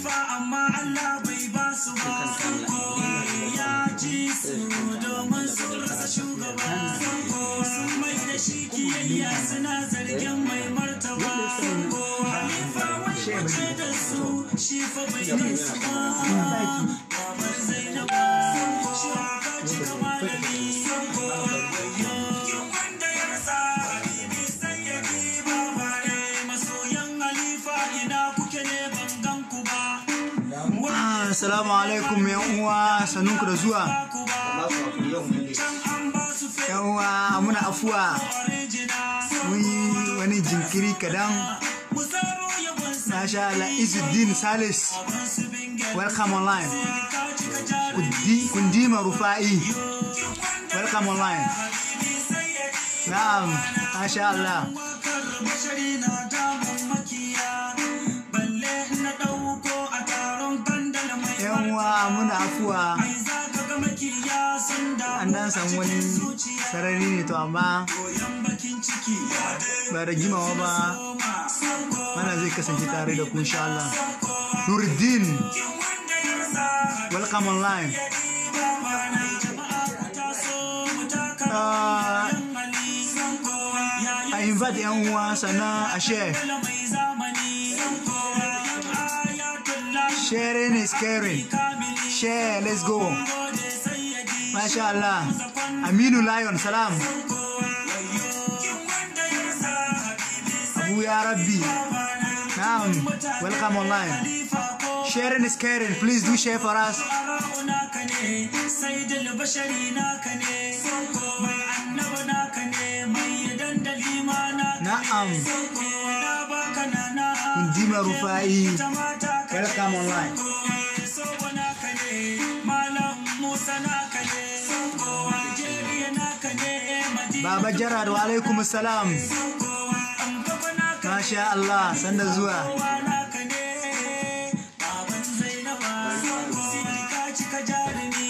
halifa amma Allah bai ba su ba ya ji su domin su rasa shugaba sun mai da shi kiyayya suna zargin mai martaba halifa wani wace da su shi fa bai kai su ba babar zainaba shi ka ci kama da ni wanda ya rasa habibi sai ya bi baba ne masoyan halifa ina kuke ne ban gan ku ba Ah, Assalamu alaikum yan uwa sanunku da zuwa ku ba can an ba su fe yan uwa muna afuwa original mun yi wani jinkiri kadan mu zaro yabon sa masha Allah Izzuddin Salis ban su binge welcome online ka cika jari Kundi- Kundima Rufa'i welcome online habibi sai ya bi na'am masha Allah wakar bashari na damun makiya balle na dauko a taron bandala mai yan uwa muna afuwa ai za ka ga makiya sun damu an dan samu wani zuciya sarari ne to amma koyan bakin ciki ya dai ba da jimawa ba koma sanko mana zai kasance tare da ku insha Allah Nuruddin wanda ya rasa welcome online ba mana jama'a ku taso mu taka Ah, yan ali sanko yayin I invite yan uwa sannan a share Bello mai zamani sanko yayin ayatullah sharing is caring kamili share let's go gode sayyidi masha Allah Aminu Lion salam wanda ya rasa habibi Abu ya Rabbi Naam welcome online sharing is caring please do share for us Ara'u naka ne, sai bashari naka ne, mai annaba naka ne, mai dandali ma naka ne. na'am Na baka nana, Kundima Rufa'i ta mata ka ne. welcome online Sobo naka ne, Malam Musa naka ne, Algeria naka ne, Madina Baba Jarad wa alaikum salam Angaba naka ne, masha Allah sanda zuwa kowa naka ne. Baban Zainaba, Sidi ka cika jarumi.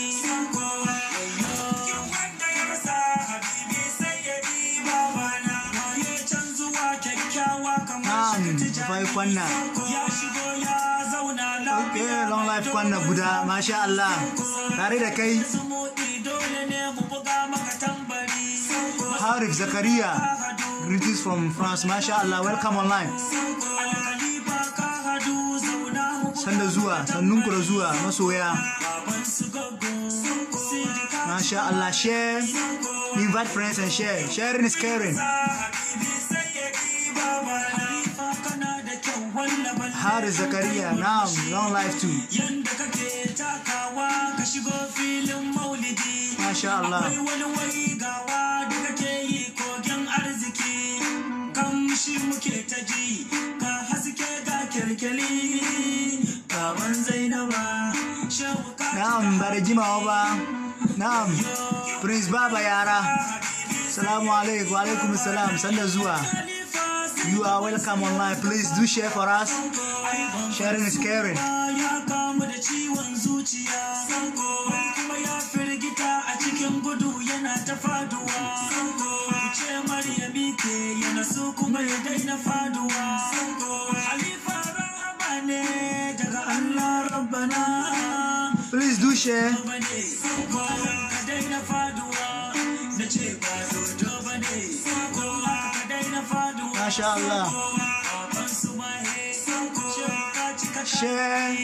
wanda ya rasa habibi sai ya bi babana waye can zuwa kyakkyawa kamar na'am shi Rufai kwanna ya shigo ya zauna okay lafiya long life kwanna guda masha Allah tare da kai zumuɗi dole ne mu buga maka tambari Harif Zakaria greetings from France masha Allah welcome online alkalifa ka hadu zauna mu sanda zuwa sannunku da zuwa masoya baban su gago sidi ka masha Allah share invite friends and share sharing is caring habibi sai ya bi babana Khalifa kana da kyau wallaban Harif Zakaria na'am long life too yanda kake takawa ka shigo filin maulidi masha Allah akwai wani wai gawa da kake yi kogin arziki kamshi muke ta ji ga haske ga kyalkyali baban zainaba shehu ka na'am ba da jimawa ba na'am Prince Baba yara Salamu alaikum wa alaikum salam sanda zuwa khalifa You are welcome online. Please do share for us. Sharing is caring. ya kamu da ciwon zuciya kuma ya firgita a cikin gudu yana ta faduwa ce maryami ke yana so kuma ya daina faduwa halifa rahama ne daga allah rabbana Please do share. bane ka daina faduwa na ce ba dodo bane ka daina faduwa Masha Allah. baban su mahe ka cika Share.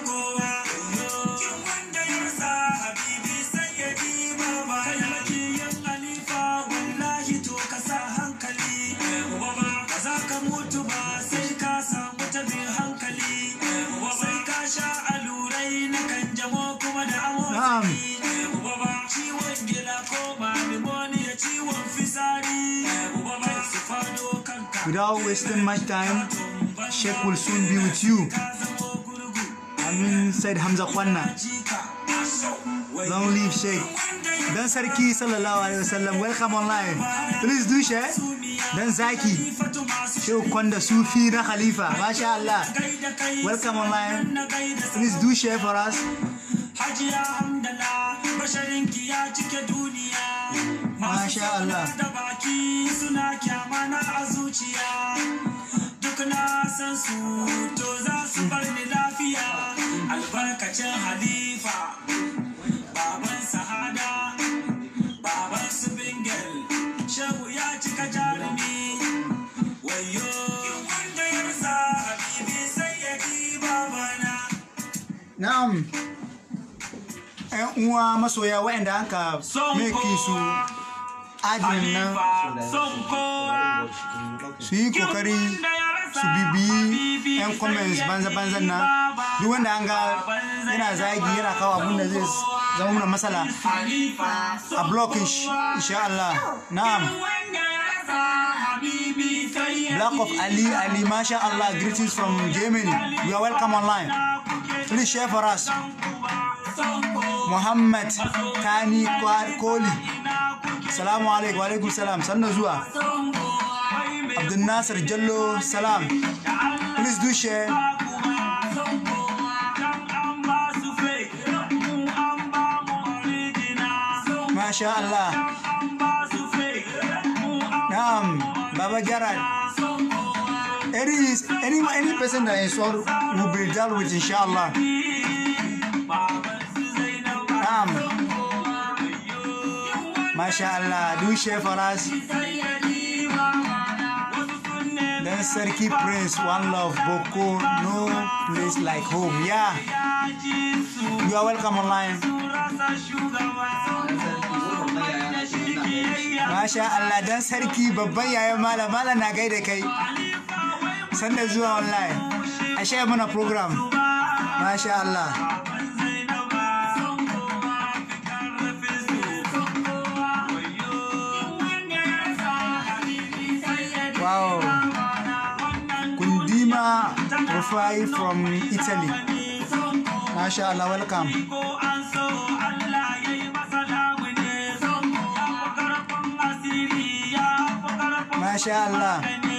Na'am. Ciwon gila ko ba pneumonia ciwon fisari kai su fado kanka Without wasting much time, Sheikh will soon be with you. ka zamo gurgu Amin said Hamza Kwanna. jika Long live Sheikh. Dan Sarki sallallahu alaihi wasallam welcome online. Please do share. Dan Zaki. Sheikh Kwanda Sufi na Khalifa. Masha Allah. Welcome online. Please do share for us. Hajiya Hamdala basharinki ya cike duniya Masha Allah. da baki suna kyamana a zuciya duk na san su to za su bar ni lafiya albarkacin halifa baban sahada baban su bingel shehu ya cika jarumi wayo wanda ya rasa habibi sai ya ki babana na'am ƴan uwa masoya waɗanda an ka son meki su kowa admin nan halifa son kowa su yi kokari su bibiyi 'yan comments banza-banzan nan duk wanda an ga yana zagi yana kawo abun da zai zama mana matsala a blocking shi insha Allah na'am Black of Ali Ali Masha Allah greetings from Germany you are welcome online please share for us Muhammad Kani Kwa- Koli Salamu alaikum wa alaikum salam sannan zuwa Abdul Nasir Jallo salam please do share Masha Allah Naam Baba Gerard any any any person that is all will be dealt with inshallah Naam Masha Allah do share for us Then Sarki Prince One Love Boko No place like home yeah you are welcome online Masha Allah dan sarki babban yayan malam malam na gaida kai sanda zuwa online a share mana program Masha Allah wow Kundima Rufai from Italy Masha Allah welcome Masha Allah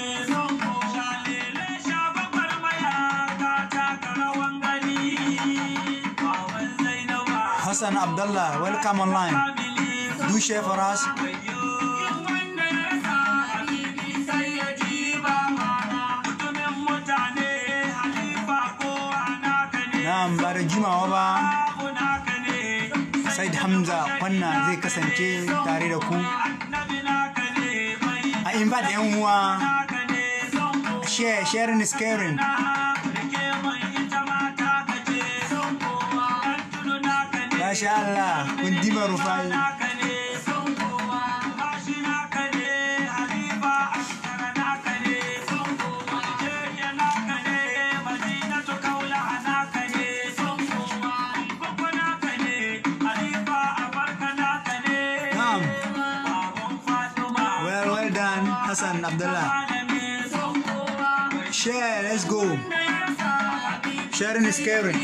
Hassan Abdullah welcome online do share for us Na'am ba da jimawa ba Said Hamza kwanna zai kasance tare da ku a invite yan uwa share sharing is caring Masha Allah kun dima rufai Na'am well well done Hassan Abdullah share let's go sharing is caring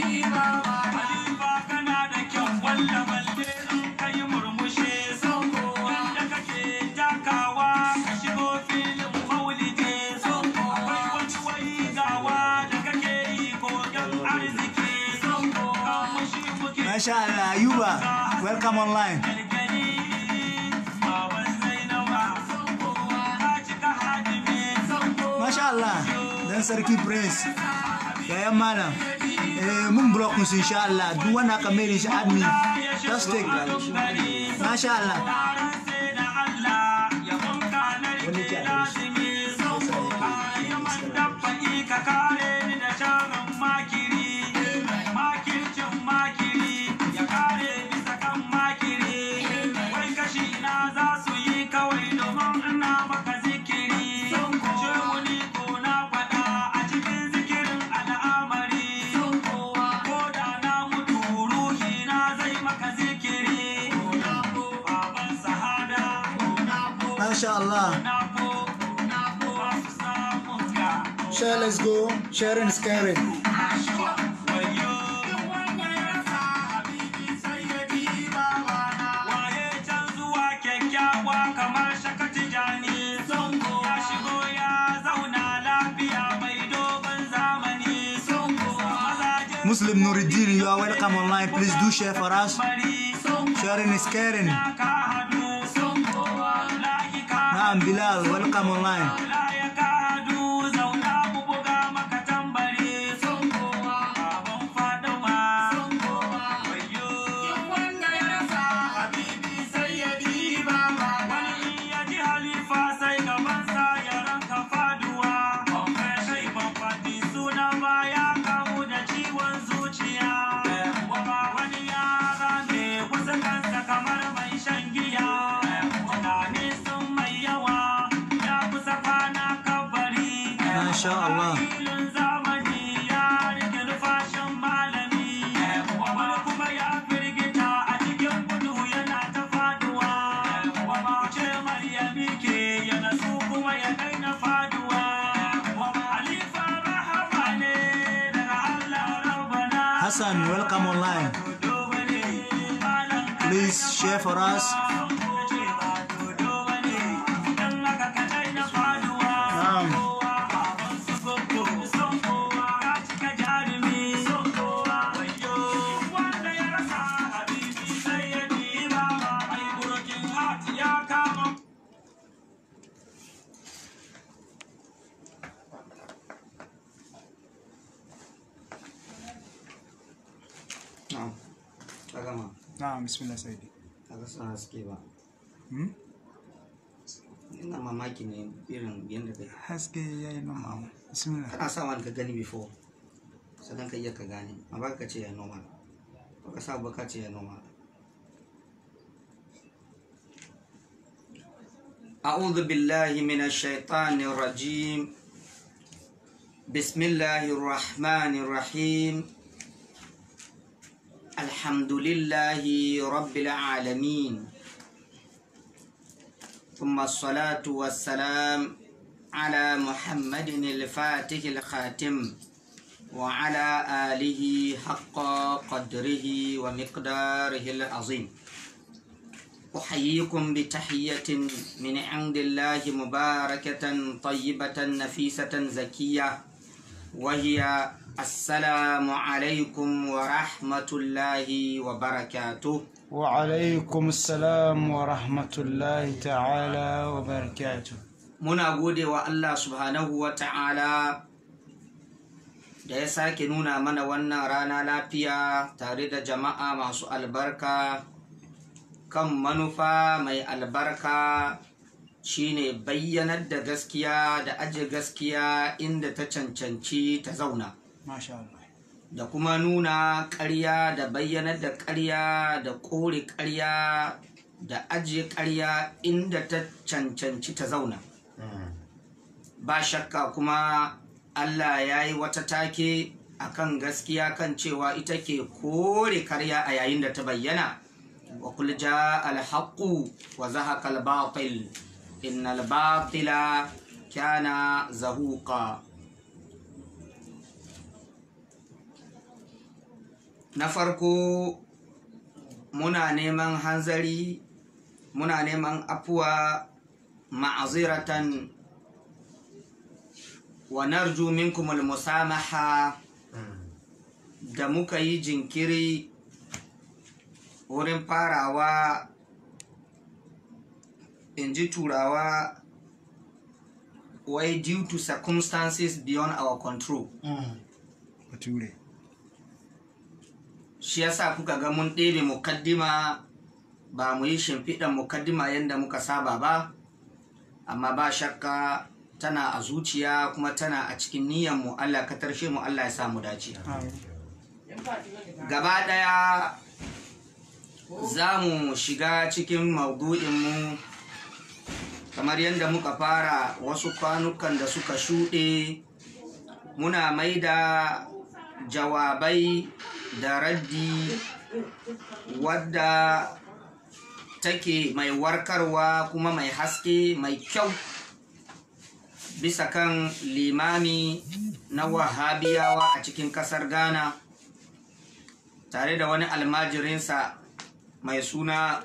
Masha Allah Ayuba welcome online Masha Allah dan sarki prince yayan malam eh mun block musu insha Allah duk wanda aka mai da shi admin just take Masha Allah Masha Allah share let's go sharing is caring Muslim Nuruddin you are welcome online please do share for us sharing is caring Naam Bilal welcome online Hassan, welcome online. Please share for us. Um, na'am ka gama na'am, bismillah Saidi. kaga suna haske ba Hmm? ina mamaki ne irin yadda kai Haske ya yi noma. Bismillah. kana sa wani ka gani before sannan ka iya ka gane a baka ka ce ya normal ba ka sa ba ka ce ya normal أعوذ بالله من الشيطان الرجيم بسم الله الرحمن الرحيم الحمد لله رب العالمين ثم الصلاة والسلام على محمد الفاتح الخاتم وعلى آله حق قدره ومقداره العظيم أحييكم بتحية من عند الله مباركة طيبة نفيسة زكية وهي السلام عليكم ورحمة الله وبركاته وعليكم السلام ورحمة الله تعالى وبركاته muna gode wa Allah subhanahu wa ta'ala da ya sake nuna mana wannan rana lafiya tare da jama'a masu albarka kan manufa mai albarka shine bayyanar da gaskiya da aje gaskiya inda ta cancanci ta zauna ما شاء الله da kuma nuna ƙarya da bayyanar da ƙarya da kore ƙarya da ajiye ƙarya inda ta cancanci ta zauna ba shakka kuma Allah ya yi wata take akan gaskiya kan cewa ita ke kore karya a yayin da ta bayyana wa kul ja alhaqu wa zahaqa albatil innal batila kana zahuqa na farko muna neman hanzari muna neman afuwa ma'aziratan wa narju minkum almusamaha da muka yi jinkiri wurin farawa in ji turawa wai due to circumstances beyond our control bature shi yasa kuka ga mun ɗebe mukaddima ba mu yi shimfiɗan mukaddima yadda muka saba ba amma ba shakka tana a zuciya kuma tana a cikin niyyarmu Allah ka tarshe mu Allah ya samu dace gaba ɗaya za mu shiga cikin maudu'inmu kamar yadda muka fara wasu kwanukan da suka shuɗe muna maida jawabai da raddi wadda take mai warkarwa kuma mai haske mai kyau bisa kan limami na wahabiyawa a cikin kasar ghana tare da wani almajirinsa mai suna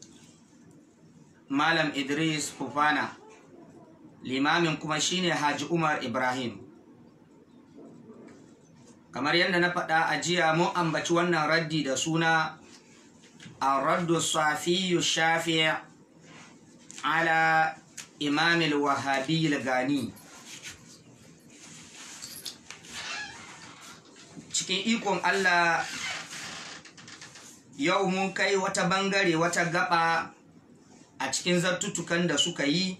malam idris fufana limamin kuma shine haji umar ibrahim kamar yadda na faɗa a jiya mun ambaci wannan raddi da suna الرد الصافي الشافع على إمام الوهابي الغاني cikin ikon Allah yau mun kai wata bangare wata gaba a cikin zartutukan da suka yi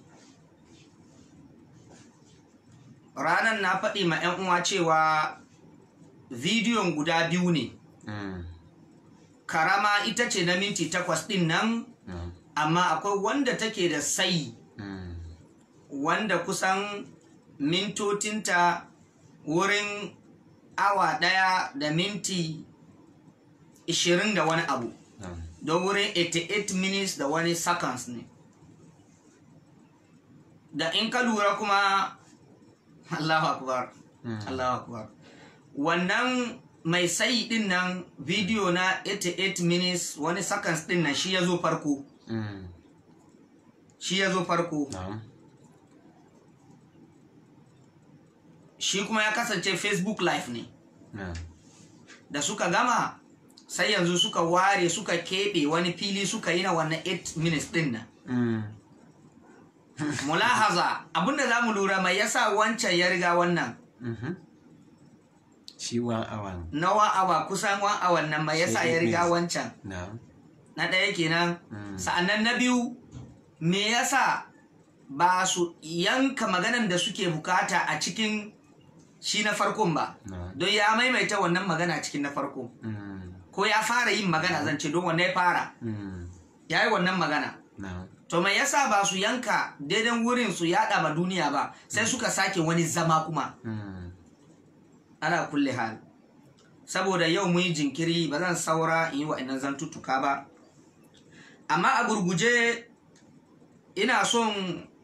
ranar na faɗi ma 'yan uwa cewa bidiyon guda biyu ne karama ita ce na minti takwas ɗin nan amma akwai wanda take da sai wanda kusan mintotinta wurin awa ɗaya da minti ishirin da wani abu don wurin 88 minutes da wani seconds ne da in ka lura kuma Allahu akbar Allahu akbar wannan mai sai din nan bidiyo na 88 minutes wani seconds din nan shi ya zo farko Mm. shi ya zo farko Na'am. shi kuma ya kasance facebook live ne Na'am. da suka gama sai yanzu suka ware suka keɓe wani fili suka yi na wannan 8 minutes din nan Mm. mulahaza abinda za mu lura mai yasa wancan ya riga wannan Mhm. Shi wan awan. na one hour kusan one hour nan mai yasa Sai ya eight riga minutes. wancan Na'am. na ɗaya kenan Mm. sa'annan na biyu me yasa ba su yanka maganan da suke bukata a cikin shi na farkon ba Na'am. don ya maimaita wannan magana cikin na farko Mm. ko ya fara yin magana zan ce don wanne ya fara Mm. ya yi wannan magana Na'am. to mai yasa ba su yanka daidan wurin su yaɗa ma duniya ba sai suka sake wani zama kuma Mm. ana kulle hal saboda yau mun yi jinkiri ba zan saura in yi wa'annan zantuttuka ba amma a gurguje ina son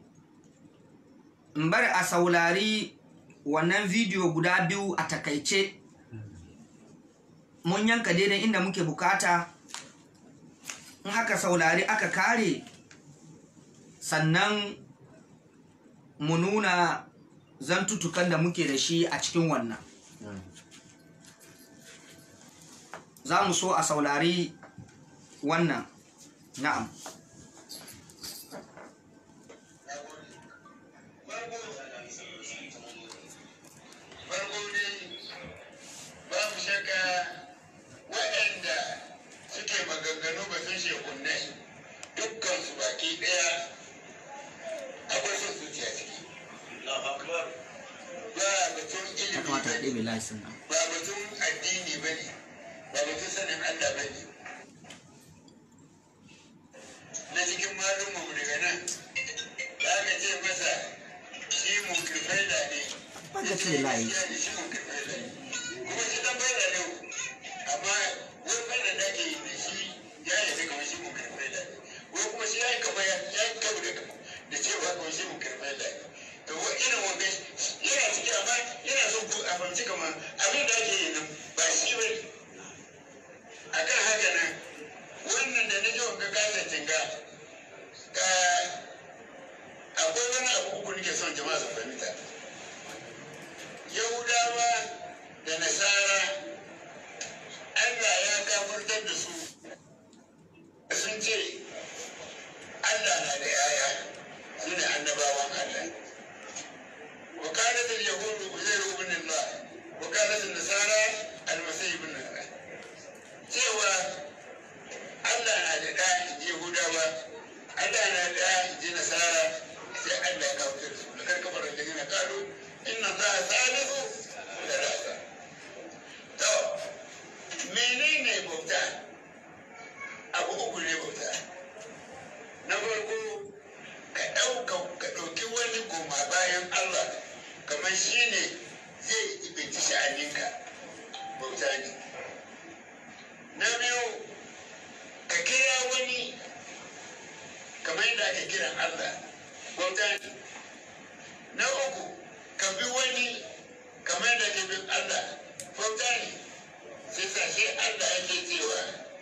in bar a saulari wannan bidiyo guda biyu a takaice mun yanka daidai inda muke bukata in haka saulari aka kare sannan mu nuna zantutukan da muke da shi a cikin wannan Mm. za mu so a saurari wannan na'am farko dai babu shakka waɗanda suke maganganu ba sun shekunai dukkan su baki ɗaya akwai son zuciya ciki ba batun ilimi ba ne, laisin nan ba batun addini ba ne ba batun sanin allah ba ne na cikin malumanmu daga nan da aka ce masa shi munkirfaida ne Wanda ce layi. Ya ce shi munkirfaida ne kuma shi dan faida ne amma wai faida da ake yi da shi ya yi ta kamar shi munkirfaida ne wai kuma shi ya yi kamar ya ya yi kama da da cewa kamar shi munkirfaida ne to wa irin wanda yana ciki amma yana son ku a fahimci kamar abin da ake yi nan ba shi ba ne akan haka nan wannan da na ji wanga kasancin ga ka akwai wani abu uku nake son jama'a su fahimta yahudawa da nasara allah ya kafurtar da su sun ce allah na da yaya su ne annabawan allah وكانت اليهود عزير بن الله وكانت النصارى المسيح بن الله cewa Allah na da ɗa in ji Yahudawa, Allah na da ɗa in ji Nasara, sai Allah ya kawo da su. Da karkamar da gina kalo, inna za a salisu da rasa. To, menene bauta? Abu uku ne bauta. Na farko, ka ɗauka ka ɗauki wani goma bayan Allah, kamar shi ne zai ibinci sha'aninka. Bauta ne. na biyu ka kira wani kamar yadda ake kiran Allah bauta ne na uku ka bi wani kamar yadda ake bin Allah bauta ne sai sa sai Allah yake cewa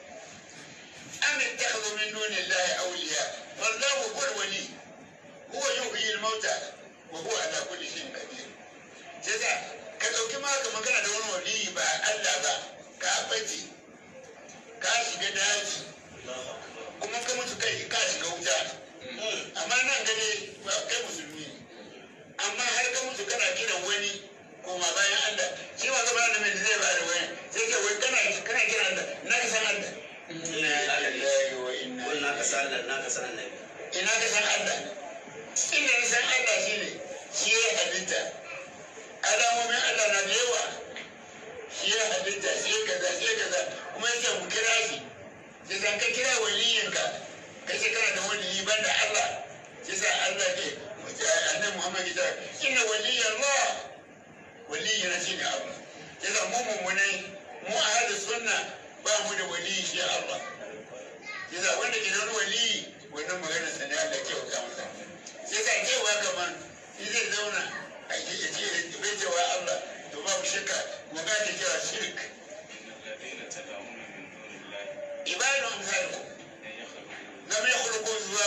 an ittakhadhu min duni Allah awliya wallahu huwa wali huwa yuhyi al-mauta wa huwa ala kulli shay'in qadir sai sa ka dauki ma ka magana da wani wali ba Allah ba ka bace ka shiga daji kuma ka mutu kai ka shiga wuta amma nan gane ba kai musulmi ne amma har ka mutu kana kiran wani koma bayan Allah shi ma gaba da mai zai ba da wani sai ka wai kana kana kiran Allah na ka san Allah inna lillahi wa inna Wannan ka san Allah, na ka san Allah. ina ka san Allah inda na san Allah shine shi ya halitta alamomin Allah na da yawa shi ya halitta shi ya kaza shi ya kaza kuma yace mu kira shi sai san ka kira waliyinka ka ce kana da waliyi banda Allah sai sa Allah ke annabi Muhammad ya ce inna waliyallah waliyi na shine Allah sai sa mu mummunai mu ahli sunna ba mu da waliyi shi Allah sai sa wanda ke da wani waliyi wannan magana sa ne Allah ke wuta masa sai sa cewa kaman shi zai zauna a yi ya ce bai cewa Allah to babu shakka mu ga ta cewa shirk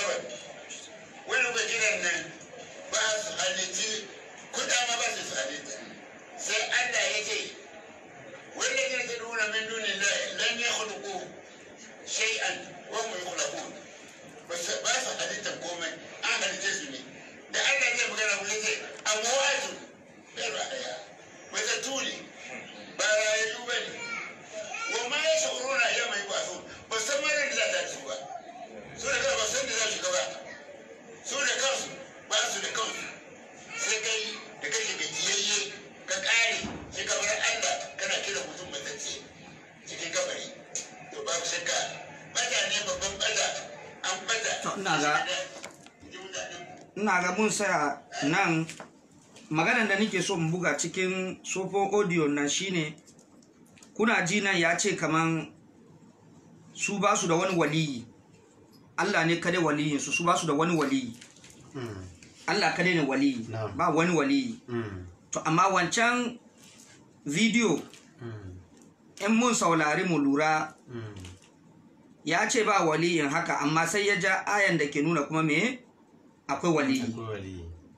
kawai wani ba kiran nan ba su halitti kuɗa ma ba su su halitta sai Allah ya ce wanda ne ta nuna min dunin da lan ya khuluqu shay'an wa hum yukhlaqun ba su ba su halittar komai an halitte su ne da Allah zai magana mu yace amwatu bai ra'aya wata tuli ba rayayyu ba ne wa ma ya sha'uruna ya mai ba su ba san mara da za ta su ba su da kansu ba san da za su gaba su da kansu ba su da kansu sai kai da kake gajiyayye ka kare sai ka bar Allah kana kira mutum matacce cikin kabari to babu shakka bata ne babban bata an bata To, ina ga- ina ga mun saya nan maganar da nake so in buga cikin sofon audio nan shine kuna ji nan ya ce kaman su ba su da wani waliyi Allah ne kadai waliyin su su ba su da wani waliyi Mm. Allah kadai ne waliyi Na'am. ba wani waliyi Mm. to amma wancan video Mm. in mun saurari mu lura Mm. ya ce ba waliyin haka amma sai ya ja ayan da ke nuna kuma me akwai waliyi Akwai wali.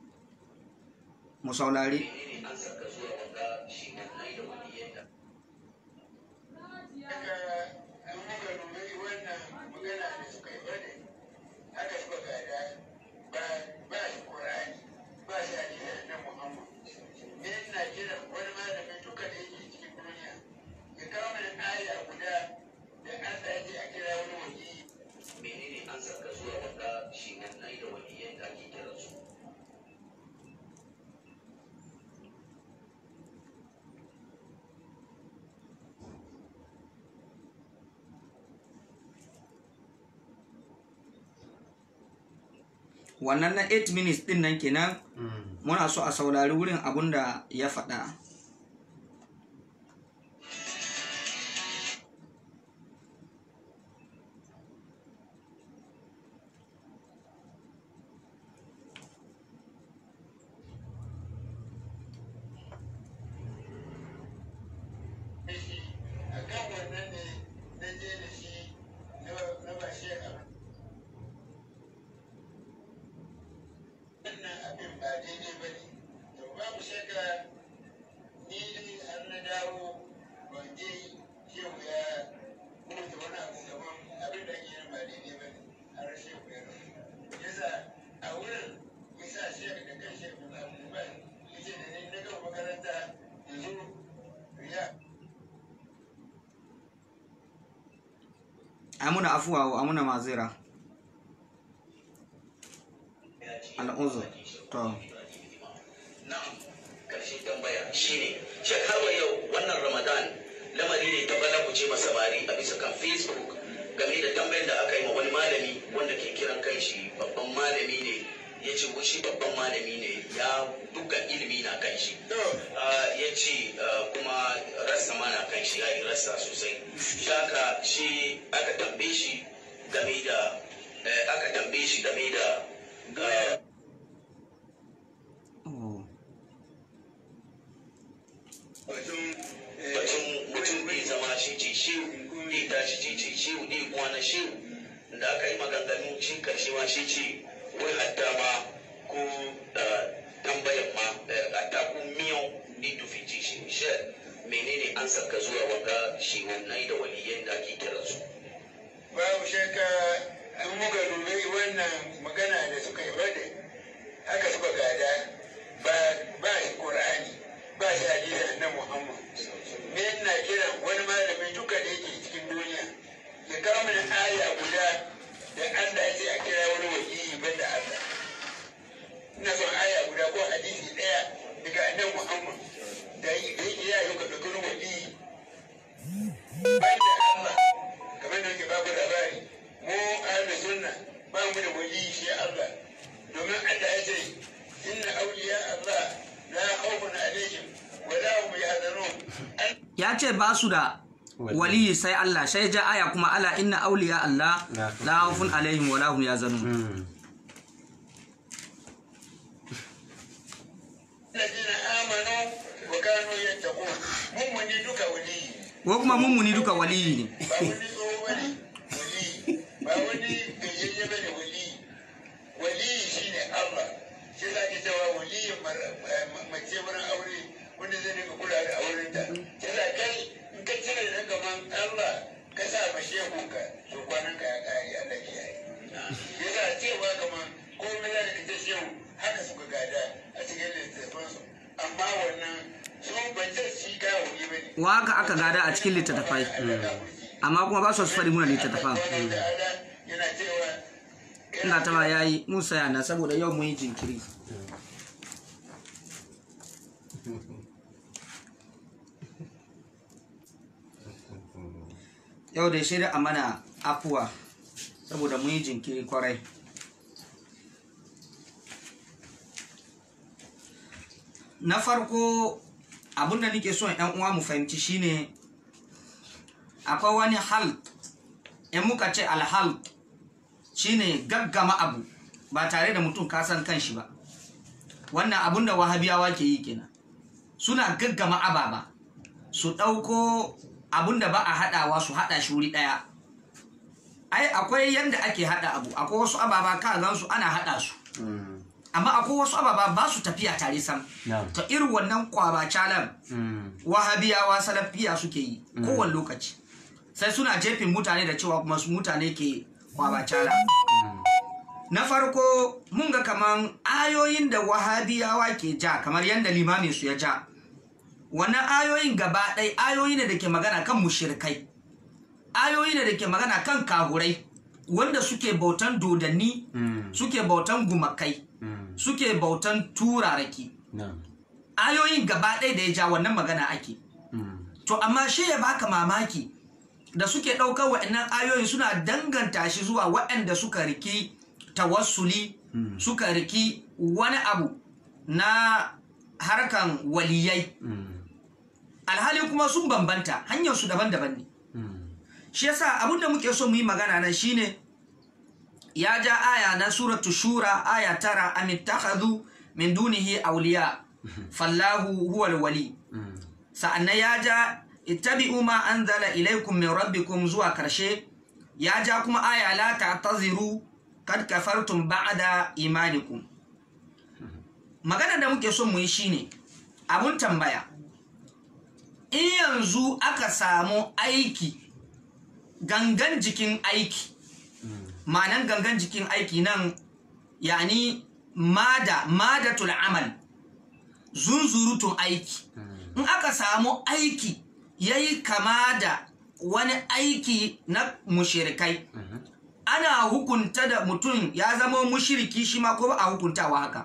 mu saurari Haka an muka dubi wannan magana da suka yi bane haka suka gada ba ba shi Qur'ani ba shi hadisi na Muhammad me ina kira wani malamin duka da yake cikin duniya ya kawo mana aya guda da Allah ya ce a kira wani wali menene an saka zuwa wanda shi wannan da waliyan da ake kira su wannan na 8 minutes din nan kenan Mm. muna so a saurari wurin abun da ya faɗa da shi a kan wannan ne na je da shi na ba shi a wannan abin ba daidai ba ne to babu shakka ni dai har na dawo ban je shehu ya mutu wani abu gaban abin da ake yin ba daidai ba ne har shehu ya rasu yasa a wurin yasa shehu da kan shehu na abubuwa yace da ni na gama makaranta yanzu ya amuna afuwa wa amuna mazira al'uzur to na'am karshen tambaya shine shek har wa yau wannan ramadan lamari ne ta bala ku ce samari a bisa kan facebook game da tambayar da aka yi ma wani malami wanda ke kiran kanshi babban malami ne ya ce shi babban malami ne ya dukkan ilimi na kanshi to Ah, ya ce ah, kuma rassa ma na kan shi ya yi rassa sosai shaka shi aka tambaye shi game da eh, aka tambaye shi game da ah, oh. batun batun mutum bai zama shi ce shehu bai tashi ce ce shehu ne kwana shehu da aka yi maganganu shi karshe ma shi ce wai hatta ma ko ah, tambayan ma eh, hatta ko miyan ni tufi ce shi shi menene an saka zuwa wanga shi wannan da waliyan da ake kiransu babu shakka an muka dubi wannan magana da suka yi bade haka suka gada ba ba shi qur'ani ba shi hadisi na muhammad me ina kira wani malami duka da yake cikin duniya ya kawo mana aya guda da Allah ya ce a kira wani waliyi banda Allah ina son aya guda ko hadisi daya daga annabi muhammad da yake ya yi ka dauki wani waliyi banda Allah kamar da yake babu labari mu ahlus sunna ba mu da wali shi Allah domin Allah ya ce inna awliya Allah la khawfun alaihim wa la hum yahzanun ya ce ba su da waliyi sai Allah sai ja aya kuma ala inna auliya Allah la khawfun alaihim wa la hum yazanun Mm. alladhina amanu wa kanu yattaqun mun mun ne duka wali ko kuma mummuni duka waliyi ne ba wani tsoho bane wali ba wani gajiyayye bane wali waliyi shine Allah shi za ki cewa waliyin mar- ma- mace wurin aure wanda zai dinga kula da aurenta shi za kai in ka cire da gaban Allah ka sa ma shehunka to kwanan ka ya kare Allah ke yi ya za cewa kaman komai za ka ce shehu haka suka gada a cikin littattafansu amma wannan su ban ce shi kawo ne ba ne waka aka gada a cikin littattafai amma kuma ba su fari muna littattafan yana cewa ina ta ma yayi mun saya na saboda yau mun yi jinkiri yau da shi a mana afuwa saboda mun yi jinkiri kwarai na farko abinda nake son yan uwa mu fahimci shine akwai wani halt in muka ce alhalt shine gaggama abu ba tare da mutum kasan kanshi ba wannan abun da wahabiyawa ke yi kenan suna gaggama ababa su ɗauko abun da ba a haɗawa su haɗa shi wuri ɗaya ai akwai yadda ake haɗa abu akwai wasu ababa ka gansu ana haɗa su Mm. amma akwai wasu ababa ba su tafiya tare sam Na'am. ta irin wannan kwaba calan Mm. wahabiyawa salafiya suke yi kowane lokaci sai suna jefin mutane da cewa kuma su mutane ke kwabacala na farko mun ga kaman ayoyin da wahabiyawa ke ja kamar yadda limamin su ya ja wannan ayoyin gaba ɗaya ayoyi ne da ke magana kan mushirikai ayoyi ne da ke magana kan kahurai wanda suke bautan dodanni Mm. suke bautan gumakai Mm. suke bautan turaraki Na'am. ayoyin gaba ɗaya da ya ja wannan magana ake Mm. To amma shi ya baka mamaki da suke ɗaukar wa'annan ayoyin suna danganta shi zuwa waɗanda suka riki tawassuli suka riki wani abu na harkan waliyai Mm. alhali kuma sun bambanta hanyar su daban-daban ne Mm. shi yasa abinda muke so mu yi magana nan shine ya ja aya na suratu shura aya tara amittakhadhu min dunihi awliya fallahu huwal wali Mm. sa'annan ya ja ittabi'u ma anzala ilaykum min rabbikum zuwa karshe ya ja kuma aya la ta'taziru kad kafartum ba'da imanikum magana da muke son mu yi shine abun tambaya in yanzu aka samu aiki gangan jikin aiki ma'anan gangan jikin aiki nan yani mada madatul amal zunzurutun aiki in aka samu aiki ya yi kama da wani aiki na mushirikai ana hukunta da mutum ya zama mushiriki shi ma ko ba a hukuntawa haka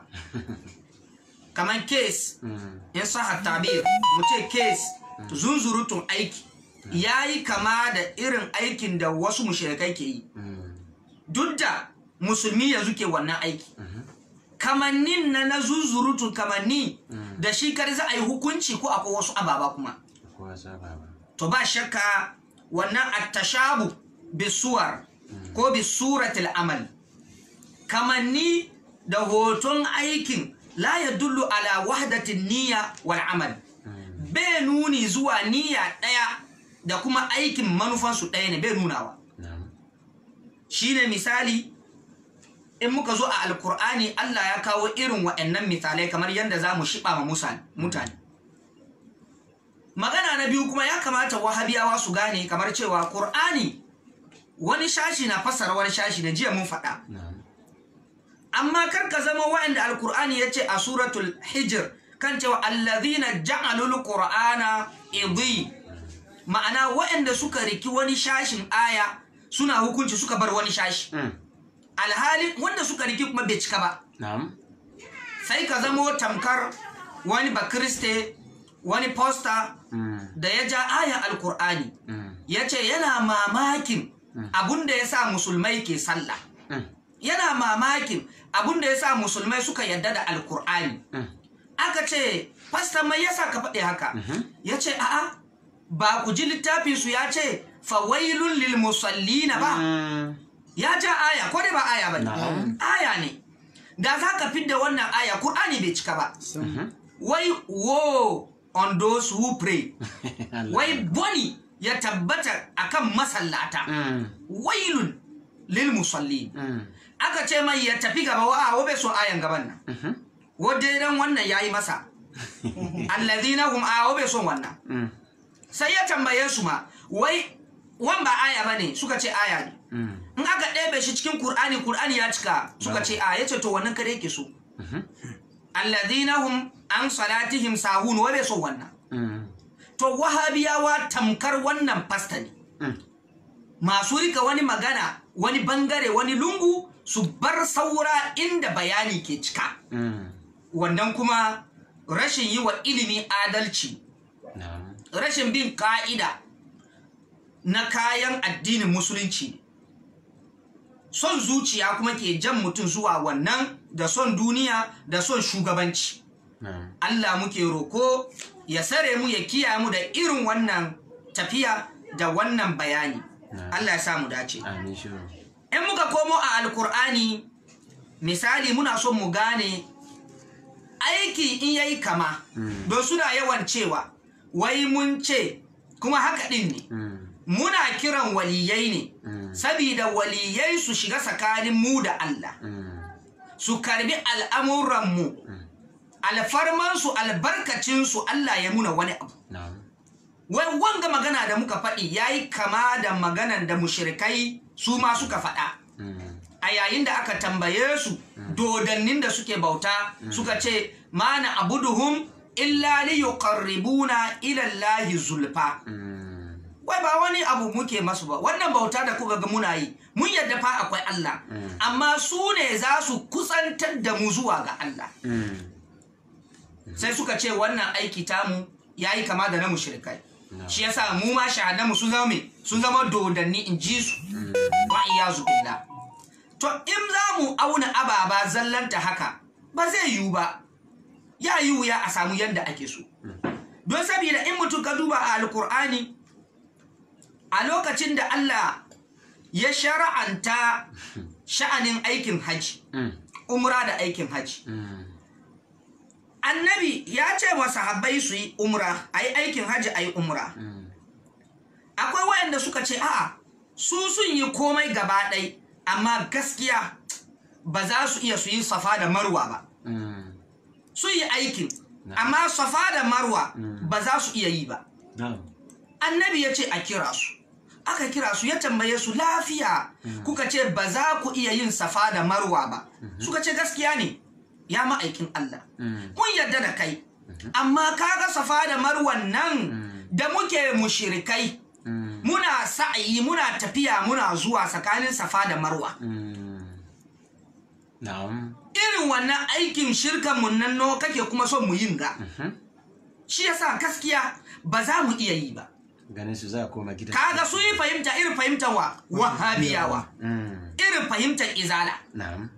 kamar kes Mm. in sa tabir mu ce kes zunzurutun aiki ya yi kama da irin aikin da wasu mushirikai ke yi Mm. duk da musulmi yanzu ke wannan aiki kamannin na na zuzurutun kamanni da shi kar za a yi hukunci ko akwai wasu ababa kuma Kowa saba ba. to ba shakka wannan attashabu bisuwar ko bisuratil amal kamanni da hoton aikin la ya dullu ala wahdatin niyya wal amal bai nuni zuwa niyya ɗaya da kuma aikin manufansu ɗaya ne bai nunawa Na'am. shine misali in muka zo a alkur'ani Allah ya kawo irin wa'annan misalai kamar yadda za mu shiɓa ma musa- mutane magana na biyu kuma ya kamata wahabiyawa su gane kamar cewa ƙur'ani wani shashi na fassara wani shashi da jiya mun faɗa Na'am. amma kar ka zama wa'anda alkur'ani ya ce a suratul hijir kan cewa allazina ja'alul qur'ana idi ma'ana wa'anda suka riki wani shashin aya suna hukunci suka bar wani shashi Mm. alhali wanda suka riki kuma bai cika ba Na'am. sai ka zamo tamkar wani bakriste wani posta Mm. da ya ja ayan alkur'ani Mm. ya ce yana mamakin abun da ya sa musulmai ke sallah Mm. yana mamakin abun da ya sa musulmai suka yadda da alkur'ani Mm. aka ce fasta mai yasa ka faɗi haka ya ce a'a ba ku ji littafinsu ya ce fawailun lil musallina ba Mm. ya ja aya ko dai ba aya ba ne Na'am. aya ne da za ka fidda wannan aya Kur'ani bai cika ba Mhm. wai wo on those who pray Allah. wai boni ya tabbata akan masallata Mm. wailun lil musallin Mm. aka ce mai ya tafi gaba wa a wabe so ayan gaban nan Mhm. wadda idan wannan yayi masa allazina hum a wabe son wannan Mm. sai ya tambaye su ma wai wan ba aya bane suka ce aya ne Mm. in aka ɗebe shi cikin Kur'ani Kur'ani ya cika suka ce a yace to wannan kare yake so alladhina hum an salatihim sahun wa bai so wannan Mm. to wahabiyawa tamkar wannan fasta ne Mm. masu rika wani magana wani bangare wani lungu su bar saura inda bayani ke cika Mm. wannan kuma rashin yi wa ilimi adalci Na'am. rashin bin ka'ida na kayan addinin musulunci ne. son zuciya kuma ke jan mutum zuwa wannan da son duniya da son shugabanci Na'am. Allah muke roko ya sare mu ya kiyaye mu da irin wannan tafiya da wannan bayani Na. Allah ya sa mu dace Amin shiru. in muka komo a alkur'ani misali muna son mu gane aiki in yayi kama Mm. don suna yawan cewa wai mun ce kuma haka din ne Mm. muna kiran waliyai ne Mm. sabida waliyai su shiga tsakanin mu da Allah Mm. su karbi al'amuranmu alfarmansu albarkacinsu Allah ya muna wani abu Na'am. wai wanga magana da muka faɗi ya yi kama da maganan da mushrikai su ma suka faɗa Mm. a yayin da aka tambaye su dodannin da suke bauta suka ce mana abuduhum illa li yuqarribuna ila Allahi zulfa Mm. wai ba wani abu muke masu ba wannan bauta da kuka ga muna yi mun yadda fa akwai Allah amma su ne za su kusantar da mu zuwa ga Allah Mm. sai suka ce wannan aiki tamu yayi kama da na mushrikai No. shi yasa mu ma shahadanmu sun zama me sun zama dodanni in ji su wa iyazu billah to in za mu auna ababa zallanta haka ba zai yiwu ba ya yi wuya a samu yadda ake so don saboda in mutum ka duba a alkur'ani a lokacin da Allah ya shara'anta sha'anin aikin haji Mm. umra da aikin haji Mm. annabi ya ce wa sahabbai su yi umra a yi aikin haji a yi umra Mm. akwai wayanda suka ce a'a su sun yi komai gaba ɗai amma gaskiya ba za su iya su yi safa da marwa ba Mm. sun yi aikin amma safa da marwa ba za su iya yi ba Na'am. annabi ya ce a kira su aka kira su ya tambaye su lafiya kuka ce ba za ku iya yin safa da marwa ba suka ce gaskiya ne ya ma'aikin Allah Mm. mun yarda da kai amma kaga safa da marwan nan da muke mushirikai Mm. muna sa'ayi muna tafiya muna zuwa tsakanin safa da marwa Mm. Na'am. irin wannan aikin shirkan mun nan no kake kuma son mu yin ga Mhm. shi yasa gaskiya ba za mu iya yi ba Ganin su za a koma gida. kaga su yi fahimta irin fahimtar wa wahabiyawa Mm. irin fahimtar izala Na'am.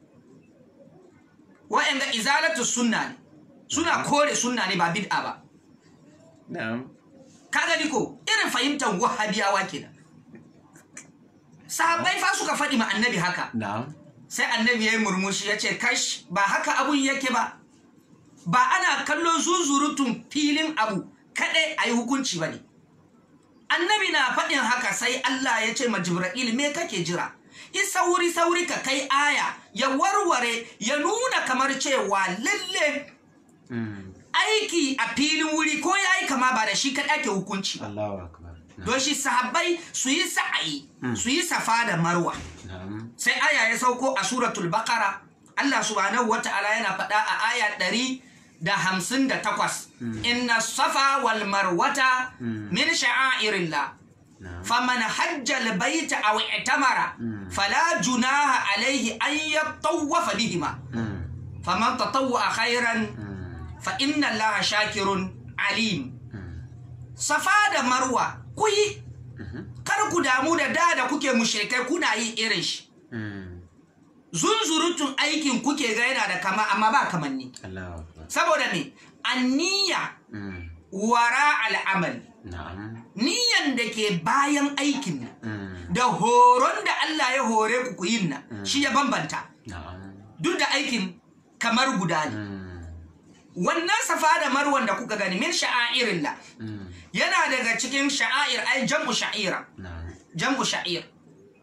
wa'anga izalatu sunna ne suna kore sunna ne ba bid'a ba Na'am. kaga ni ko irin fahimtar wahabiyawa kenan sahabbai fa suka faɗi ma annabi haka Na'am. sai annabi ya yi murmushi ya ce kash ba haka abun yake ba ba ana kallon zuzurutun filin abu kaɗai a yi hukunci ba ne annabi na faɗin haka sai Allah ya ce ma jibril me kake jira yi sauri sauri ka kai aya ya warware ya nuna kamar cewa lalle Mm. aiki a filin wuri ko ya yi kama ba da shi kaɗai ake hukunci ba Allahu akbar. don shi sahabbai su yi sa'ayi su yi safa da marwa Na'am. sai aya ya sauko a suratul baqara Allah subhanahu wata'ala yana faɗa a aya ɗari da hamsin da takwas inna safa wal marwata min sha'airillah Na'am. faman hajja albayta aw i'tamara fala junaha alayhi an yatawwafa bihima Mm. faman tatawwa khairan Mm. fa inna allaha shakirun alim Mm. safa da marwa ku yi kar ku damu da da da kuke mushrikai kuna yin irin shi Mm. zunzurutun aikin kuke ga yana da kama amma ba kamanni Allahu akbar. saboda me anniya Mm. wara al'amal Na'am. niyan da ke bayan aikin nan Mm. da horon da Allah ya hore ku ku yin nan shi ya bambanta Na'am. duk da aikin kamar guda ne Mm. wannan safa da marwan da kuka gani min sha'airillah Mm. yana daga cikin sha'air ai jam'u sha'ira Na'am. jam'u sha'ir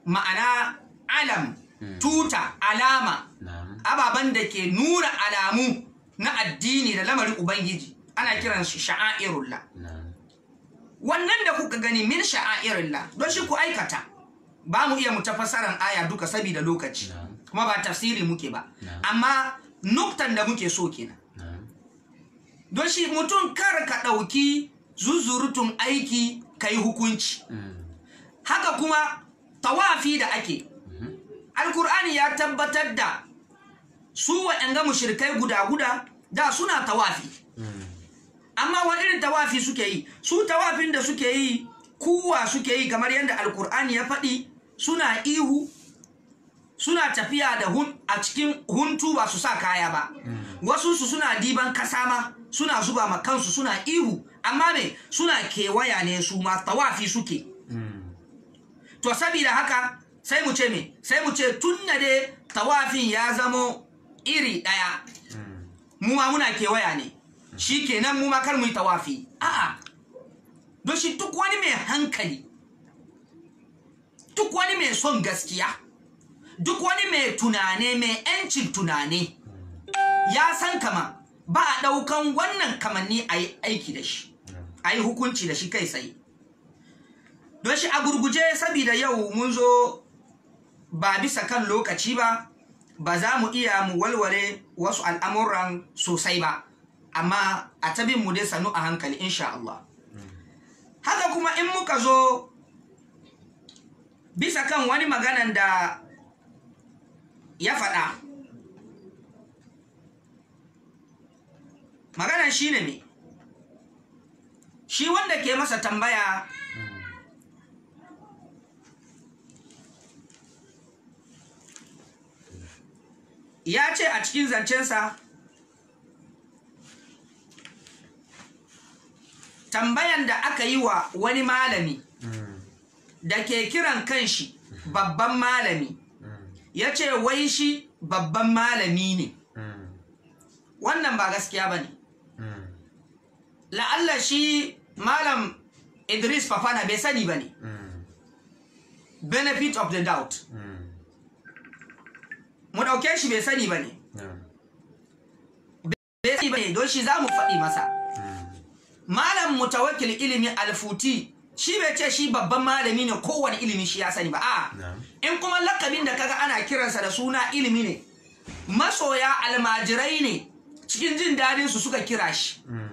ma'ana alam tuta alama na'am ababen da ke nuna alamu na addini da lamarin ubangiji ana kiran shi sha'airullah na'am wannan da kuka gani min sha'airillah don shi ku aikata ba mu iya mu tafassaran aya duka saboda lokaci Na'am. kuma ba tafsiri muke ba Na'am. amma nuktan da muke so kenan na'am don shi mutum kar ka ɗauki zuzurutun aiki ka yi hukunci Mm. haka kuma tawafi da ake alkur'ani ya tabbatar da su waɗanga mushrikai guda-guda da suna tawafi Mm. amma wani irin tawafi suke yi su tawafin da suke yi kuwa suke yi kamar yadda alkur'ani ya faɗi suna ihu suna tafiya da hun a cikin huntu ba su sa kaya ba wasu su suna diban kasa ma suna zuba ma kansu suna ihu amma me suna kewaya ne su ma tawafi suke Mm. to saboda haka sai mu ce me sai mu ce tun da dai tawafin ya zamo iri ɗaya Mm. mu ma muna kewaya ne shi kenan mu ma kar mu yi tawafi a'a don shi duk wani mai hankali duk wani mai son gaskiya duk wani mai tunane mai yancin tunane ya san kama ba a ɗaukan wannan kamanni a yi aiki da shi a yi hukunci da shi kai tsaye don shi a gurguje saboda yau mun zo ba bisa kan lokaci ba ba za mu iya mu walwale wasu al'amuran sosai ba amma a tabin mu dai sannu a hankali insha Allah haka kuma in muka zo bisa kan wani maganan da ya faɗa maganan shi ne me shi wanda ke masa tambaya ya ce a cikin zancensa tambayan da aka yi wa wani malami Mm. da ke kiran kanshi babban malami ya ce wai shi babban malami ne Mm. wannan ba gaskiya ba ne Mm. la'alla shi malam idris fafana bai sani ba ne Mm. benefit of the doubt Mm. mu ɗauke shi bai sani ba ne Na'am. bai sani ba ne don shi za mu faɗi masa Mm. malam mutawakil ilimi alfuti shi bai ce shi babban malami ne kowane ilimi shi ya sani ba a Na'am. in kuma lakabin da kaga ana kiransa da suna ilimi ne masoya almajirai ne cikin jin dadin su suka kira shi Mm.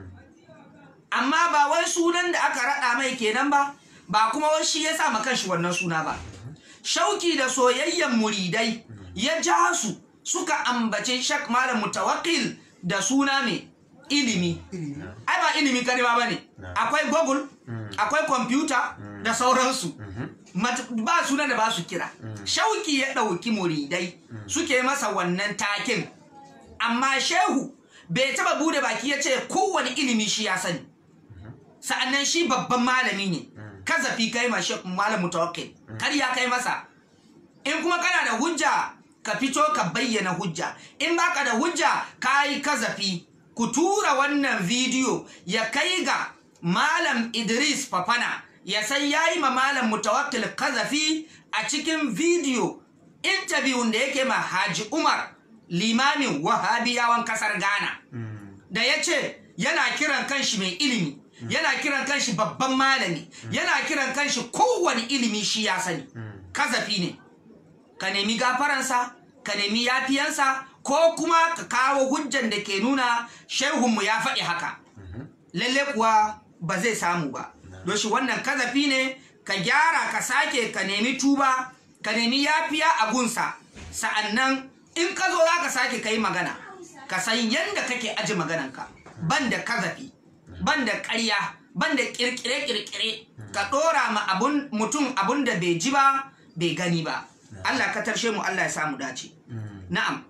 amma ba wai sunan da aka raɗa mai kenan ba ba kuma wai shi ya sa ma kanshi wannan suna ba shauki da soyayyen muridai ya ja su suka ambace shak malam mutawakkil da suna mai ilimi ai ba ilimi karewa ba ne Na. akwai google akwai kwamfuta da sauransu Mhm. Mat- ba sunan da ba su kira shauki ya ɗauki muridai suke masa wannan takin amma shehu bai taba bude baki ya ce kowane ilimi shi ya sani sa'annan shi babban malami ne kazafi kai ma shek malam mutawakkil kar ya kai masa in kuma kana da hujja ka fito ka bayyana hujja in baka da hujja ka yi kazafi ku tura wannan bidiyo ya kai ga malam idris fafana ya san ya yi ma malam mutawakkil kazafi a cikin bidiyo interview da yake ma haji umar limamin wahabiyawan kasar ghana Mm. da ya ce yana kiran kanshi mai ilimi yana kiran kanshi babban malami yana kiran kanshi kowane ilimi shi ya sani kazafi ne ka nemi gafaransa ka nemi yafiyansa ko kuma ka kawo hujjan da ke nuna shehunmu ya faɗi haka lalle kuwa ba zai samu ba don shi wannan kazafi ne ka gyara ka sake ka nemi tuba ka nemi yafiya a gunsa sa'annan in ka zo za ka sake ka yi magana ka san yadda kake aji magananka ban da kazafi ban da ƙarya ban da ƙirƙire-ƙirƙire ka ɗora ma abun mutum abun da bai ji ba bai gani ba Allah ka tarshe mu Allah ya samu dace na'am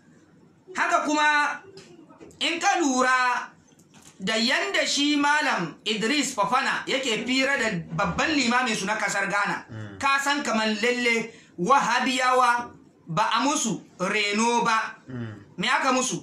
haka kuma in ka lura da yanda shi malam Idris Fafana yake fira da babban limamin su na kasar Ghana ka san kamar lalle wahabiyawa ba a musu reno ba me aka musu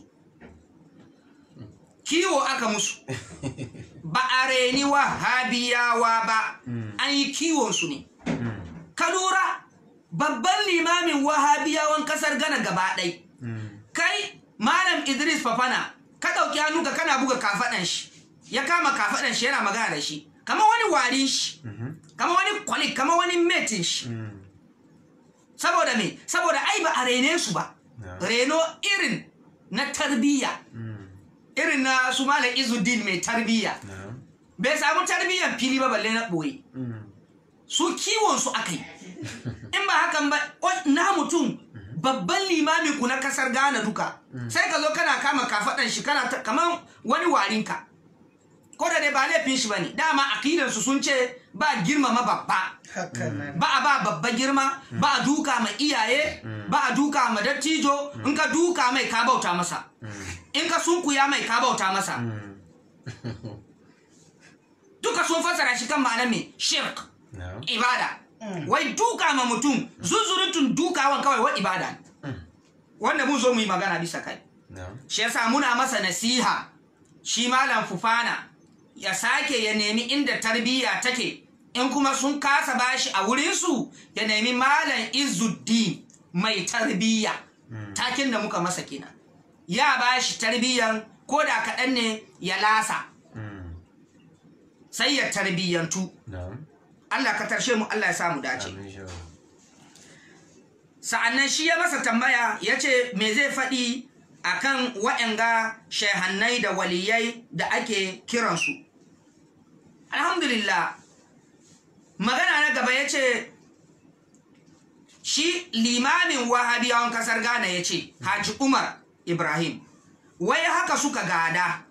kiwo aka musu ba a reni wahabiyawa ba an yi kiwonsu ne ka lura babban limamin wahabiyawan kasar gana gaba ɗai kai malam idris fafana ka ɗauki hannu ka kana buga kafaɗan shi ya kama kafaɗan shi yana magana da shi kamar wani warin shi kamar wani kwalik kamar wani metin shi saboda me saboda ai ba a rene su ba reno irin na tarbiyya irin na su malam izuddin mai tarbiyya bai samu tarbiyyan fili ba balle na ɓoye su kiwon su aka yi in ba hakan ba o- na mutum babban limamin ku na kasar Ghana duka sai ka zo kana kama kafaɗan shi kana ta- kaman wani warinka ko da dai ba laifin shi bane dama akidan su sun ce ba girmama babba ba a ba babba girma ba a duka ma iyaye ba a duka ma dattijo in ka duka mai ka bauta masa in ka sunkuya mai ka bauta masa duka sun fasara shi kan ma'anar me shirk ibada wai duka ma mutum zuzurutun dukawan kawai wa ibada ne wanda mun zo mu yi magana bisa kai shi yasa muna masa nasiha shi malam fufana ya sake ya nemi inda tarbiyya take in kuma sun kasa bashi a wurinsu ya nemi malam izuddin mai tarbiyya takin da muka masa kenan ya bashi tarbiyyan ko da kaɗan ne ya lasa sai ya tarbiyyantu Allah ka tarshe mu Allah ya samu dace sa'annan shi ya masa tambaya ya ce me zai faɗi a kan waɗanga shehannai da waliyai da ake kiransu alhamdulillah magana na gaba ya ce shi limamin wahabiyawan kasar ghana ya ce haji umar ibrahim wai haka suka gada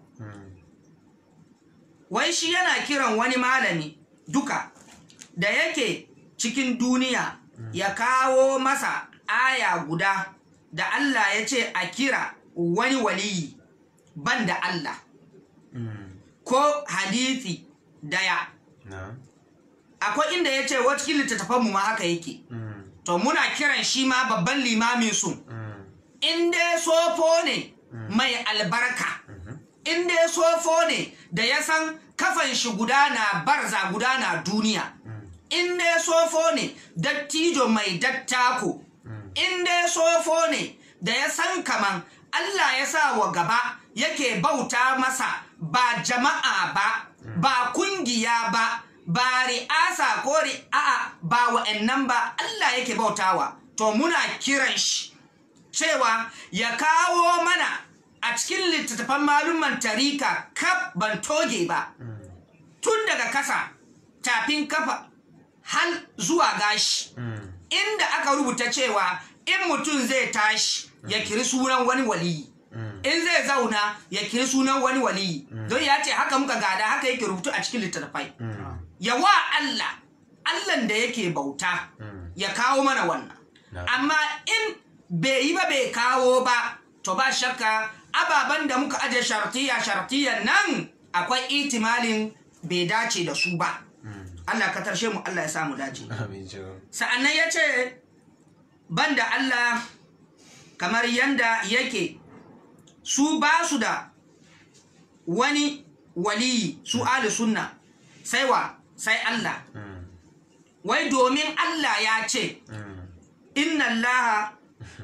wai shi yana kiran wani malami duka da yake cikin duniya ya kawo masa aya guda da Allah ya ce a kira wani waliyi ban da Allah ko hadithi daya akwai inda ya ce wata littattafanmu ma haka yake to muna kiran shi ma babban limamin su in dai sofo ne mai albarka in dai sofo ne da ya san kafan shi guda na barza guda na duniya in dai sofo ne dattijo mai dattako in dai sofo ne da ya san kaman Allah ya sa wa gaba yake bauta masa ba jama'a ba ba kungiya ba ba ri'asa ko ri'a ba wa'annan ba Allah yake bautawa to muna kiran shi cewa ya kawo mana a cikin littattafan malumman tarika kaf ban toge ba tun daga kasa tafin kafa har zuwa gashi inda aka rubuta cewa in mutum zai tashi ya kiri sunan wani waliyi in zai zauna ya kiri sunan wani waliyi don ya ce haka muka gada haka yake rubutu a cikin littattafai ya wa Allah Allahn da yake bauta ya kawo mana wannan amma in bai yi ba bai kawo ba to ba shakka ababen da muka aje shartiya shartiyan nan akwai itimalin bai dace da su ba Allah ka tarshe mu Allah ya samu dace sa'annan ya ce banda Allah kamar yanda yake su ba su da wani waliyi su ahli sunna sai wa sai Allah wai domin Allah ya ce inna Allah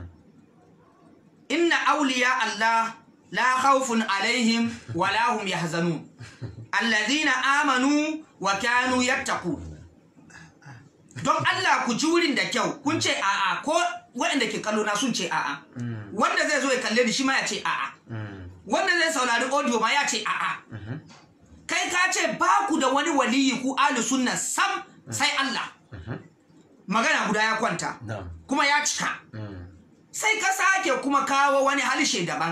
inna auliya Allah la khawfun alaihim wa la hum yahzanun alladhina amanu wa kanu yattaqun don Allah ku ji wurin da kyau kun ce a'a ko waɗanda ke kallo na sun ce a'a wanda zai zo ya kalle ni shi ma ya ce a'a wanda zai saurari audio ma ya ce a'a kai ka ce ba ku da wani waliyi ku ahli sunna sam sai Allah magana guda ya kwanta kuma ya cika sai ka sake kuma kawo wani halishe daban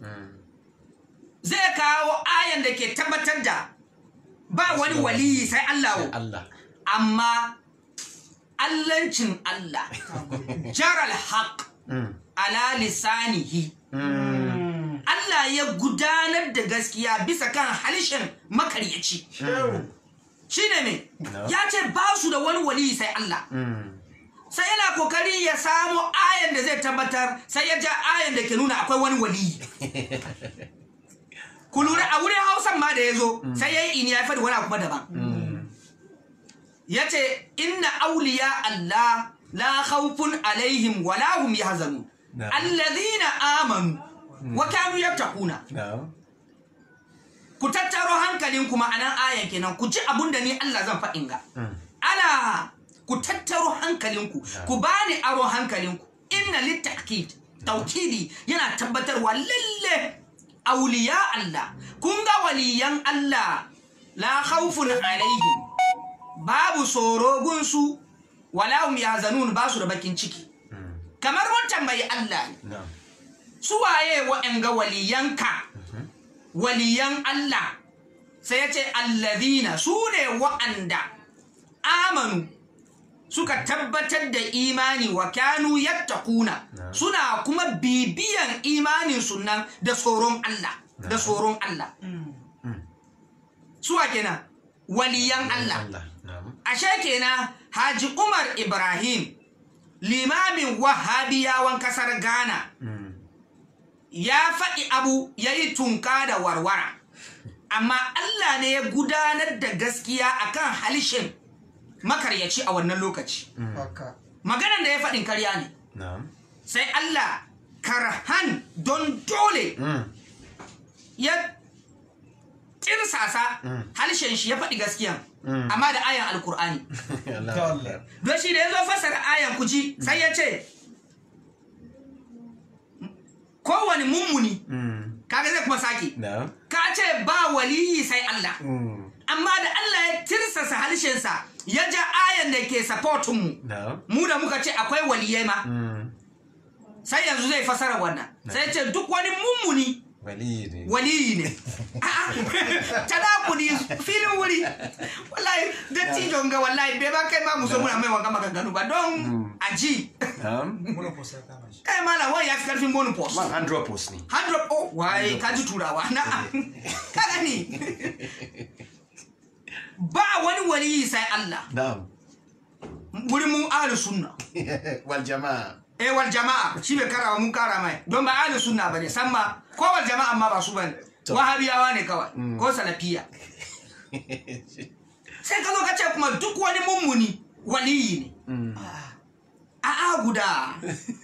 zai kawo ayan da ke tabbatar da ba wani waliyi sai Allah amma allancin Allah jaral haq ala lisanihi Allah ya gudanar da gaskiya bisa kan halishin makaryaci shi ne me ya ce ba su da wani wali sai Allah sai yana kokari ya samu ayan da zai tabbatar sai ya ja ayan da ke nuna akwai wani wali ku lura a wurin hausan ma da ya zo sai ya yi ini ya faɗi wani kuma daban ya ce inna auliya Allah la khawfun alaihim wa la hum yahzanun Na'am. alladhina amanu wa kanu yattaquna na'am ku tattaro hankalinku ma'anan ayan kenan ku ji abun da ni Allah zan faɗin ga ala ku tattaro hankalinku ku bani aro hankalinku inna litta'kid tawkidi yana tabbatarwa lalle auliya Allah kun ga waliyan Allah la khawfun alaihim babu tsoro gunsu wala hum yahzanun ba su da bakin ciki kamar mun tambayi Allah ne na'am su waye wa'anga waliyanka waliyan Allah sai ya ce allazina su ne wa'anda amanu suka tabbatar da imani wa kanu yattaquna suna kuma bibiyan imanin sunan da tsoron Allah da tsoron Allah suwa kenan waliyan Allah Allah na'am ashe kenan Haji Umar Ibrahim limamin wahabiyawan kasar Ghana ya faɗi abu ya yi tunka da warwara amma Allah ne ya gudanar da gaskiya akan halishin makaryaci a wannan lokaci haka maganan da ya faɗin karya ne na'am sai Allah karhan don dole Mm. ya tirsasa halishin shi ya faɗi gaskiyan amma da ayan alkur'ani Allah don shi da ya zo fasara ayan kuji sai ya ce kowane mummuni Mm. kaga zai kuma sake na'am ka ce ba waliyi sai Allah Mm. amma da Allah ya tirsasa harshensa ya ja ayan da ke supportin mu na'am mu da muka ce akwai waliyai ma Mm. sai yanzu zai fasara wannan sai ya ce duk wani mummuni wali ne waliyi ne tanakudi filin wuri wallahi dattijon ga wallahi bai ba kai ma mu so muna mai wanga maganganu ba don aji na'am muna kusa kama shi kai malam wani ya fi karfin bonus man andropos ne 100 oh waye ka ji turawa na ka gani ba wani waliyi sai Allah na'am wurin mu ahlus sunna wal jama'a eh wal jama'a shi bai karawa mun kara mai don ba ahlus sunna bane san ma ko wal jama'a ma ba su bane wahabiyawa ne kawai ko salafiya sai ka zo ka ce kuma duk wani mummuni waliyi ne a a guda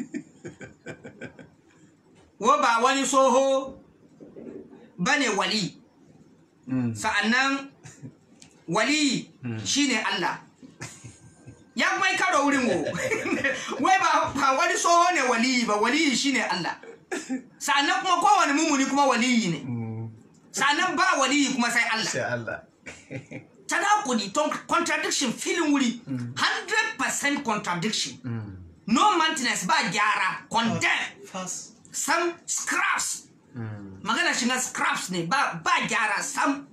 wa ba wani soho bane wali sa'annan wali shine Allah ya kuma yi karo wurin wo wai ba ba wani soho ne waliyi ba waliyi shine Allah sa'annan kuma kowane mumuni kuma waliyi ne sa'annan ba waliyi kuma sai Allah sai Allah tanakudi ton contradiction filin wuri 100% contradiction no maintenance ba gyara condemn fast sam scraps magana shi na scraps ne ba ba gyara sam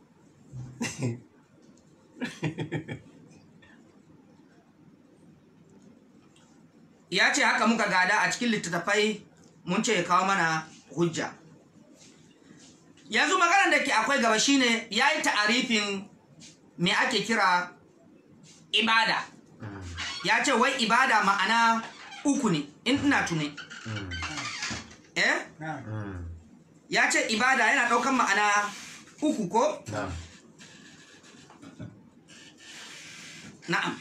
ya ce haka muka gada a cikin littattafai mun ce ya kawo mana hujja yanzu maganar da ke akwai gaba shine ya yi ta'arifin me ake kira ibada ya ce wai ibada ma'ana uku ne in ina tune eh na ya ce ibada yana ɗaukan ma'ana uku ko na'am na'am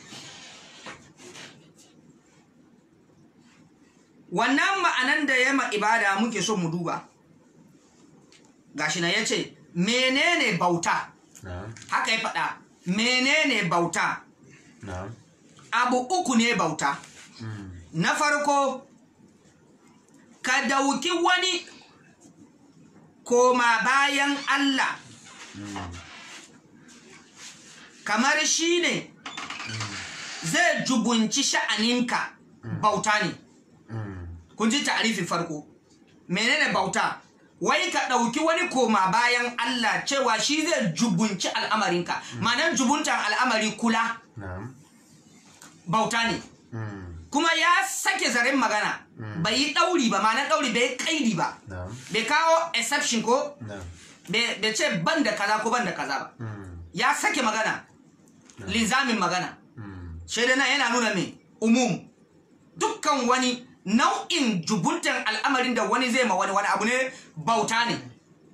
wannan ma'anan da ya ma ibada muke so mu duba gashi na ya ce menene bauta na'am haka ya faɗa menene bauta na'am abu uku ne bauta na farko ka dauki wani koma bayan Allah kamar shi ne zai jubunci sha'aninka bauta ne kun ji ta'arifin farko menene bauta wai ka ɗauki wani koma bayan Allah cewa shi zai jubunci al'amarinka ma'anar jubuntan al'amari kula na'am bauta ne kuma ya sake zaren magana bai yi ɗauri ba ma'anar ɗauri bai yi ƙaidi ba na'am bai kawo exception ko na'am bai bai ce ban da kaza ko ban da kaza ba ya sake magana linzamin magana shaida na yana nuna mai umum dukkan wani nau'in jubuntan al'amarin da wani zai ma wani wani abu ne bauta ne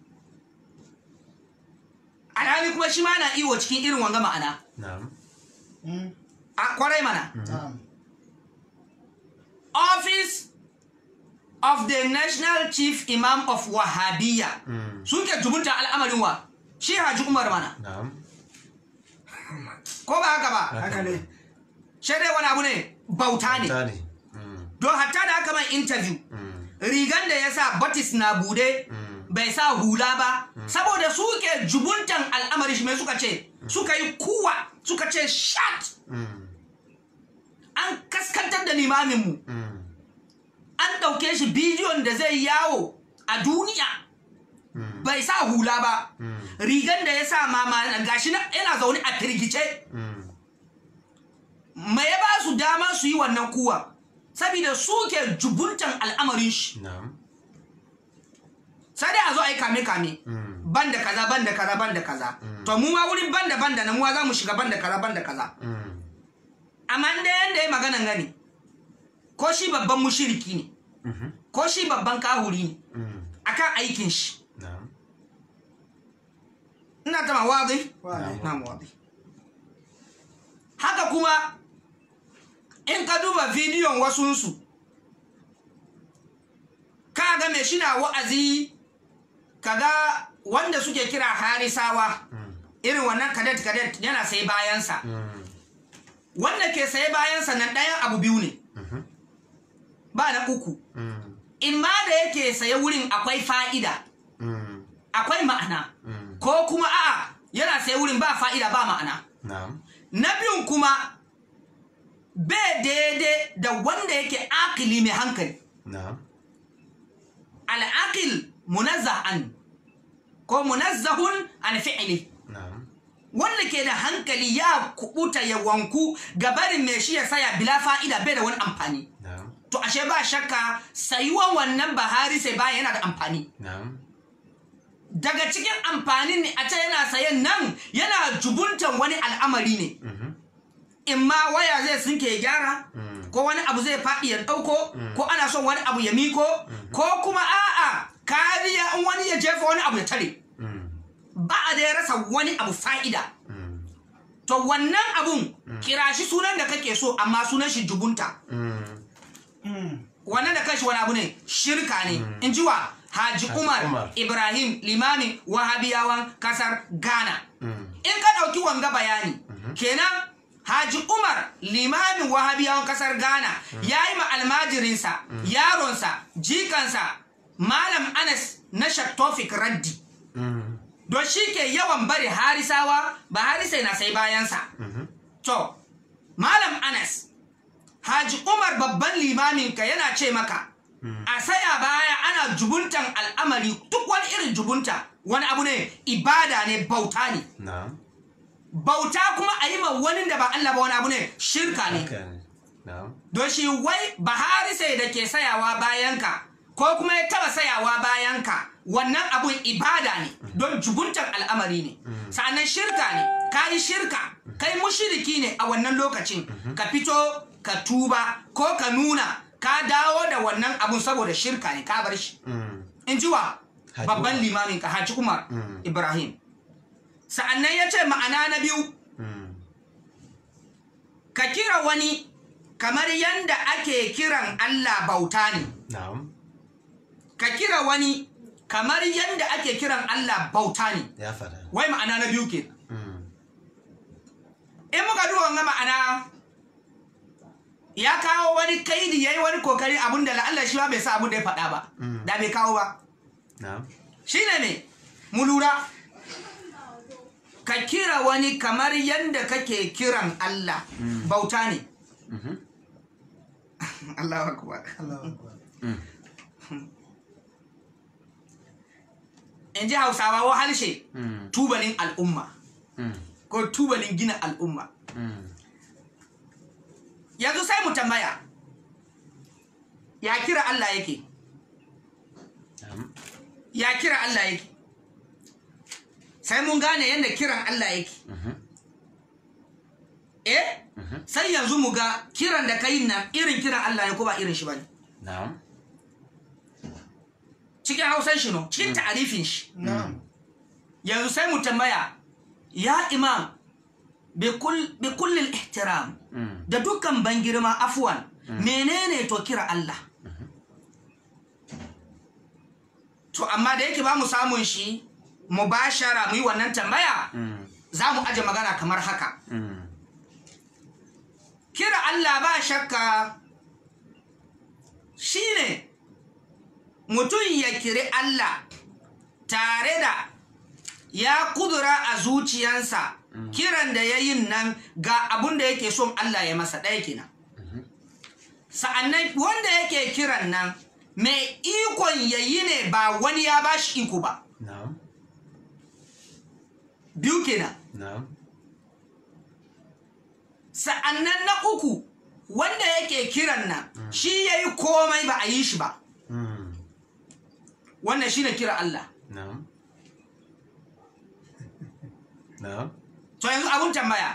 alhali kuma shi ma na iwo cikin irin wanga ma'ana na'am a kwarai mana na'am of the national chief imam of wahabiyya suke jubunta al'amarin wa shi haji umar mana na'am ko ba haka ba haka ne shi dai wani abu ne bauta ne ta ne Mm, don hatta da aka mai interview mm, rigan da ya sa batis na bude bai sa hula ba saboda suke jubuntan al'amari shi mai suka ce suka yi kuwa suka ce shat mm, an kaskantar da limaminmu mm, an ɗauke shi bidiyon da zai yawo a duniya mm, bai sa hula ba mm, rigan da ya sa mama gashi na yana zaune a firgice mm. mai ya ba su dama su yi wannan kuwa saboda suke jubuntan al'amarin shi na'am sai dai a zo a yi kame-kame Mm, ban da kaza ban da kaza ban da kaza to mu ma wurin ban da ban da na muwa za mu shiga ban da kaza ban da kaza mm, amma da yanda ya maganan gani ko shi babban mushiriki ne mhm, ko shi babban kahuri ne mm, akan aikin shi na'am ina ta mawazi Wazi. na mawazi haka kuma in ka duba bidiyon wasunsu ka ga mai shi na wa'azi kaga wanda suke kira harisawa Mm, irin wannan kadet kadet yana sai bayansa mm, wanda ke saye bayansa nan ɗayan abu biyu ne mhm, ba na uku mm, in ma da yake saye wurin akwai fa'ida mm, akwai ma'ana mm, ko kuma a'a yana saye wurin ba fa'ida ba ma'ana na'am na biyun kuma bai daidai da wanda yake akili mai hankali na'am al'akil munazzah'an ko munazzahun an fi'ili na'am wanda ke da hankali ya kubuta ya wanku gabarin mai shi ya saya bila fa'ida bai da wani amfani na'am to ashe ba shakka sayuwan wannan bahari sai bayan yana da amfani na'am daga cikin amfanin ne a ce yana sayan nan yana jubuntan wani al'amari ne mhm, in ma waya zai sinke ya gyara mm, ko wani abu zai faɗi ya ɗauko ko ana son wani abu ya miko ko kuma a'a kariya in wani ya jefa wani abu ya tare mm, ba a da ya rasa wani abu fa'ida mm, to wannan abun kira shi sunan da kake so amma sunan shi jubunta mm, wannan da kashi wani abu ne shirka ne in ji wa Haji Umar, Umar. Ibrahim Limami Wahabiyawan kasar Ghana. mm, In ka ɗauki wanga bayani, kenan Haji Umar Limamin Wahabiyawan kasar Ghana ya yi ma almajirinsa, yaronsa, jikansa, Malam Anas na Shaktofik Raddi. mm, Don shi ke yawan bari harisawa ba harisai na sai bayansa. mhm, To, Malam Anas, Haji Umar babban limaminka yana ce maka, a saya baya ana jubuntan al'amari duk wani irin jubunta wani abu ne ibada ne bauta ne. na'am Bauta kuma a yi ma wani da ba Allah ba wani abu ne shirka ne. haka ne na'am Don shi wai Bahari sai da ke sayawa bayanka ko kuma ya taba sayawa bayanka wannan abun ibada ne don jubuntan al'amari ne. Sa'annan shirka ne, ka yi shirka, kai mushiriki ne a wannan lokacin ka fito ka tuba ko ka nuna ka dawo da wannan abun saboda shirka ne ka bar shi. mm, In ji wa Haji babban Umar. limamin ka Haji Umar Mm. Ibrahim. Sa'annan ya ce ma'ana na biyu mm, ka kira wani kamar yanda ake kiran Allah bauta ne na'am ka kira wani kamar yanda ake kiran Allah bauta ne ya fada wai ma'ana na biyu ke mm, in muka duba wanga ma'ana ya kawo wani kaidi yayi wani kokari abun da la'alla shi ba bai sa abun da ya faɗa ba Mm. da bai kawo ba na'am shine ne mu lura ka kira wani kamar yanda kake kiran Allah bauta ne mhm, Allahu akbar Allahu Akbar. in ji hausawa wa harshe mm, tubalin al'umma mm, ko tubalin gina al'umma mm, yanzu sai mu tambaya ya kira Allah yake na'am ya kira Allah yake sai mun gane yadda kiran Allah yake mhm, eh mhm, sai yanzu mu ga kiran da kai nan irin kiran Allah ne ko ba irin shi bane na'am cikin hausan shi no cikin ta'arifin shi Na'am. yanzu sai mu tambaya ya imam bi kull- bi kullil ihtiram mm, da dukkan ban girma afwan menene to kira Allah to amma da yake ba mu samun shi mu bashara mu yi wannan tambaya Mm. za mu aje magana kamar haka Mm. kira Allah ba shakka shine mutum ya kiri Allah tare da ya kudura a zuciyansa kiran da ya yin nan ga abun da yake son Allah ya masa ɗaya kenan sa'annan wanda yake kiran nan mai ikon ya yi ne ba wani ya ba shi iko ba Na'am. biyu kenan Na'am. sa'annan na uku wanda yake kiran nan shi ya yi komai ba a yi shi ba Mm. wannan shi ne kira Allah Na'am. Na'am. to yanzu abun tambaya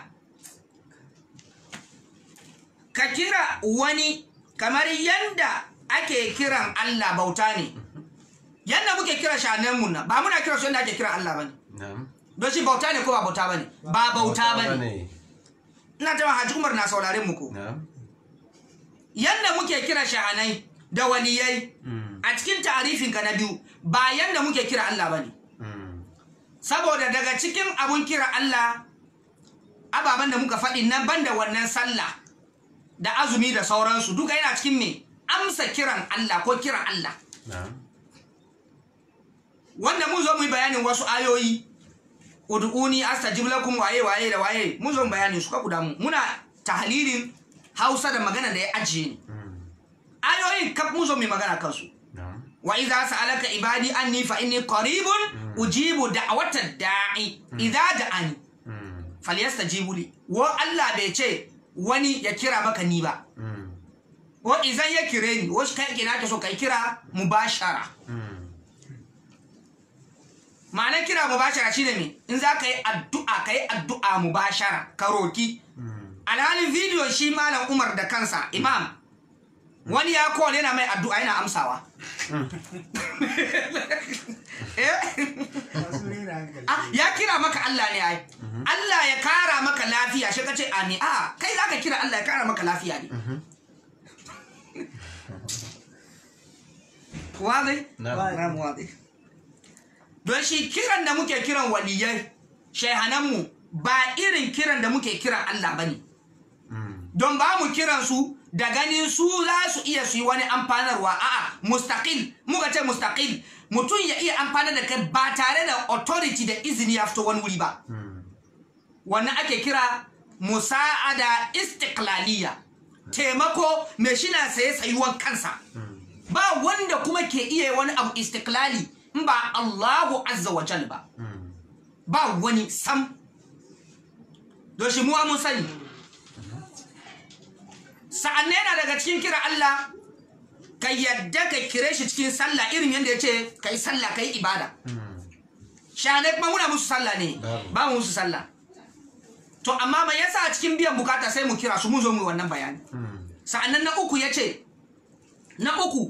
ka kira wani kamar yanda ake kiran Allah bauta ne yanda muke kira shanenmu nan ba muna kira su yanda ake kiran Allah bane Na'am. don shi bauta ne ko ba bauta bane ba bauta bane Bane. ina jama Haji Umar na sauraren mu ko Na'am. yanda muke kira shahanai da waliyai Mm. a cikin tarifin ka na biyu ba yanda muke kira Allah bane Mm. saboda daga cikin abun kira Allah ababen da muka faɗi nan banda wannan sallah da azumi da sauransu duka yana cikin me amsa kiran Allah ko kiran Allah Na'am. wanda mun zo mu yi bayanin wasu ayoyi ud'uni astajib lakum waye waye da waye mun zo mu bayanin su ka guda mu muna tahlilin Hausa da magana da ya ajiye ni Mm. ayoyin kaf mun zo mu yi magana kansu Na'am. wa idza sa'alaka ibadi anni fa inni qaribun ujibu da'wata da'i idza da'ani Mm. falyastajibu li wa Allah bai ce wani ya kira maka ni ba Mm. wa idan ya kire ni wasu kai kina ka so kai kira mubashara Mm. ma'anar kira mubashara shine me in za ka yi addu'a ka yi addu'a mubashara ka roki Mm. alhalin bidiyo shi malam umar da kansa imam wani ya call yana mai addu'a yana amsawa Eh? Ah, ya kira maka Allah ne ai Allah ya kara maka lafiya shi kace amin a kai zaka kira Allah ya kara maka lafiya ne wazi Na'am. Na'am, wazi don shi kiran da muke kiran waliyai shaihananmu ba irin kiran da muke kiran Allah bane Mm. don ba mu kiran su da ganin su za su iya su yi wani amfanarwa a'a mustaqil muka ce mustaqil mutum ya iya amfanar da kai ba tare da authority da izini ya fito wani wuri ba Mm. wannan ake kira musa'ada istiklaliya taimako mai shi na saye tsayuwan kansa ba wanda kuma ke iya wani abu istiklali in ba Allahu azza wa jal ba Mm. ba wani sam don shi muwa mun sani sa'an yana daga cikin kira Allah ka yadda ka kire shi cikin sallah irin yadda ya ce ka yi sallah ka yi ibada Mm. shane kuma muna musu sallah ne Babu. ba mu musu sallah to amma mai yasa a cikin biyan bukata sai mu kira su mu zo mu yi wannan bayani Mm. sa'annan na uku ya ce na uku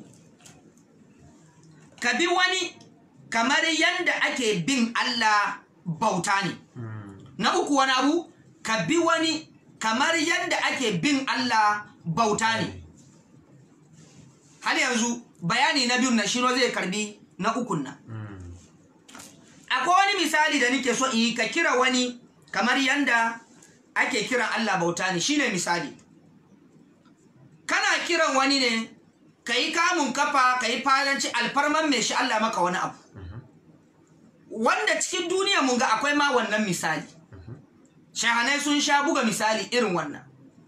ka bi wani kamar yadda ake bin Allah bauta ne Mm. na uku wani abu ka bi wani kamar yadda ake bin Allah bauta ne har yanzu bayani na biyun na shiro zai karbi na ukun nan Mm. akwai wani misali da nake so in yi ka kira wani kamar yanda ake kiran Allah bauta ne shine misali kana kiran wani ne ka yi kamun kafa ka yi falanci alfarman mai shi Allah maka wani abu wanda cikin duniya mun ga akwai ma wannan misali shahanai sun sha buga misali irin wannan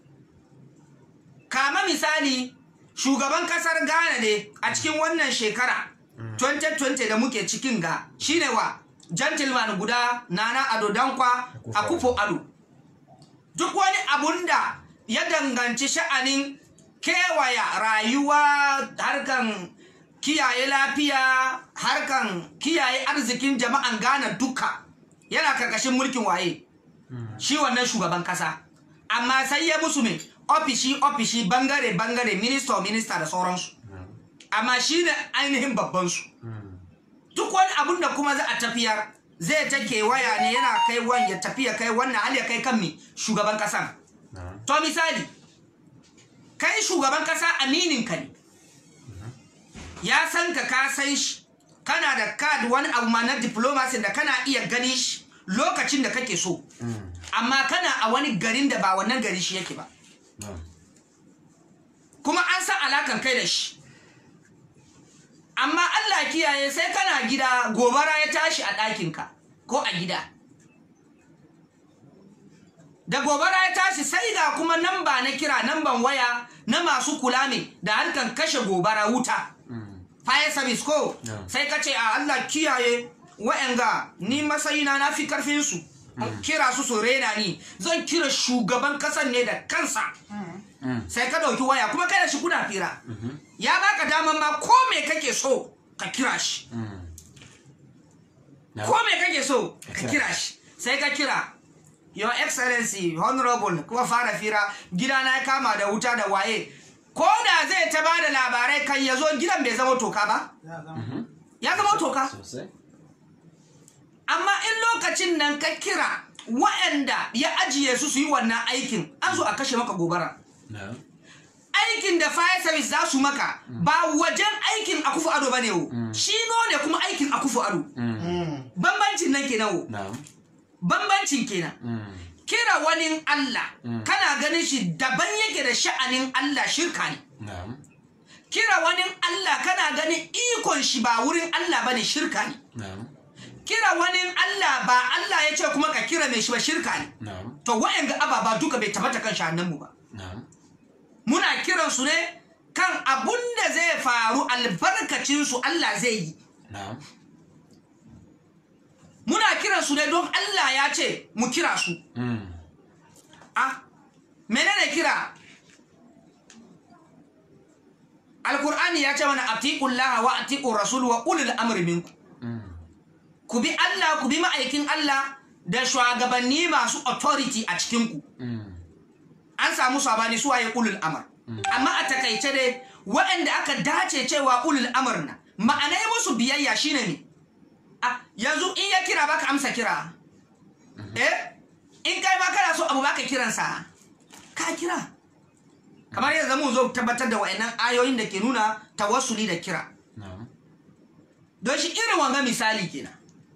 kama misali shugaban kasar ghana ne a cikin wannan shekara 2020 da muke cikin ga shine wa gentleman guda nana ado dankwa a kufo ado duk wani abun da ya danganci sha'anin kewaya rayuwa harkan kiyaye lafiya harkan kiyaye arzikin jama'an ghana duka yana karkashin mulkin waye shi wannan shugaban kasa amma sai ya musu mai ofishi ofishi bangare bangare minista minista da sauransu amma shi ne ainihin babbansu duk wani abun da kuma za a tafiyar zai ta kewaya ne yana kai wani ya tafiya kai wannan hal ya kai kan mi shugaban kasan Na'am. to misali kai shugaban kasa aminin ka ne ya san ka ka san shi kana da card wani abu ma na diplomacy da kana iya gani shi lokacin da kake so amma kana a wani garin da ba wannan gari shi yake ba na'am kuma an san alakan kai da shi amma Allah kiyaye sai kana gida gobara ya tashi a ɗakinka ko a gida da gobara ya tashi sai ga kuma namba na kira namban waya na masu kula ne da harkan kashe gobara wuta fire service ko Yeah. sai ka ce a Allah kiyaye wa'anga ni masayina na fi karfin su In kira su su rena ni zan kira shugaban kasan ne da kansa sai ka dauki waya kuma kai da shi kuna fira ya baka daman ma ko me kake so ka kira shi na'am ko me kake so ka kira shi sai ka kira your excellency honorable kuma fara fira gidana ya kama da wuta da waye ko da zai ta ba da labarai kan ya zo gidan bai zama toka ba ya zama toka sosai amma in lokacin nan ka kira waɗanda ya ajiye su su yi wannan aikin an zo a kashe maka gobara na'am aikin da fire service za su maka ba wajen aikin akufu ado ba ne wo shi ne kuma aikin akufu ado bambancin nan kenan wo na'am bambancin kenan kira wani Allah kana ganin shi daban yake da sha'anin Allah shirka ne na'am kira wani Allah kana ganin ikon shi ba wurin Allah bane shirka ne na'am kira wani Allah ba Allah ya ce kuma ka kira mai shi ba shirka ne na'am to wa'anga ababa duka bai tabbata kan sha'anin mu ba na'am muna kiran su ne kan abun da zai faru albarkacin su Allah zai yi na'am muna kiran su ne don Allah ya ce mu kira su Mm. ah menene kira alkur'ani ya ce mana atiqullaha wa atiqur rasul wa ulul amri minkum Mm. ku bi Allah ku bi ma'aikin Allah da shugabanni masu authority a cikin ku Mm. an samu sabani su waye ulul amr amma a takaice dai waɗanda aka dace cewa ulul amr na ma'anai musu biyayya shine ne ah yanzu in ya kira baka amsa kira eh in kai ma kana so abu baka kiransa ka kira kamar yanzu mun zo tabbatar da wayannan ayoyin da ke nuna tawassuli da kira na'am don shi irin wanga misali kenan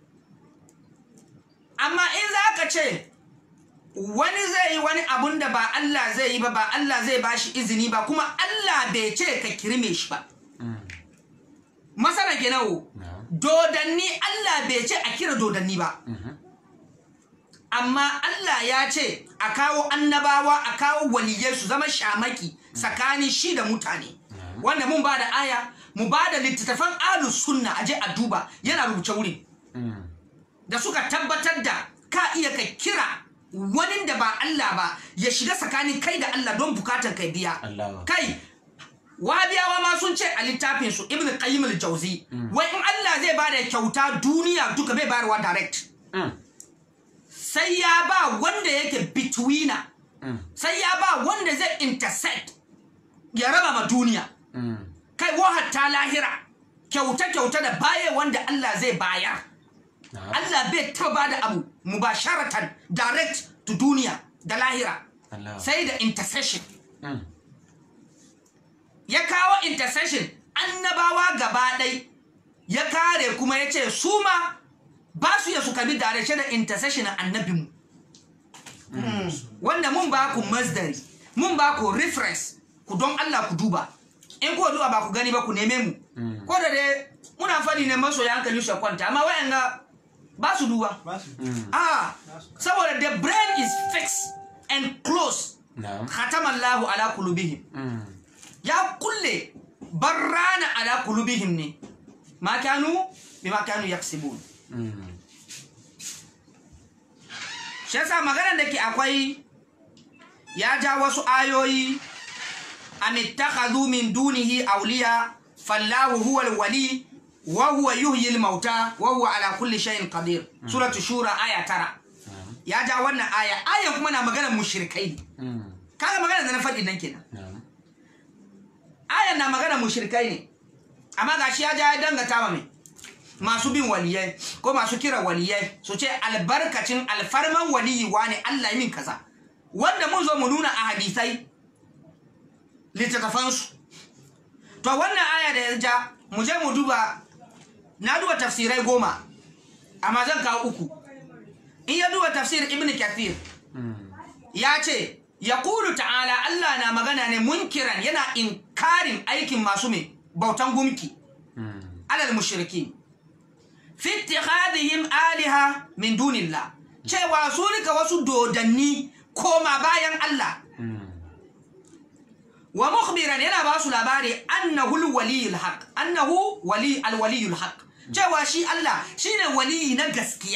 amma in za ka ce wani zai yi wani abun da ba Allah zai yi ba ba Allah zai ba shi izini ba kuma Allah bai ce ka kirme shi ba Mm. masana kenan wo na'am dodanni Allah bai ce a kira dodanni ba Mhm. amma Allah ya ce a kawo annabawa a kawo waliyai su zama shamaki tsakanin shi da mutane wanda mun ba da aya mu ba da littattafan alus sunna a je a duba yana rubuce wurin Mm. da suka tabbatar da ka iya ka kira wani da ba Allah ba ya shiga tsakanin kai da Allah don bukatar kai biya Allahu akbar. kai wahabiyawa ma sun ce a littafin su ibn qayyim al-jawzi wai in Allah zai bada kyauta duniya duka bai bayarwa direct Mm. sai ya ba wanda yake betweener Mm. sai ya ba wanda zai intersect ya raba ma duniya Mm. kai wa hatta lahira kyauta kyauta da baye wanda Allah zai bayar na'am Allah bai taba bada abu mubasharatan direct to duniya da lahira Allahu sai da intercession Mm. ya kawo intercession annabawa gaba ɗai ya kare kuma ya ce su ma ba su ya su kabi direct da intercession a annabinmu wanda mun ba ku masdari mun ba ku reference ku don Allah ku duba in ku duba ba ku gani ba ku neme mu ko da dai muna faɗi ne masoya hankali su ya kwanta amma wa'anga ba su duba ah saboda the brain is fixed and closed na'am khatamallahu ala kulubihim Mm. ya kulle barrana ala kulubihim ne ma kanu bima kanu yaksibun Mm. shi yasa maganar da ke akwai ya ja wasu ayoyi an ittakhadhu min dunihi awliya fallahu huwa alwali wa huwa yuhyi almauta wa huwa ala kulli shay'in qadir suratu shura aya tara ya ja wannan aya ayan kuma na maganar mushrikai ne Mm. kaga maganar da na faɗi nan kenan na'am ayan na maganar mushrikai ne amma gashi ya ja ya dangata wa mai masu bin waliyai ko masu kira waliyai su ce albarkacin alfarman waliyi wane Allah yi min kaza wanda mun zo mu nuna a hadisai littattafansu to wannan aya da ya ja mu je mu duba na duba tafsirai goma amma zan kawo uku in ya duba tafsir ibn kathir ya ce ya kulu ta'ala Allah na magana ne munkiran yana inkarin aikin masu mai bautan gumki alal mushriki fi ittikhadihim aliha min dunillah cewa su rika wasu dodanni koma bayan Allah wa mukhbiran yana ba su labari annahu alwaliyul haq annahu wali alwaliyul haq cewa shi Allah shine waliyi na gaskiya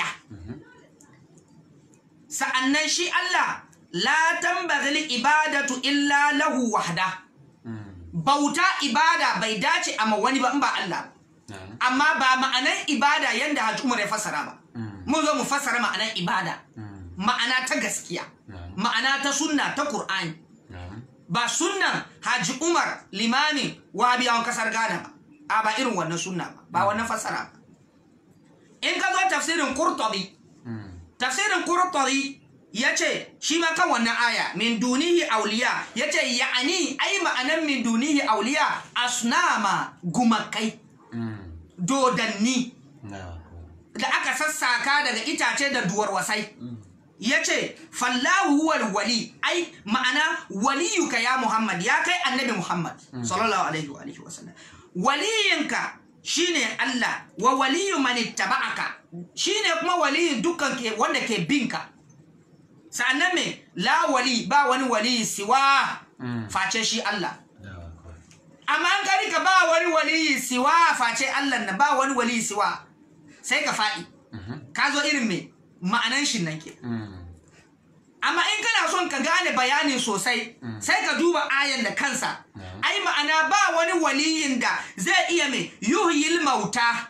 sa'annan shi Allah la tambaghi ibadatu illa lahu wahda bauta ibada bai dace a ma wani ba in ba Allah ba amma ba ma'anar ibada yanda Hajji Umar ya fassara ba mun zo mu fassara ma'anar ibada ma'ana ta gaskiya ma'ana ta sunna ta Qur'ani ba sunnan Haji Umar limami wahabiyawan kasar Ghana ba a ba irin wannan sunna ba ba wannan fassara ba in ka zo tafsirin Qurtubi tafsirin Qurtubi yace shi ma kan wannan aya min dunihi auliya yace ya'ani ai ma'anan min dunihi auliya asnama gumakai dodanni da aka sassaka daga itace da duwar wasai ya ce fallahu huwal wali ai ma'ana waliyuka ya muhammad ya kai annabi muhammad sallallahu alaihi wa alihi wasallam waliyinka shine allah wa waliyu man ittaba'aka shine kuma waliyin dukkan ke wanda ke binka sa'annan me la wali ba wani wali siwa face shi allah amma an kari ka ba wani waliyi siwa face Allah na ba wani waliyi siwa sai ka faɗi ka zo irin mai ma'anan shi nan ke amma in kana son ka gane bayani sosai sai ka duba ayan da kansa ai ma'ana ba wani waliyin da zai iya mai yuhyil mauta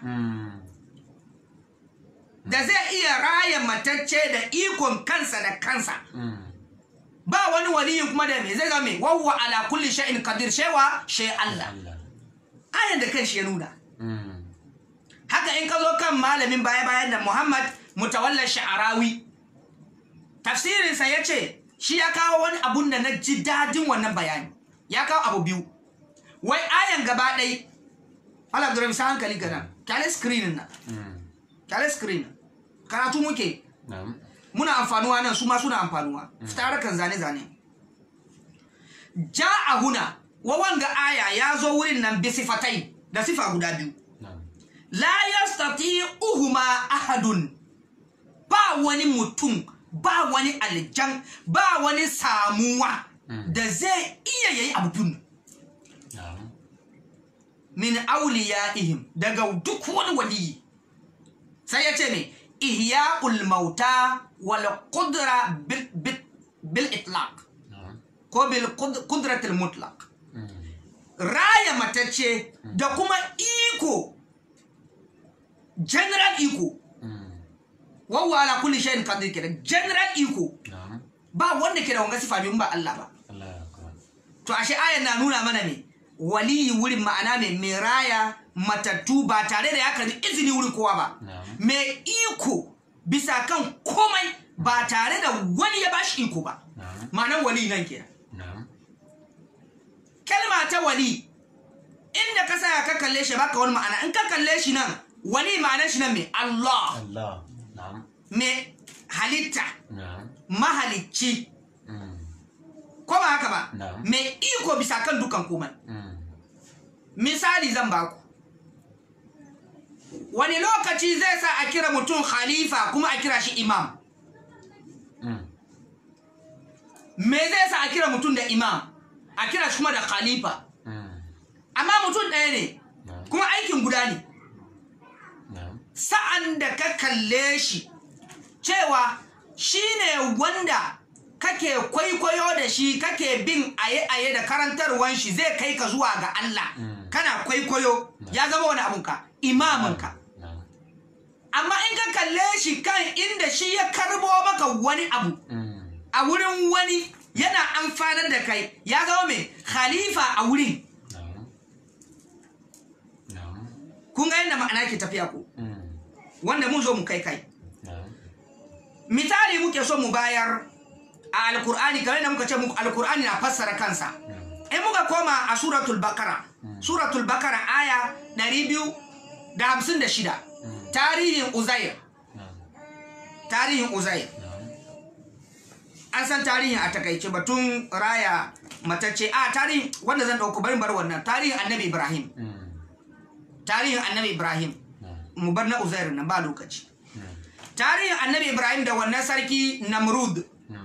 da zai iya raya matacce da ikon kansa da kansa ba wani waliyin kuma da me zai zama me wawwa ala kulli shay'in qadir shewa shay Allah ayan da kanshi ya nuna haka in ka zo kan malamin baya bayan da Muhammad mutawalla sha'arawi tafsirin sa yace shi ya kawo wani abun da na ji dadin wannan bayani ya kawo abu biyu wai ayan gaba ɗai Allah da sa hankali gana kyale screen nan kyale screen karatu muke muna amfanuwa nan su ma suna amfanuwa fita kan zane-zane ja a huna wawanga aya ya zo wurin nan bi sifatai da sifa guda biyu la yastati uhuma ahadun ba wani mutum ba wani aljan ba wani samuwa da zai iya yayi abu biyu min awliyaihim daga duk wani waliyi sai ya ce ne ihya'ul mauta wal qudra bil, bil, bil itlaq ko bil qudratil mutlaq raya matacce da kuma iko general iko wawa ala kulli shay'in qadir kenan general iko ba wanda ke da wanga sifa bin ba Allah ba to ashe ayan na nuna mana ne waliyi wurin ma'ana ne mai raya matattu ba tare da ya karbi izini wurin kowa ba mai iko bisa kan komai ba tare da wani ya bashi iko ba ma'anar wali nan kenan kalma ta wali inda ka sa ka kalle shi baka wani ma'ana in ka kalle shi nan wali ma'anar shi nan mai Allah mai halitta mahalicci ko ba haka ba mai iko bisa kan dukan komai misali zan baku wani lokaci zai sa a kira mutum khalifa kuma a kira shi imam me zai sa a kira mutum da imam a kira shi kuma da khalifa amma mutum ɗaya ne kuma aikin guda ne sa'an da ka kalle shi cewa shi ne wanda kake kwaikwayo da shi kake bin aye-aye da karantarwan shi zai kai ka zuwa ga Allah kana kwaikwayo ya zama wani abunka imaminka amma in ka kalle shi kan inda shi ya karbo maka wani abu a wurin wani yana amfanar da kai ya zama mai khalifa a wurin kun ga yadda ma'ana ke tafiya ko wanda mun zo mu kai kai misali muke so mu bayar a alkur'ani kamar da muka ce muku alkur'ani na fassara kansa in muka koma a suratul bakara suratul bakara aya 200 da hamsin da shida tarihin uzair tarihin uzair an san tarihin a takaice batun raya matacce a tarihin wanda zan ɗauko barin bar wannan tarihin annabi ibrahim tarihin annabi ibrahim mu bar na uzair nan ba lokaci tarihin annabi ibrahim da wannan sarki namrud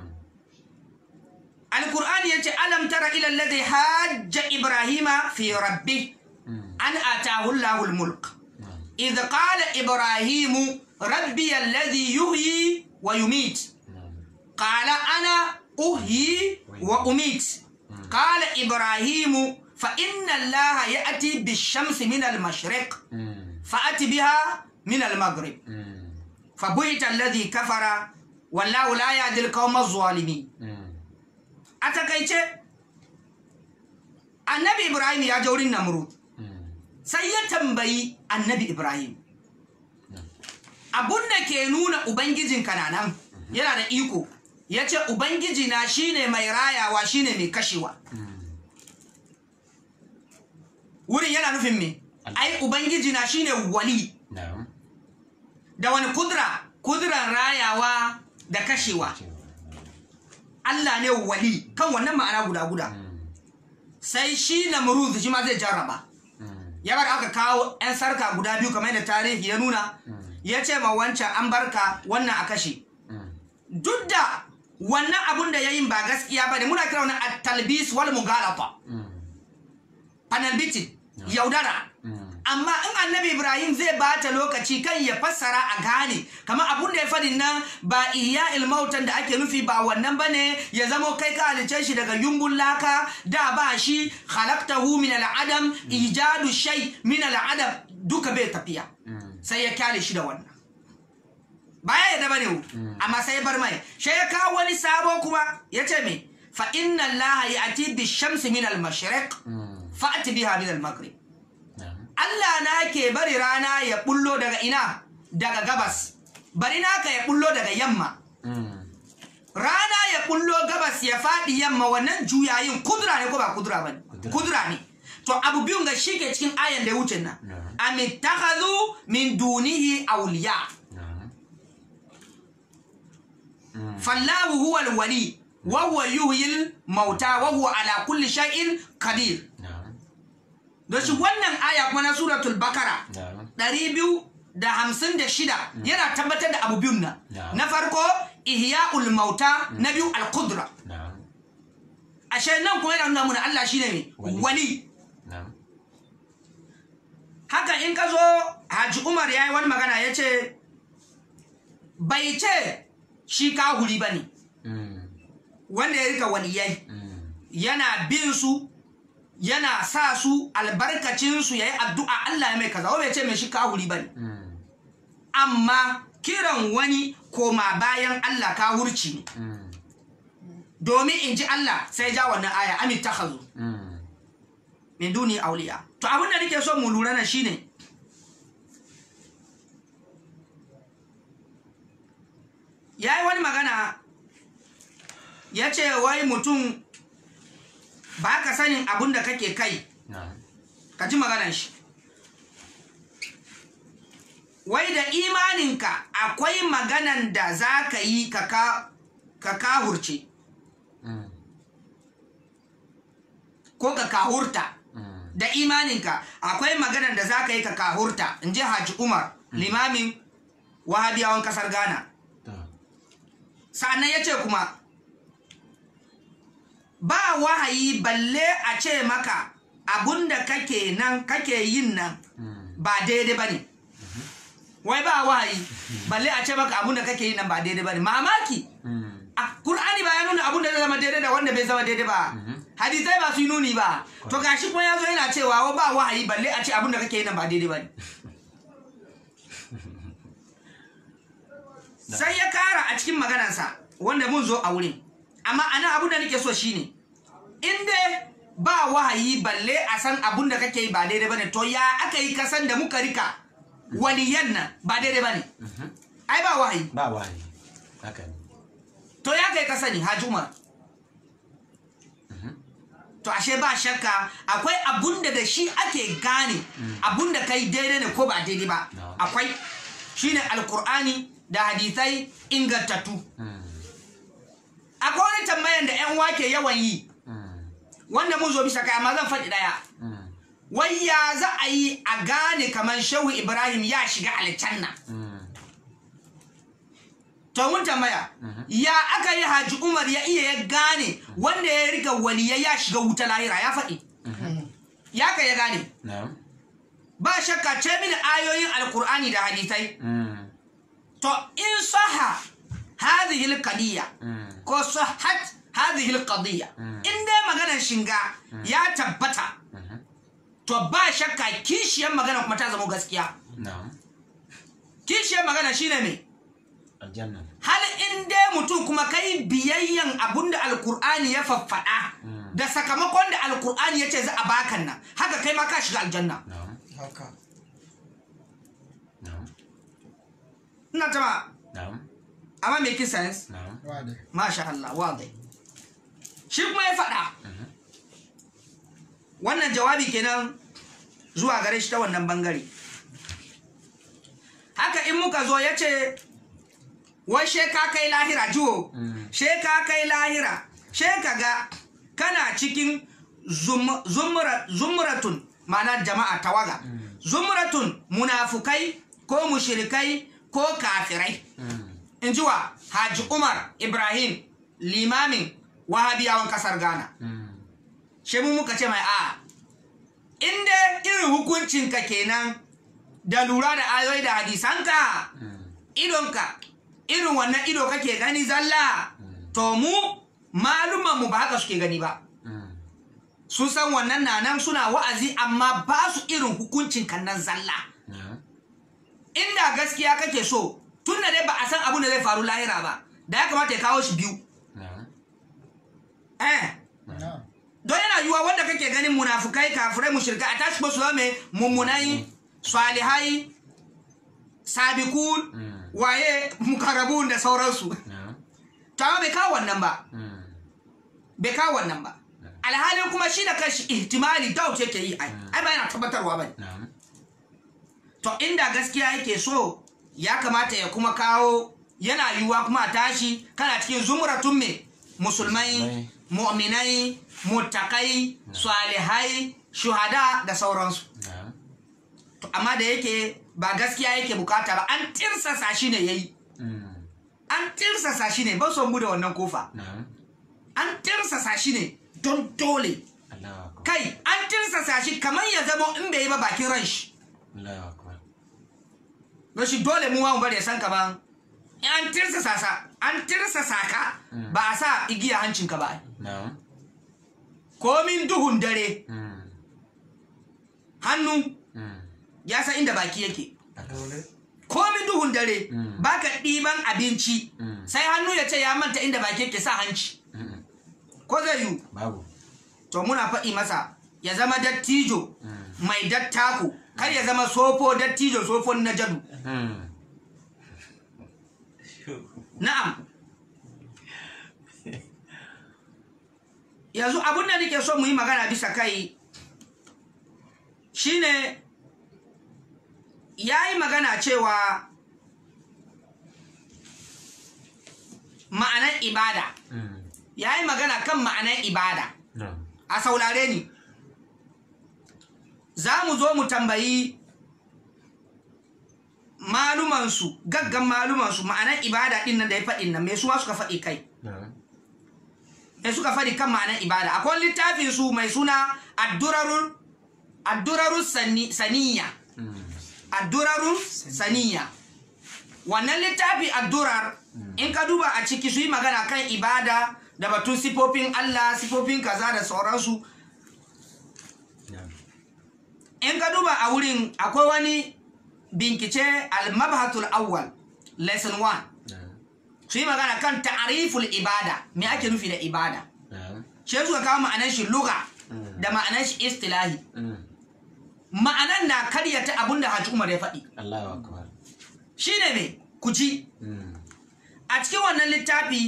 alkur'ani ya ce alam tara ila alladhi hajja ibrahima fi rabbi an atahu allahul mulk idh qala ibrahimu rabbi alladhi yuhyi wa yumit qala ana uhyi wa umit qala ibrahimu fa inna allaha ya'ti bish-shamsi min al-mashriq fa'ati biha min al-maghrib فبهت الذي كفر والله لا يهدي القوم الظالمين a takaice annabi ibrahim ya je wurin namrud sai ya tambayi annabi ibrahim abun da ke nuna ubangijin kananan yana da iko ya ce ubangiji na shine mai rayawa shine mai kashewa wurin yana nufin me ai ubangiji na shine wali da wani kudura kuduran rayawa da kashewa Allah ne wali kan wannan ma'ana guda guda sai shi na muruz shi ma zai jarraba ya bar aka kawo 'yan sarka guda biyu kamar da tarihi ya nuna ya ce ma wancan an barka wannan a kashe duk da wannan abun da ya yi ba gaskiya ba ne muna kira wani at-talbis wal mughalata panel beating yaudara amma in annabi ibrahim zai bata lokaci kan ya fassara a gane kamar abun da ya fadin nan ba iya ilmautan da ake nufi ba wannan bane ya zamo kai ka halice shi daga yumbun laka da ba shi khalaqtahu min al'adam ijadu shay min al'adam duka bai tafiya sai ya kyale shi da wannan baya ya daba ne amma sai ya bar mai sai ya kawo wani sabo kuma ya ce me fa inna allaha ya'ti bi shamsi min al-mashriq fa'ti biha min al-maghrib Allah na ke bari rana ya bullo daga ina daga gabas bari naka ya bullo daga yamma rana ya bullo gabas ya faɗi yamma wannan juyayin kudura ne ko ba kudura ba kudura ne to abu biyun ga shi ke cikin ayan da ya wuce nan amittakhadhu min dunihi awliya fallahu huwa alwali wa huwa yuhyil mauta wa huwa ala kulli shay'in qadir da shi wannan aya kuma na suratul bakara ɗari biyu da hamsin da shida yana tabbatar da abu biyun nan na farko ihya'ul mauta na biyu al-qudra ashe nan kuma yana nuna mana Allah shine ne wali haka in ka zo Haji Umar ya yi wani magana ya ce bai ce shi kahuri ba ne wanda ya rika waliyai yana bin su yana sa su albarkacinsu ya yi addu'a Allah ya mai kaza bai ce mai shi kahuri ba ne amma kiran wani koma bayan Allah kahurci ne domin in ji Allah sai ja wannan aya amin ta hazo min duni auliya to abin da nake so mu lura na shine ya yi wani magana ya ce wai mutum ba ka sanin abin da kake kai ka ji maganan shi wai da imaninka akwai maganan da za ka yi ka kahurce ko ka kahurta da imaninka akwai maganan da za ka yi ka kahurta in ji haji umar limamin wahabiyawan kasar ghana sa'annan ya ce kuma ba wahayi balle a ce maka abunda kake nan kake yin nan ba daidai ba ne wai ba wahayi balle a ce maka abunda kake yin nan ba daidai ba ne mamaki a kur'ani ba ya nuna abunda zai zama daidai da wanda bai zama daidai ba hadisai ba su yi nuni ba to gashi kuma ya zo yana cewa ba wahayi balle a ce abunda kake yin nan ba daidai ba ne sai ya kara a cikin maganarsa wanda mun zo a wurin amma ana abun da nake so shine in dai ba wahayi balle a san abun da kake yi ba daidai bane to ya aka yi kasan da muka rika waliyan nan ba daidai bane ai ba wahayi ba wahayi haka ne to ya kai ka sani haji umar to ashe ba shakka akwai abun da da shi ake gane abun da kai daidai ne ko ba daidai ba No. akwai shine alkur'ani da hadisai ingantattu Mm. akwai wani tambayan da yan wake yawan yi Mm. wanda mun zo bisa kai amma zan faɗi ɗaya Mm. wai ya za a yi a gane kamar shehu ibrahim ya shiga aljanna Mm. to mun tambaya ya aka yi haji umar ya iya ya gane wanda ya riga waliyai ya shiga wuta lahira ya faɗi ya ka ya gane Na'am. ba shakka ce mini ayoyin alkur'ani da hadisai Mm. to in saha hadhihi alqadiyya Mm. ko sahat hadhihi alqadiyya in dai maganar shinga ya tabbata Mhm. to ba shakka kishiyar magana kuma ta zama gaskiya Na'am. kishiyar magana shine me Aljanna. hal in dai mutum kuma kai biyayyan abunda alkur'ani ya faffaɗa da sakamakon da alkur'ani ya ce za a bakan nan haka kai ma ka shiga aljanna Na'am. haka Na'am. ina tama Na'am. amma make sense Na'am. wade masha Allah wadai shi kuma ya faɗa wannan jawabi kenan zuwa gare shi ta wannan bangare haka in muka zo ya ce wai she ka kai lahira jiwo she ka kai lahira she ka ga kana cikin zum- zumra- zumratun ma'ana jama'a tawaga zumratun munafukai ko mushrikai ko kafirai Mm. in ji wa Haji Umar Ibrahim limamin wahabiyawan kasar Ghana. Mm. Shi mu muka ce mai a inda irin hukuncinka kenan da lura da ayoyi da hadisanka Mm. idonka irin wannan ido kake gani zalla to mu maluman mu ba haka suke gani ba Mm. sun san wannan na nan suna wa'azi amma ba su irin hukuncin kan nan zalla Na'am. inda gaskiya kake so tun da dai ba a san abin da zai faru lahira ba da ya kamata ya kawo shi biyu Na'am. eh na don yana yiwuwa wanda kake ganin munafukai kafirai mushrikai a tashi ba su zama mai mummunai salihai sabikun Mm. waye mukarrabun da sauransu Na'am. to amma bai kawo wannan ba Mm. bai kawo wannan ba alhalin kuma shi da kanshi ihtimali doubt yake yi ai ai ba yana tabbatarwa ba Na'am. to inda gaskiya yake so ya kamata ya kuma kawo yana yiwuwa kuma a tashi kana cikin zumuratun me musulmai Musulmai. mu'minai muttakai salihai shuhada da sauransu Na'am. to amma da yake ba gaskiya yake bukata ba an tirsasa shi ne yayi Mm. an tirsasa shi ne ba son bude wannan kofa Na'am. an tirsasa shi ne don dole Allahu akbar. kai an tirsasa shi kamar ya zama in bai yi ba bakin ran shi Allahu akbar. don shi dole mu ma mu bari ya san kaman in an tirsasa sa an tirsasa ka ba a sa igiya hancinka ba Na'am. komin duhun dare Mm. hannu Mm. ya san inda baki yake dole komin duhun dare Mm. baka ɗiban abinci Mm. sai hannu ya ce ya manta inda baki yake sa hanci Mm. ko zai yiwu Babu. to muna faɗi masa ya zama dattijo Mm. mai dattako kar ya zama sofo dattijo sofon na jadu Mm. na'am yanzu abun da nake so mu yi magana bisa kai shine ya yi magana cewa ma'anar ibada Mm. ya yi magana kan ma'anar ibada Na'am. a saurare ni za mu zo mu tambayi malumansu gaggan malumansu ma'anar ibada ɗin nan da ya faɗin nan me suwa suka faɗi kai Na'am. me suka faɗi kan ma'anar ibada akwai littafin su mai suna addurarun addurarun sani- saniya Mm. addurarun saniya wannan littafi addurar in ka duba a ciki su yi magana kan ibada da batun sifofin Allah sifofin kaza da sauransu Na'am. in ka duba a wurin akwai wani binkice al-mabhatul awwal lesson 1 Na'am. su yi magana kan ta'ariful ibada me ake nufi da ibada Na'am. shi suka kawo ma'anar shi lugha Mm. da ma'anar shi istilahi Mm. ma'anar na karyata abin da Haji Umar ya faɗi Allahu akbar. shine me ku ji Mm. a cikin wannan littafi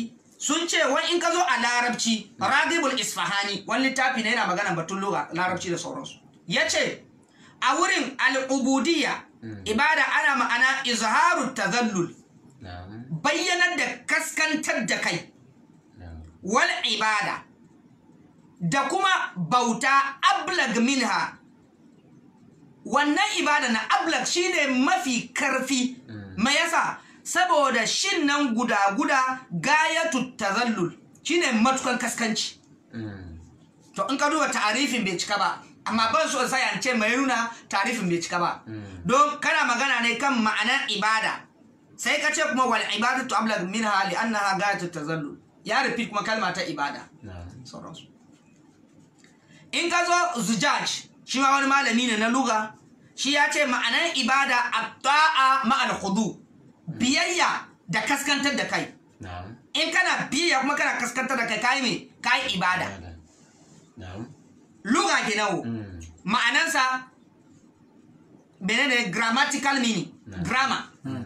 sun ce wai in ka zo a larabci ragibul isfahani wani littafi ne yana magana batun lugha larabci da sauransu ya ce a wurin al'ubudiyya ibada ana ma'ana izharu tazallul na'am bayyanar da kaskantar da kai na'am wal ibada da kuma bauta ablag minha wannan ibada na ablag shine mafi karfi me yasa saboda shin nan guda guda gayatu tazallul shine matukan kaskanci Mm. to in ka duba ta'arifin bai cika ba amma ban so in sai an ce mai nuna ta'arifin bai cika ba don kana magana ne kan ma'anar ibada sai ka ce kuma wal ibadatu ablag minha li annaha gayatu tazallul ya rufi kuma kalma ta ibada na'am sauransu in ka zo zujaj shi ma wani malami ne na luga shi ya ce ma'anar ibada abta'a ma'al khudu biyayya da kaskantar da kai na'am in kana biyayya kuma kana kaskantar da kai kai me kai ibada ibada na'am luga ke nawo Mm. ma'anansa menene grammatical meaning grammar Mm.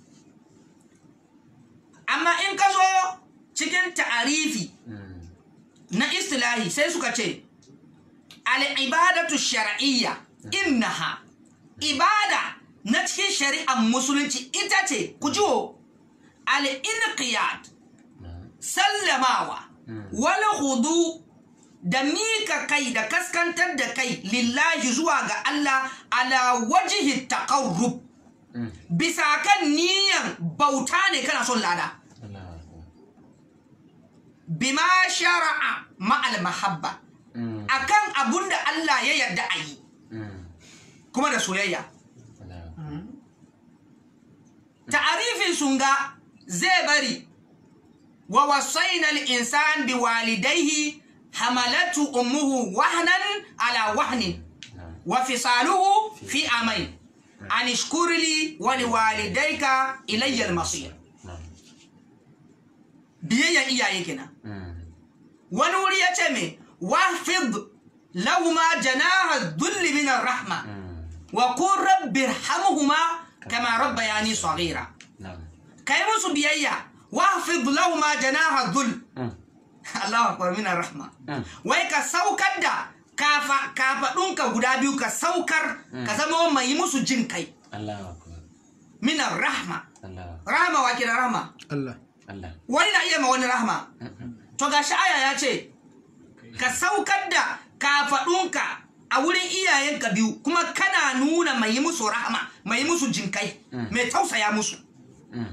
amma in ka zo cikin ta'arifi Mm. na istilahi sai suka ce al'ibadatu shar'iyya innaha ibada na cikin shari'ar musulunci ita ce ku jiwo al'inqiyat na'am sallamawa wal hudu da mika kai da kaskantar da kai lillahi zuwa ga Allah ala wajihi taqarrub Mm. bisa kan niyan bauta ne kana son lada Allahu akbar bima shara'a ma'al mahabba Mm. akan abun da Allah ya yarda a yi Mm. kuma da soyayya Allahu akbar ta'arifin sunga zai bari wa wasaina al-insan bi walidayhi hamalatu ummuhu wahnan ala wahnin na'am wa fisaluhu fi amain an ishkur li wa liwalidayka ilayya al-masir na'am biyayyan iyaye kenan Mm. wani wuri ya ce me wahfid lahuma janaha dhulli min ar-rahma Mm. wa qur rabbi irhamhuma kama rabbayani saghira na'am kai musu biyayya wahfid lahuma janaha dhul Mm. Allahu akbar min rahma Mm. wai ka saukar da kafa kafadunka guda biyu ka saukar ka zama mai musu jin kai Allahu akbar min rahma Allah rahma wa kira rahma Allah Allah wani na iya ma wani rahma to gashi aya ya ce ka saukar da kafadunka a wurin iyayenka biyu kuma kana nuna mai musu rahma mai musu jinkai mai tausaya musu Mm.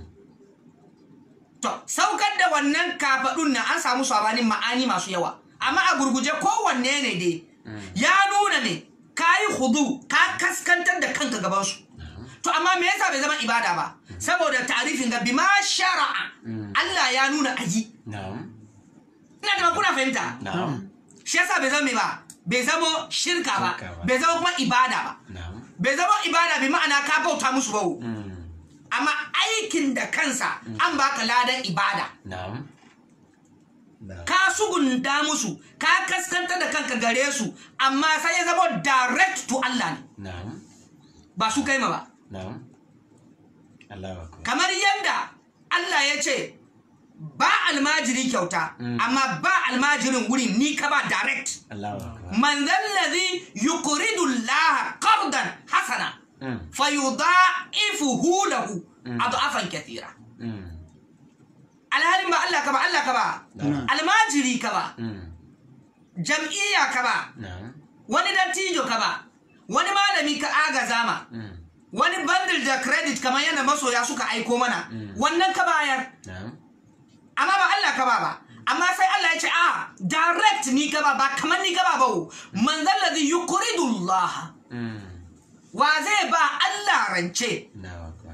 To, saukar da wannan kafaɗun na an samu sabanin ma'ani masu yawa, amma a gurguje kowanne ne dai, ya nuna ne, ka yi hudu, ka kaskantar da kanka gabansu. To, amma me yasa bai zama ibada ba? Saboda tarifin ga bima shara'a, Allah ya nuna ayi. na'am Ina da kuna fahimta? na'am Shi yasa bai zama me ba? Bai zama shirka ba, Shirka ba. bai zama kuma ibada ba. na'am Bai zama ibada bi ma'ana ka bauta musu ba. Mm. Amma aikin da kansa an baka ladan ibada. na'am na'am ka sugunta musu ka kaskanta da kanka gare su amma sai ya zama direct to Allah ne na'am ba su kai ma ba na'am Allahu akbar kamar yadda Allah ya ce ba almajiri kyauta amma ba almajirin wurin ni ka ba direct Allahu akbar man zallazi yuqridu Allah qardan hasana Mm. fayudha'ifuhu lahu adafan kathira Mm. alhalin ba Allah ka ba Allah ka ba almajiri ka ba Mm. jam'iyya ka ba na'am wani dattijo ka ba wani malami ka agaza ma Mm. wani bundle da credit kamar yadda masoya suka aiko mana wannan ka bayar na'am amma ba Allah ka ba ba amma sai Allah ya ce a direct ni ka ba ba kamar ni ka ba ba wo. man zallazi yuqridu Allah Mm. wa zai ba Allah rance Allahu akbar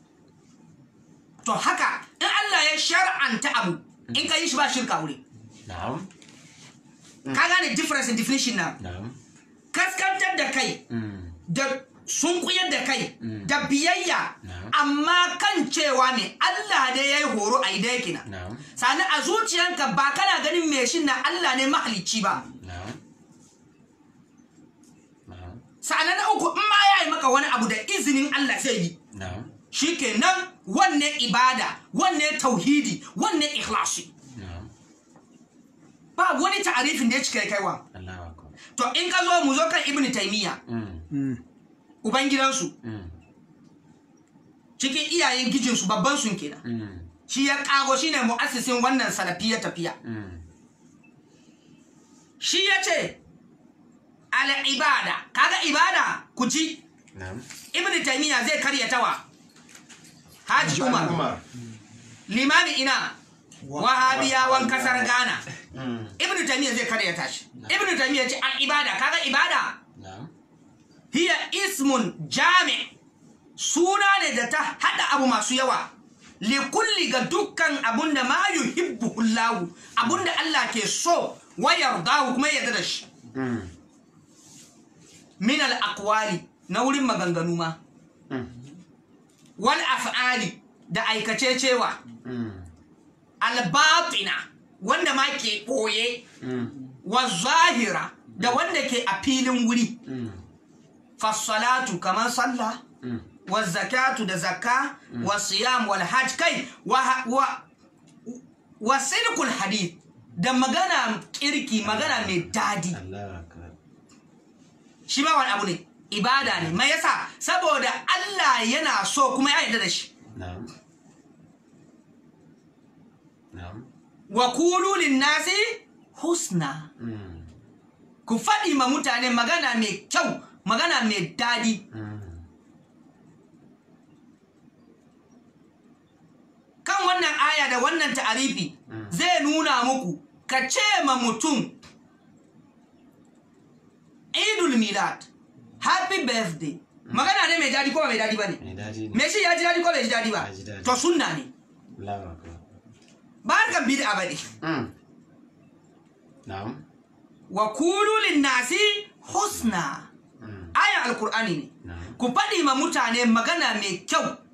to haka in Allah ya shar'anta abu in ka yi shi ba shirka wuri na'am ka gane difference in definition na na'am kaskantar da kai Mm. da sunkuyar da kai Mm. da biyayya Na'am. amma kan cewa ne Allah ne ya yi horo a idai kina na'am sani a zuciyanka ba kana ganin mai shin na Allah ne mahalicci ba na'am na'am sani na uku in ma ya yi maka wani abu da izinin Allah zai yi na'am shikenan wanne ibada wanne tauhidi wanne ikhlasi ba wani ta'arifin da ya cika ya kai wa Allahu akbar. to in ka zo mu zo kan ibnu taymiya Mm. Mm. ubangidansu Mm. cikin iyayen gijinsu babban sun kenan Mm. shi ya kago shine mu'assisin wannan salafiyya tafiya Mm. shi ya ce al'ibada kaga ibada ku ci Na'am. ibn taymiya zai karyatawa haji umar Umar. limami ina wahabiyawan kasar ghana Mm. ibn taymiya zai karyata shi ibn taymiya ce al'ibada kaga ibada Na'am. hiya ismun jami suna ne da ta hada abu masu yawa likulli ga dukkan abunda ma yuhibbu hullahu abunda Allah ke so wa yardahu kuma ya yarda da shi Mm. min al aqwali na wurin maganganu ma Mm. wal af'ali da aikace cewa Mm. al batina wanda ma ke boye Mm. wa zahira da wanda ke a filin wuri Mm. fassalatu kamar sallah Mm. wa zakatu da zakka wa siyam wal hajj kai wa wa wa sidqul hadith da magana kirki magana mai dadi Allahu akbar. shi ma wani abu ne ibada ne mai yasa saboda Allah yana so kuma ya yarda da shi Na'am. Na'am. wa qulu lin nasi husna Mm. ku faɗi ma mutane magana mai kyau magana mai dadi Mm. kan wannan aya da wannan ta'arifi zai nuna muku ka ce ma mutum idul milad happy birthday magana ne mai dadi ko ba mai dadi ba ne Mai daɗi ne. me shi ya ji dadi ko bai ji dadi ba Ya ji dadi. to sunna ne Allahu akbar. ba harkan bid'a ba ne Mm. Na'am. wa kulu lin nasi husna Mm. ayan alkur'ani ne Na'am. ku faɗi ma mutane magana mai kyau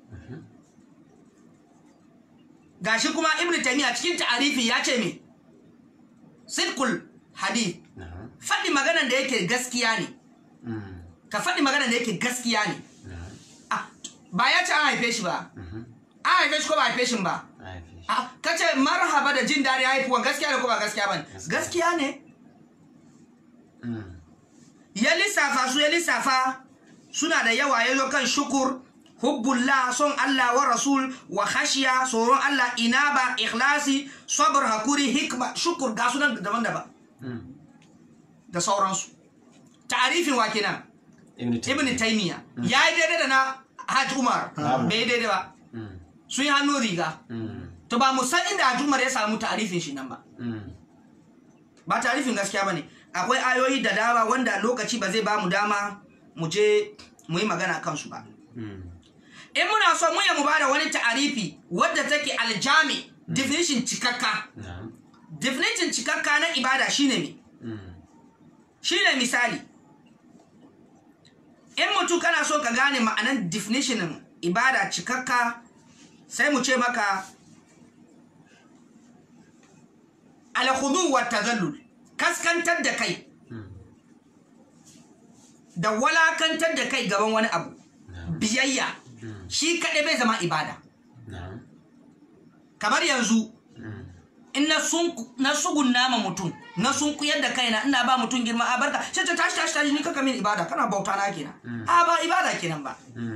gashi kuma ibnu taymiya cikin ta'arifi ya ce me sidqul hadith Na'am. faɗi maganan da yake gaskiya ne Mm. ka faɗi maganan da yake gaskiya ne Na'am. ah, ba ya ce an haife shi ba Mhm. an haife shi ko ba haife shi ba I haife shi. ah, ka ce marhaba da jin daɗi haifuwan gaskiya ne ko ba gaskiya ba ne gaskiya ne Mm. ya lissafa su ya lissafa suna da yawa ya zo kan shukur hubbullah son Allah wa rasul wa khashiya tsoron Allah inaba ikhlasi sabr hakuri hikma shukur ga sunan daban-daban Mm. da sauransu ta'arifin wa kenan Ibn ibn Taymiyyah. taymiya ya yi daidai da na hajj umar Babu. bai yi daidai ba Mm. sun yi hannu riga Mm. to ba mu san inda hajj umar ya samu ta'arifin shi nan ba Mm. ba ta'arifin gaskiya bane akwai ayoyi da dama wanda lokaci ba zai ba mu dama mu je mu yi magana kansu ba Mm. in muna so mu ya mu bada wani ta'arifi wadda take aljami definition cikakka Na'am. definition cikakka na ibada shine me Mm. shine misali in mutum kana so ka gane ma'anan definition ibada cikakka sai mu ce maka alkhudu wa tazallul kaskantar da kai Mm. da walakantar da kai gaban wani abu Na'am. biyayya Mm. shi kaɗai bai zama ibada Na'am. kamar yanzu Mm. in na sun na sugun nama mutum na sun kuyar da kaina ina ba mutum girma a barka sai ta tashi tashi tashi ni kaka min ibada kana bauta na kenan a ba ibada kenan ba Mm.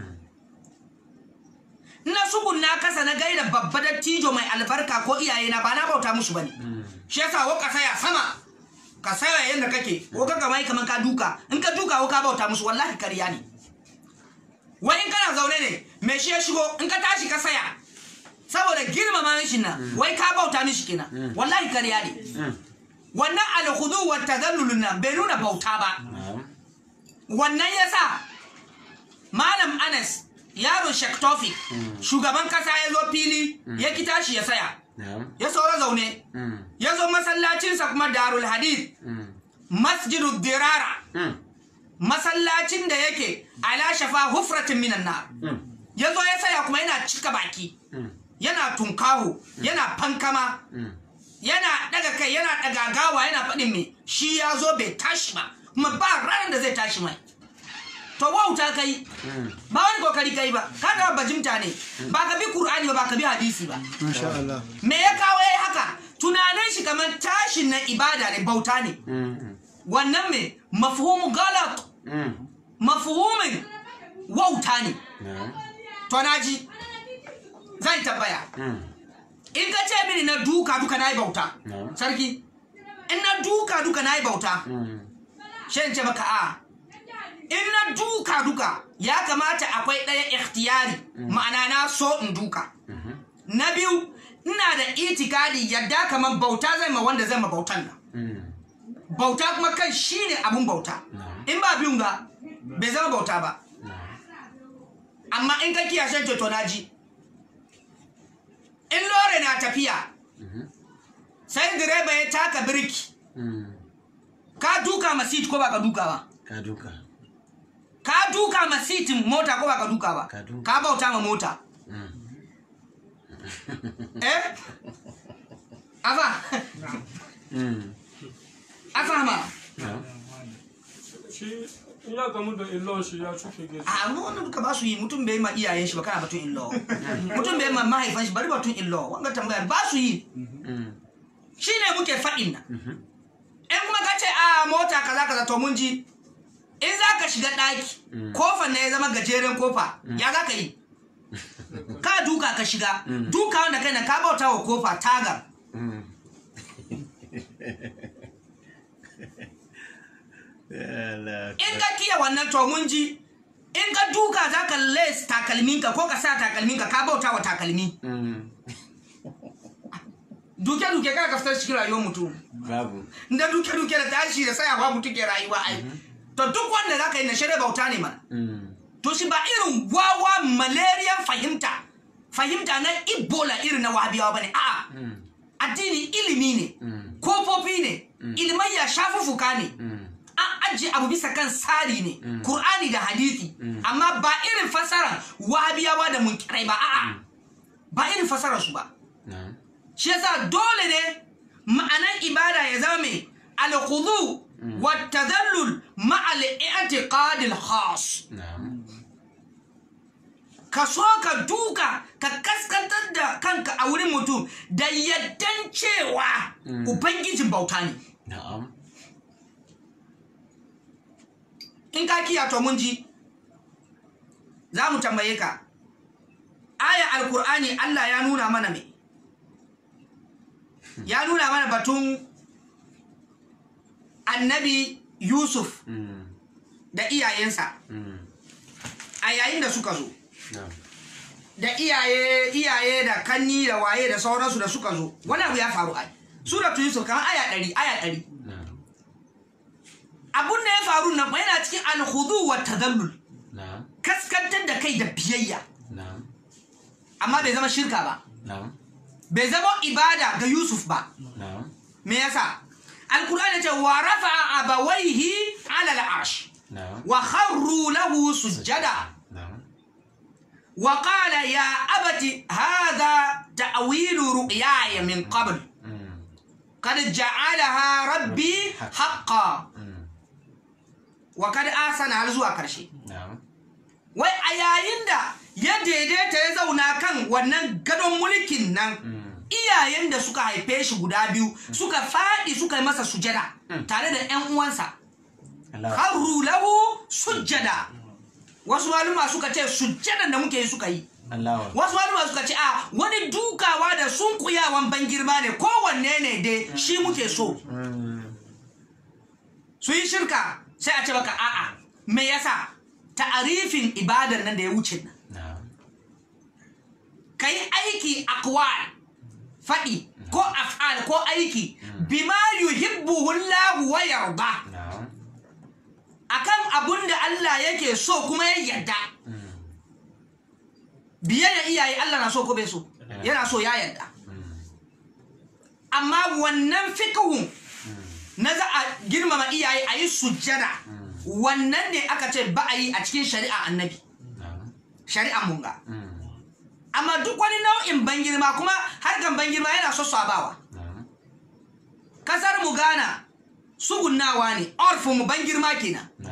na sugun na kasa na gaida babba dattijo mai albarka ko iyaye na ba na bauta musu bane Mm. shi yasa wo ka saya sama ka saya yanda kake ko ka kamai kaman ka duka in ka duka ko ka bauta musu wallahi kariya ne wai in kana zaune ne me shi ya shigo in ka tashi ka saya saboda girmama mishin nan wai ka bauta mishi kenan wallahi kariya ne Mm. wannan alhudu wa tazallulun nan bai nuna bauta ba Na'am. wannan yasa malam anas yaron shek tofik shugaban kasa ya zo fili ya ki tashi ya saya Na'am. ya saura zaune Mm. ya zo masallacinsa kuma darul hadith Mm. masjidu dirara Mm. masallacin da yake ala shafa hufratin minan nar Mm. ya zo ya saya kuma yana cika baki Mm. yana tunkaho yana fankama Mm. yana daga kai yana daga gawa yana faɗin me shi ya zo bai tashi ba kuma ba ranar da zai tashi mai to wauta kai Mm. ba wani kokari kai ba ka ga bajimta ne ba ka bi qur'ani ba ba ka bi hadisi ba Masha Allah. me ya kawo yayi haka tunanin shi kamar tashin na ibada ne bauta ne Mm. wannan me mafhumu galat Mm. mafhumin wauta ne Na'am. to naji zan tabbaya Mm. in ka ce mini na duka duka na yi bauta No. sarki in na duka duka na yi bauta Mm. shan ce maka a in na duka duka ya kamata akwai ɗaya ikhtiyari ma'ana na so in duka Mhm. na biyu ina da itikadi yadda kamar bauta zai ma wanda zai ma bautan nan Mm. bauta kuma kan shi ne abun bauta in ba biyun ga bai zama bauta ba amma in ka kiyashen ceto na ji in lore na tafiya sai direba ya taka birki Mm. ka duka ma seat ko ba ka duka ba Ka duka. ka duka ma seatin mota ko ba ka duka ba Ka duka. ka bauta ma mota Mm. eh afa Mm. afa ma No. shi in ya gamu da illon shi ya cuke gefe a mu wannan duka ba su yi mutum bai ma iyayen shi ba kana batun illo mutum bai ma mahaifan shi bari batun illo wanga tambayar ba su yi Mm. shine muke faɗin nan Mhm. in kuma ka ce a mota kaza kaza to mun ji in za ka shiga ɗaki kofar ne ya zama gajeren kofa ya za ka yi ka duka ka shiga duka wanda kai na ka bauta wa kofa tagar Mm. Allah. in ka kiya wannan to mun ji in ka duka za ka les takalminka ko ka sa takalminka ka bauta wa takalmi Mm. duke-duke ka ka fitar cikin rayuwar mutum Babu. da duke-duke da tashi da tsayawa mutum ke rayuwa ai to duk wanda za ka yi na shirya bauta ne mana Mm. to shi ba irin wawa malariyan fahimta fahimta na ebola irin na wahabiyawa ba ne a'a Mm. addini ilimi ne Mm. kofofi ne ilmai ya shafuffuka ne Mm. an ajiye abu bisa kan tsari ne Kur'ani da hadithi amma ba irin fasara wahabiyawa da munkirai ba a'a ba irin fasara su ba No. shi yasa dole ne ma'anan ibada ya zama mai alkhudu wa tadallul ma'a al-i'tiqad al-khas No. ka so ka duka ka kaskantar da kanka a wurin mutum da yaddan cewa ubangijin bauta ne Na'am. in ka kiya to mun ji za mu tambaye ka aya alkur'ani Allah ya nuna mana me ya nuna mana batun annabi yusuf Mm. da iyayensa Mm. a yayin da suka zo No. da iyaye iyaye da kanni da waye da sauransu da suka zo wani abu ya faru ai suratu yusuf kamar aya ɗari aya ɗari No. abun da ya faru nan fa yana cikin alhudu wa tadallul No. kaskantar da kai da biyayya No. amma bai zama shirka ba No. bai zama ibada ga Yusuf ba No. me yasa alkur'ani ce wa rafa'a abawaihi ala al'arsh No. wa kharru lahu sujjada No. wa qala ya abati hadha ta'wilu ru'yaya min qabl Mm. qad ja'alaha rabbi haqqan Mm. wa kad asana har zuwa karshe No. wai a yayin da ya daidaita ya zauna kan wannan gadon mulkin nan Mm. iyayen da suka haife shi guda biyu suka faɗi suka yi masa sujada tare da 'yan uwansa Allah. harru lahu sujada wasu maluma suka ce sujjadan da muke yi suka yi Allah. wasu maluma suka ce a wani dukawa da sunkuyawan ban girma ne kowanne ne dai shi muke so Mm. su yi shirka sai a ce baka a'a me yasa ta'arifin ibadar nan da ya wuce nan No. ka yi aiki akwal faɗi ko af'al ko aiki bima yuhibbuhu Allah wa yarda No. akan abun da Allah yake so kuma ya yarda Mm. biyayya iyaye Allah na so ko bai so yana so ya yarda Mm. amma wannan fikihun na za a girmama iyaye a yi sujjada wannan ne aka ce ba a yi a cikin shari'a annabi No. shari'a munga Mm. amma duk wani nau'in ban girma kuma harkan ban girma yana so sabawa No. kasar mu Ghana sugunnawa ne orfin mu ban girma kenan No.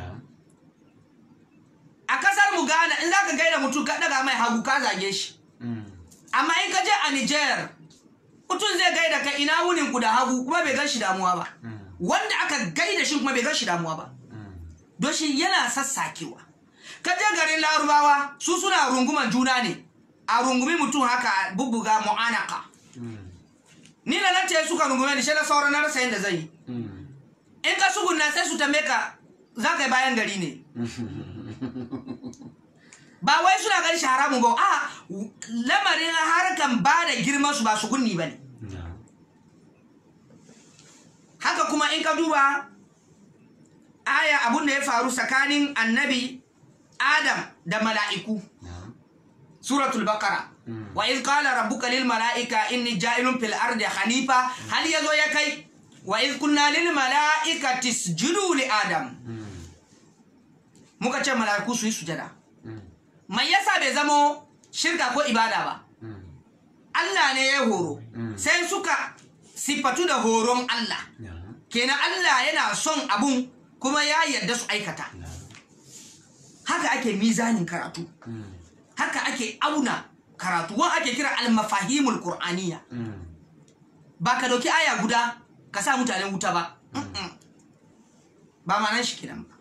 a kasar mu Ghana in zaka gaida mutum ka daga mai hagu ka zage shi Mm. amma in ka je a Niger mutum zai gaida ka ina wunin ku da hagu kuma bai gan shi damuwa ba wanda aka gaida shi kuma bai gan shi damuwa ba don shi yana sassakewa ka je garin larubawa su suna runguman juna ne a rungumi mutum haka a bubbuga mu'anaka ni da nan ce suka rungume ni shi na sauran na rasa yadda zai yi in ka sugunna sai su tambaye ka za ka yi bayan gari ne ba wai suna ganin shi haramun ba a lamarin harkan ba da girman su ba su gunni ba ne haka kuma in ka duba aya abun da ya faru tsakanin annabi adam da mala'iku suratul baqara wa iz qala rabbuka lil mala'ika inni ja'ilun fil ardi khalifa hal yazo ya kai wa iz kunna lil mala'ikati isjudu li adam muka ce mala'iku su yi sujada mai yasa bai zamo shirka ko ibada ba Allah ne ya horo sai suka sifatu da horon Allah kenan Allah yana son abun kuma ya yarda su aikata haka ake mizanin karatu haka ake auna karatu wa ake kira almafahimul qur'aniya ba ka dauki aya guda ka sa mutanen wuta ba Mm-mm. ba ma nan shi kenan ba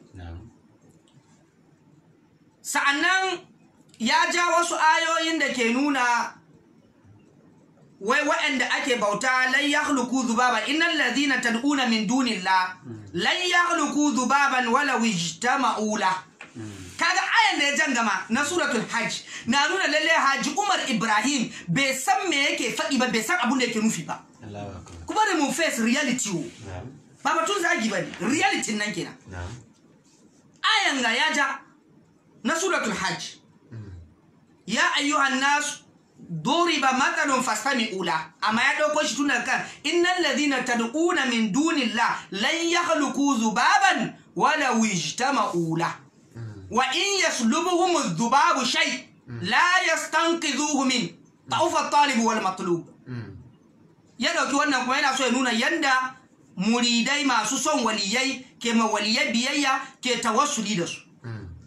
sa'annan ya ja wasu ayoyin da ke nuna wai waɗanda ake bauta lan yakhluqu dhubaban innal ladhina tad'una min dunillah lan yakhluqu dhubaban wala ijtama'u la kaga ayan da ya jangama na suratul hajj na nuna lalle haji umar ibrahim bai san me yake faɗi ba bai san abin da yake nufi ba kuma da mu face reality wo ba batun zagi ba ne reality nan kenan ayan ga ya ja na suratul hajj ya ayyuhan nas duriba matsalun fastami'u la amma ya dauko shi tun daga kan innal ladhina tad'una min dunillah lan yakhluqu dhubaban wala wijtama'u la wa in yaslubuhum adh-dhubabu shay la yastanqidhuhu min ta'ufa at-talib wal matlub ya dauki wannan kuma yana so ya nuna yanda muridai masu son waliyai ke ma waliyai biyayya ke tawassuli da su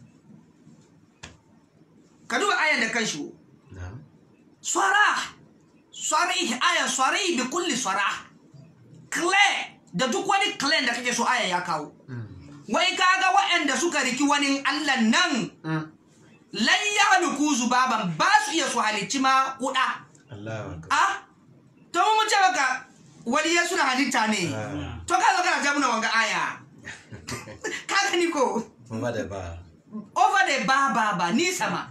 ka duba ayan da kanshi wo. sarah sarih aya sarih bi kulli sarah clear da duk wani clear da kake so aya ya kawo wai kaga waɗanda suka riki wani Allah nan lan yahluku zubaban ba su iya su halicci ma kuda a to mu ce maka waliyai suna halitta ne to ka zo kana jamuna wanga aya ka gani ko Ba da ba. over the ba ba ba ni sama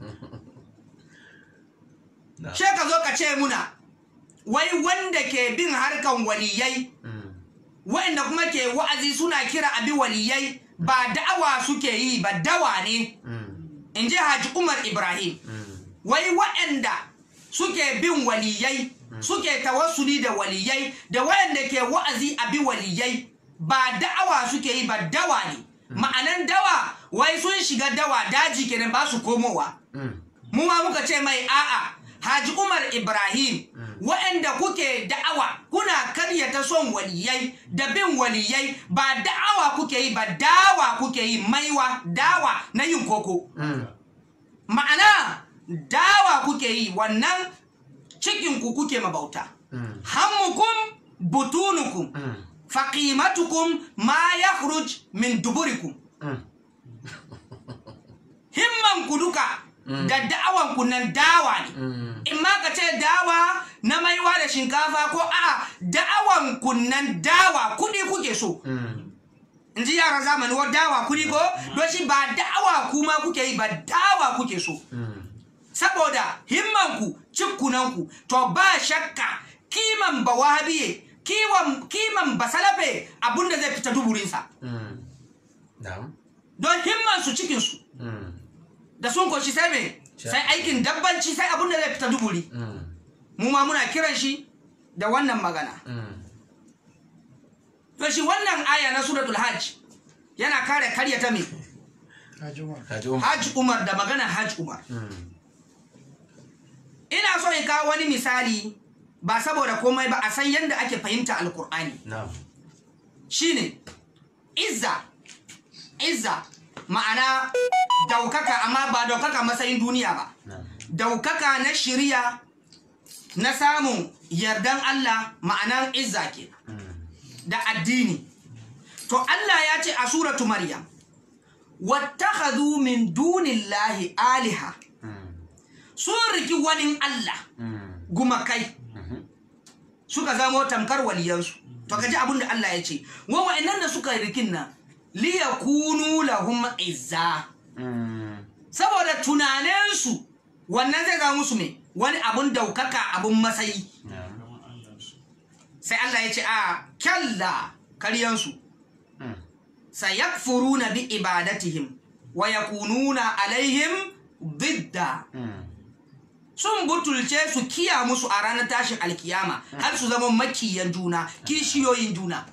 Na. she ka zo ka ce muna wai wanda ke bin harkan waliyai wa'anda kuma ke wa'azi suna kira abi waliyai ba da'awa suke yi ba dawa ne in ji haji umar ibrahim wai wa'anda suke bin waliyai suke tawassuli da waliyai da wa'anda ke wa'azi abi waliyai ba da'awa suke yi ba dawa ne ma'anan dawa wai sun shiga dawa daji kenan ba su komowa mu ma muka ce mai a'a Haji Umar Ibrahim waɗanda kuke da'awa kuna karyata son waliyai da bin waliyai ba da'awa kuke yi ba dawa kuke yi maiwa dawa na yin koko ma'ana dawa kuke yi wannan cikinku kuke mabauta hammukum butunukum faqimatukum ma yakhruj min duburikum himman ku duka da da'awan ku nan dawa ne in ma ka ce dawa na maiwa da shinkafa ko a da'awan ku nan dawa kudi kuke so in ji yara zamani wa dawa kudi ko don shi ba da'awa kuma kuke yi ba dawa kuke so saboda himmanku cikkunanku to ba shakka kiman ba wahabiye kiwon kiman ba salafe abinda zai fita duburinsa Na'am. don himmansu cikinsu da sun koshi sai me sai aikin dabbanci sai abinda zai fita duburi mu ma muna kiran shi da wannan magana to shi wannan aya na suratul hajj yana kare karya ta me Haji Umar. hajj umar da magana hajj umar ina so in kawo wani misali ba saboda komai ba a san yadda ake fahimta alkur'ani Na'am. shine izza izza ma'ana daukaka amma ba daukaka matsayin duniya ba Na'am. daukaka na shirya na samun yardan Allah ma'anar izza ke da addini to Allah ya ce a suratu maryam wattakhadhu min dunillahi aliha sun riki wani Allah gumakai suka zamo tamkar waliyansu to kaji abin da Allah ya ce wa wa'annan da suka rikin nan liyakunu lahum izza saboda tunaninsu wannan zai zama musu me wani abun daukaka abun matsayi sai Allah ya ce a kyalla karyansu sayakfuruna bi ibadatihim wa yakununa alaihim bidda sun butulce su kiya musu a ranar tashin alkiyama har su zama makiyan juna kishiyoyin juna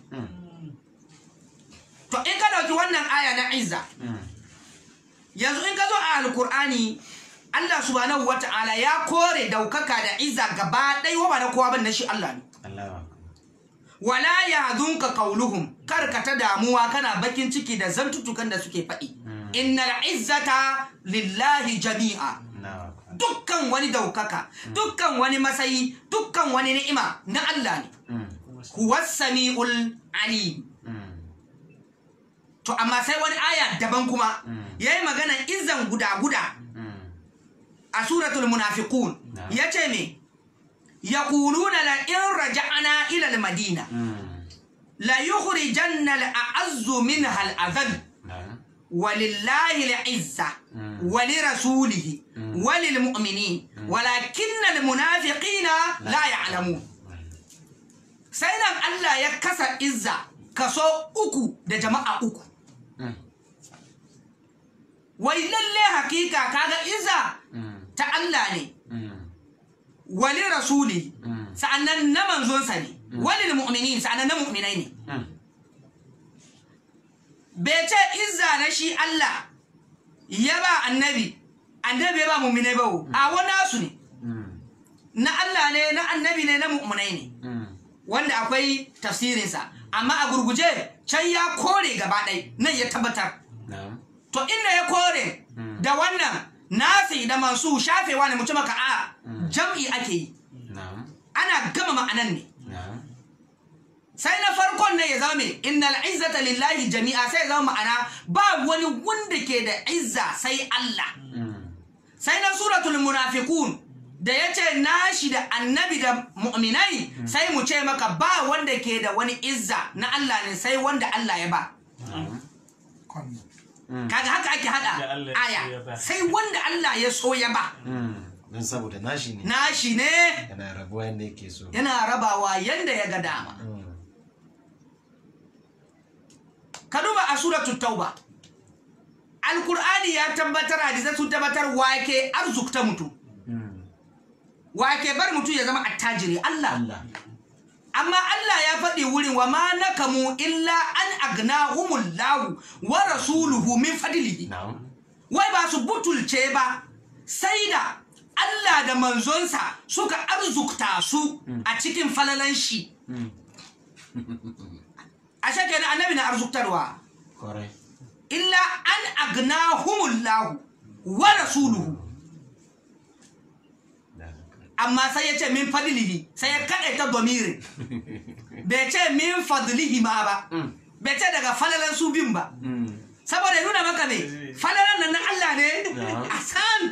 to in ka dauki wannan aya na izza yanzu in ka zo a alkur'ani Allah subhanahu wata'ala ya kore daukaka da izza gaba ɗaya wa ba na kowa ban na shi Allah ne wala yahzunka qauluhum kar ka ta damuwa kana bakin ciki da zantutukan da suke faɗi innal izzata lillahi jami'a dukkan wani daukaka dukkan wani masayi dukkan wani ni'ima na Allah ne huwa sami'ul alim to amma sai wani aya daban kuma yayi magana izzan guda guda a suratul munafiqun yace me yaquluna la in raja'na ila al madina la yukhrijanna al a'azzu minha al adhall ولله العزة ولرسوله وللمؤمنين ولكن المنافقين لا يعلمون سيدنا الله يكسر عزة كسو uku da jama'a uku wai lalle hakika kaga izza ta Allah ne wali rasuli sa'annan na manzonsa ne wali mu'minin sa'annan na mu'minai ne bai ce izza na shi Allah ya ba annabi annabi ya ba mu'minai ba a wani su ne na Allah ne na annabi ne na mu'minai ne wanda akwai tafsirinsa amma a gurguje can ya kore gaba ɗai nan ya tabbatar to inda ya kore da wannan nasi da mansu shafewa ne mutum maka a jam'i ake yi ana gama ma'anan ne sai na farkon ne ya zama mai innal izzata lillahi jami'a sai ya zama ma'ana ba wani wanda ke da izza sai Allah sai na suratul munafiqun da ya ce nashi da annabi da mu'minai sai mu ce maka ba wanda ke da wani izza na Allah ne sai wanda Allah ya ba kaga haka ake hada aya sai wanda Allah ya so ya ba don saboda nashi ne nashi ne yana rabuwa yadda yake so yana rabawa yanda ya ga dama ka duba a suratul tauba alkur'ani ya tabbatar hadisai sun tabbatar wake arzukta mutum wake bar mutum ya zama attajiri Allah amma Allah ya faɗi wurin wa ma nakamu illa an agnahumullahu wa rasuluhu min fadlihi wai ba su butulce ba sai da Allah da manzonsa suka arzukta su a cikin falalan shi a shake na annabi na arzuktarwa illa an agnahumullahu wa rasuluhu amma sai ya ce min fadlihi sai ya kaɗe ta domirin bai ce min fadlihi ma ba bai ce daga falalan su bin ba saboda ya nuna maka ne falalan nan na Allah ne a sant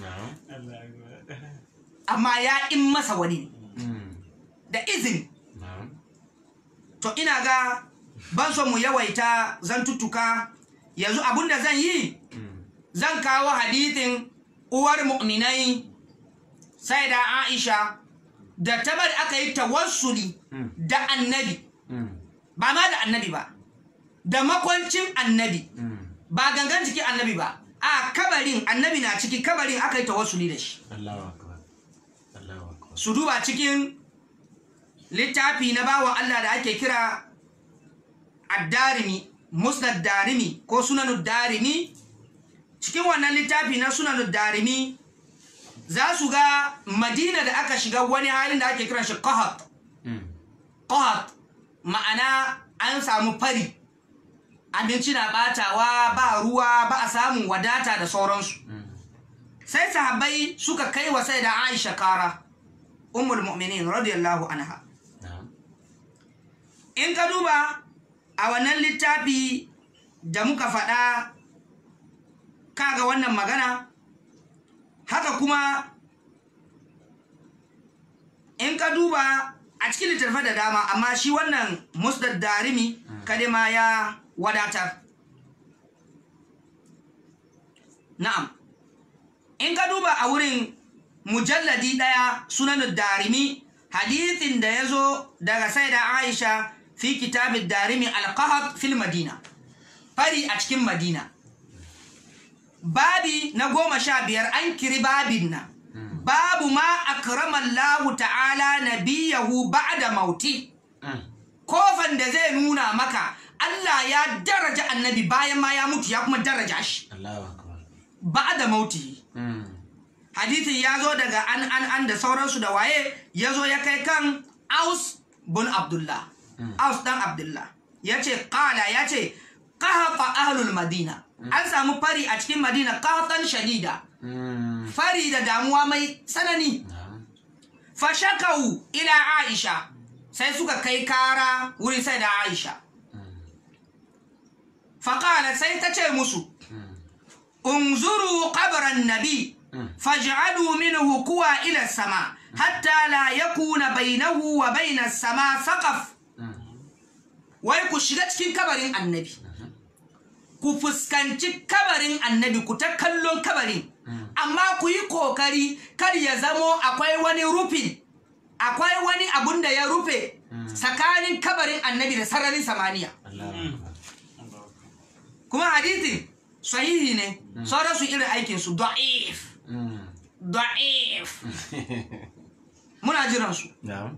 amma ya in masa wani da izini to ina ga ban son mu yawaita zan tuttuka yanzu abinda zan yi zan kawo hadithin uwar mu'minai sai da aisha da tabar aka yi tawassuli da annabi ba ma da annabi ba da makwancin annabi ba gangan jikin annabi ba a kabarin annabi na ciki kabarin aka yi tawassuli da shi su duba cikin littafi na bawan Allah da ake kira addarimi musnad darimi ko sunanud darimi cikin wannan littafi na sunanud darimi za su ga madina da aka shiga wani halin da ake kiran shi qahat qahat ma'ana an samu fari abinci na batawa ba ruwa ba a samun wadata da sauransu sai sahabbai suka kai wa sai da aisha kara ummul mu'minin radiyallahu anha na'am in ka duba a wannan littafi da muka faɗa kaga wannan magana haka kuma in ka duba a cikin littattafai da dama amma shi wannan musdad darimi kadima ya wadatar na'am in ka duba a wurin mujalladi ɗaya sunan darimi hadithin da ya zo daga sai da aisha fi kitabin darimi alkahab fil madina fari a cikin madina babi na goma sha biyar an kiri babin nan babu ma akramallahu ta'ala nabiyahu ba'da mauti kofan da zai nuna maka Allah ya daraja annabi bayan ma ya mutu ya kuma daraja shi Allahu akbar ba'da mauti Mm. hadithin ya zo daga an an an da sauransu da waye ya zo ya kai kan aus bin abdullah aus dan abdullah ya ce kala ya ce kahafa ahlul madina an samu fari a cikin madina kahatan shadida Mm. fari da damuwa mai tsanani na'am fashakau ila aisha sai suka kai kara wurin sai da aisha faƙala sai ta ce musu unzuru qabran nabi faj'alu minhu kuwa ila sama hatta la yakuna bainahu wa baina sama saqaf wai ku shiga cikin kabarin annabi ku fuskanci kabarin annabi ku ta kallon kabarin amma ku yi kokari kar ya zamo akwai wani rufi akwai wani abun da ya rufe tsakanin kabarin annabi da sararin samaniya Allahu akbar kuma hadithi sahihi ne sauran su irin aikin su da'if Mm. da'if muna jiran su na'am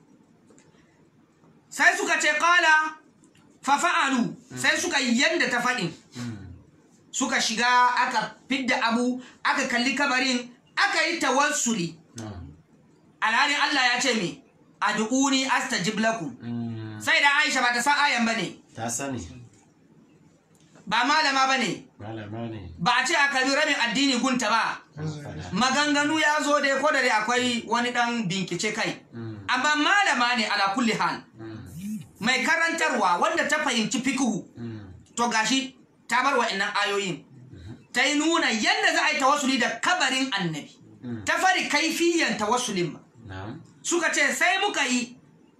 sai suka ce kala fa fa'alu sai suka yi yadda ta faɗin suka shiga aka fidda abu aka kalli kabarin aka yi tawassuli na'am alhalin Allah ya ce me ad'uni astajib lakum Mm. sai da Aisha ba ta san ayan bane ta sani ba malama bane malama ne ba a ce a kalli rabin addini gunta ba an faɗa maganganu ya zo dai ko da dai akwai wani dan binkice kai Mm. amma malama ne ala kulli hal Mm. mai karantarwa wanda ta fahimci fikihu Mm. to gashi ta bar wa'annan ayoyin ta yi nuna yadda za a yi tawassuli da kabarin annabi Mm. ta fari kaifiyan tawassulin ba na'am suka ce sai muka yi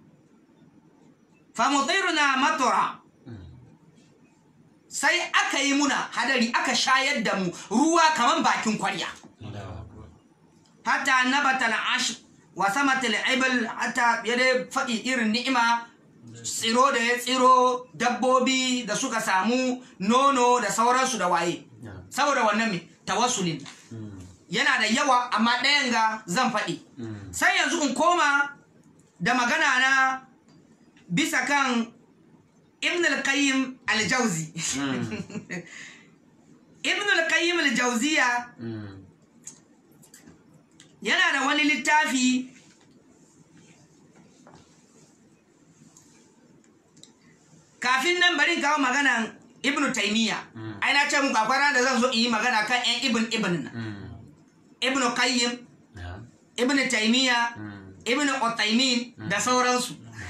famutiruna matura sai aka yi muna hadari aka shayar da mu ruwa kaman bakin kwarya Allahu akbar hatta nabata al'ash wa samatil ibl hatta ya dai faɗi irin ni'ima tsiro da ya tsiro dabbobi da suka samu nono da sauransu da waye na'am saboda wannan mai tawassulin Mm. yana da yawa amma ɗayan ga zan faɗi Mm. sai yanzu in koma da magana na bisa kan ibn al-qayyim al-jauzi ibn al-qayyim al-jauziya Mm. yana da wani littafi kafin nan bari in kawo maganan ibn taymiya ai na ce muku akwai ranar da zan zo in yi magana kan yan ibn ibn nan Mm. ibn qayyim na'am ibn taymiya Mm. ibn Uthaymin da sauransu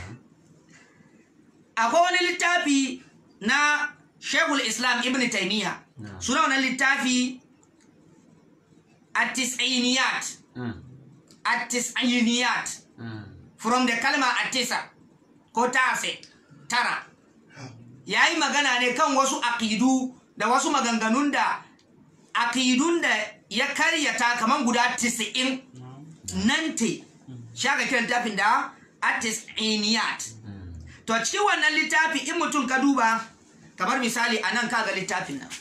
akwai wani littafi na shekul islam ibn taymiya Na'am. suna wannan littafi at-tis'iniyat Mm. at-tis'iniyat Mm. from the kalma atisa ko tase tara ya yi magana ne kan wasu aƙidu da wasu maganganun da aƙidun da ya karyata kamar guda 90 nan te shaka kiran littafin da atis'iniyat to cikin wannan littafi in mutum ka duba kamar misali a nan kaga littafin nan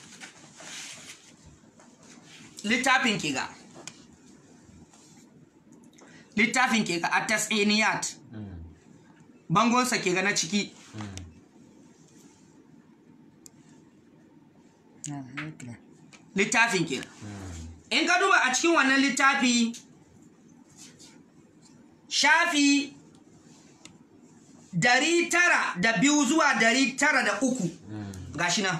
littafin ke ga littafin ke ga atis'iniyat Mm. bangonsa ke ga na ciki Mm. littafin ke in ka duba a cikin wannan littafi shafi dari tara da biyu zuwa dari tara da uku gashi nan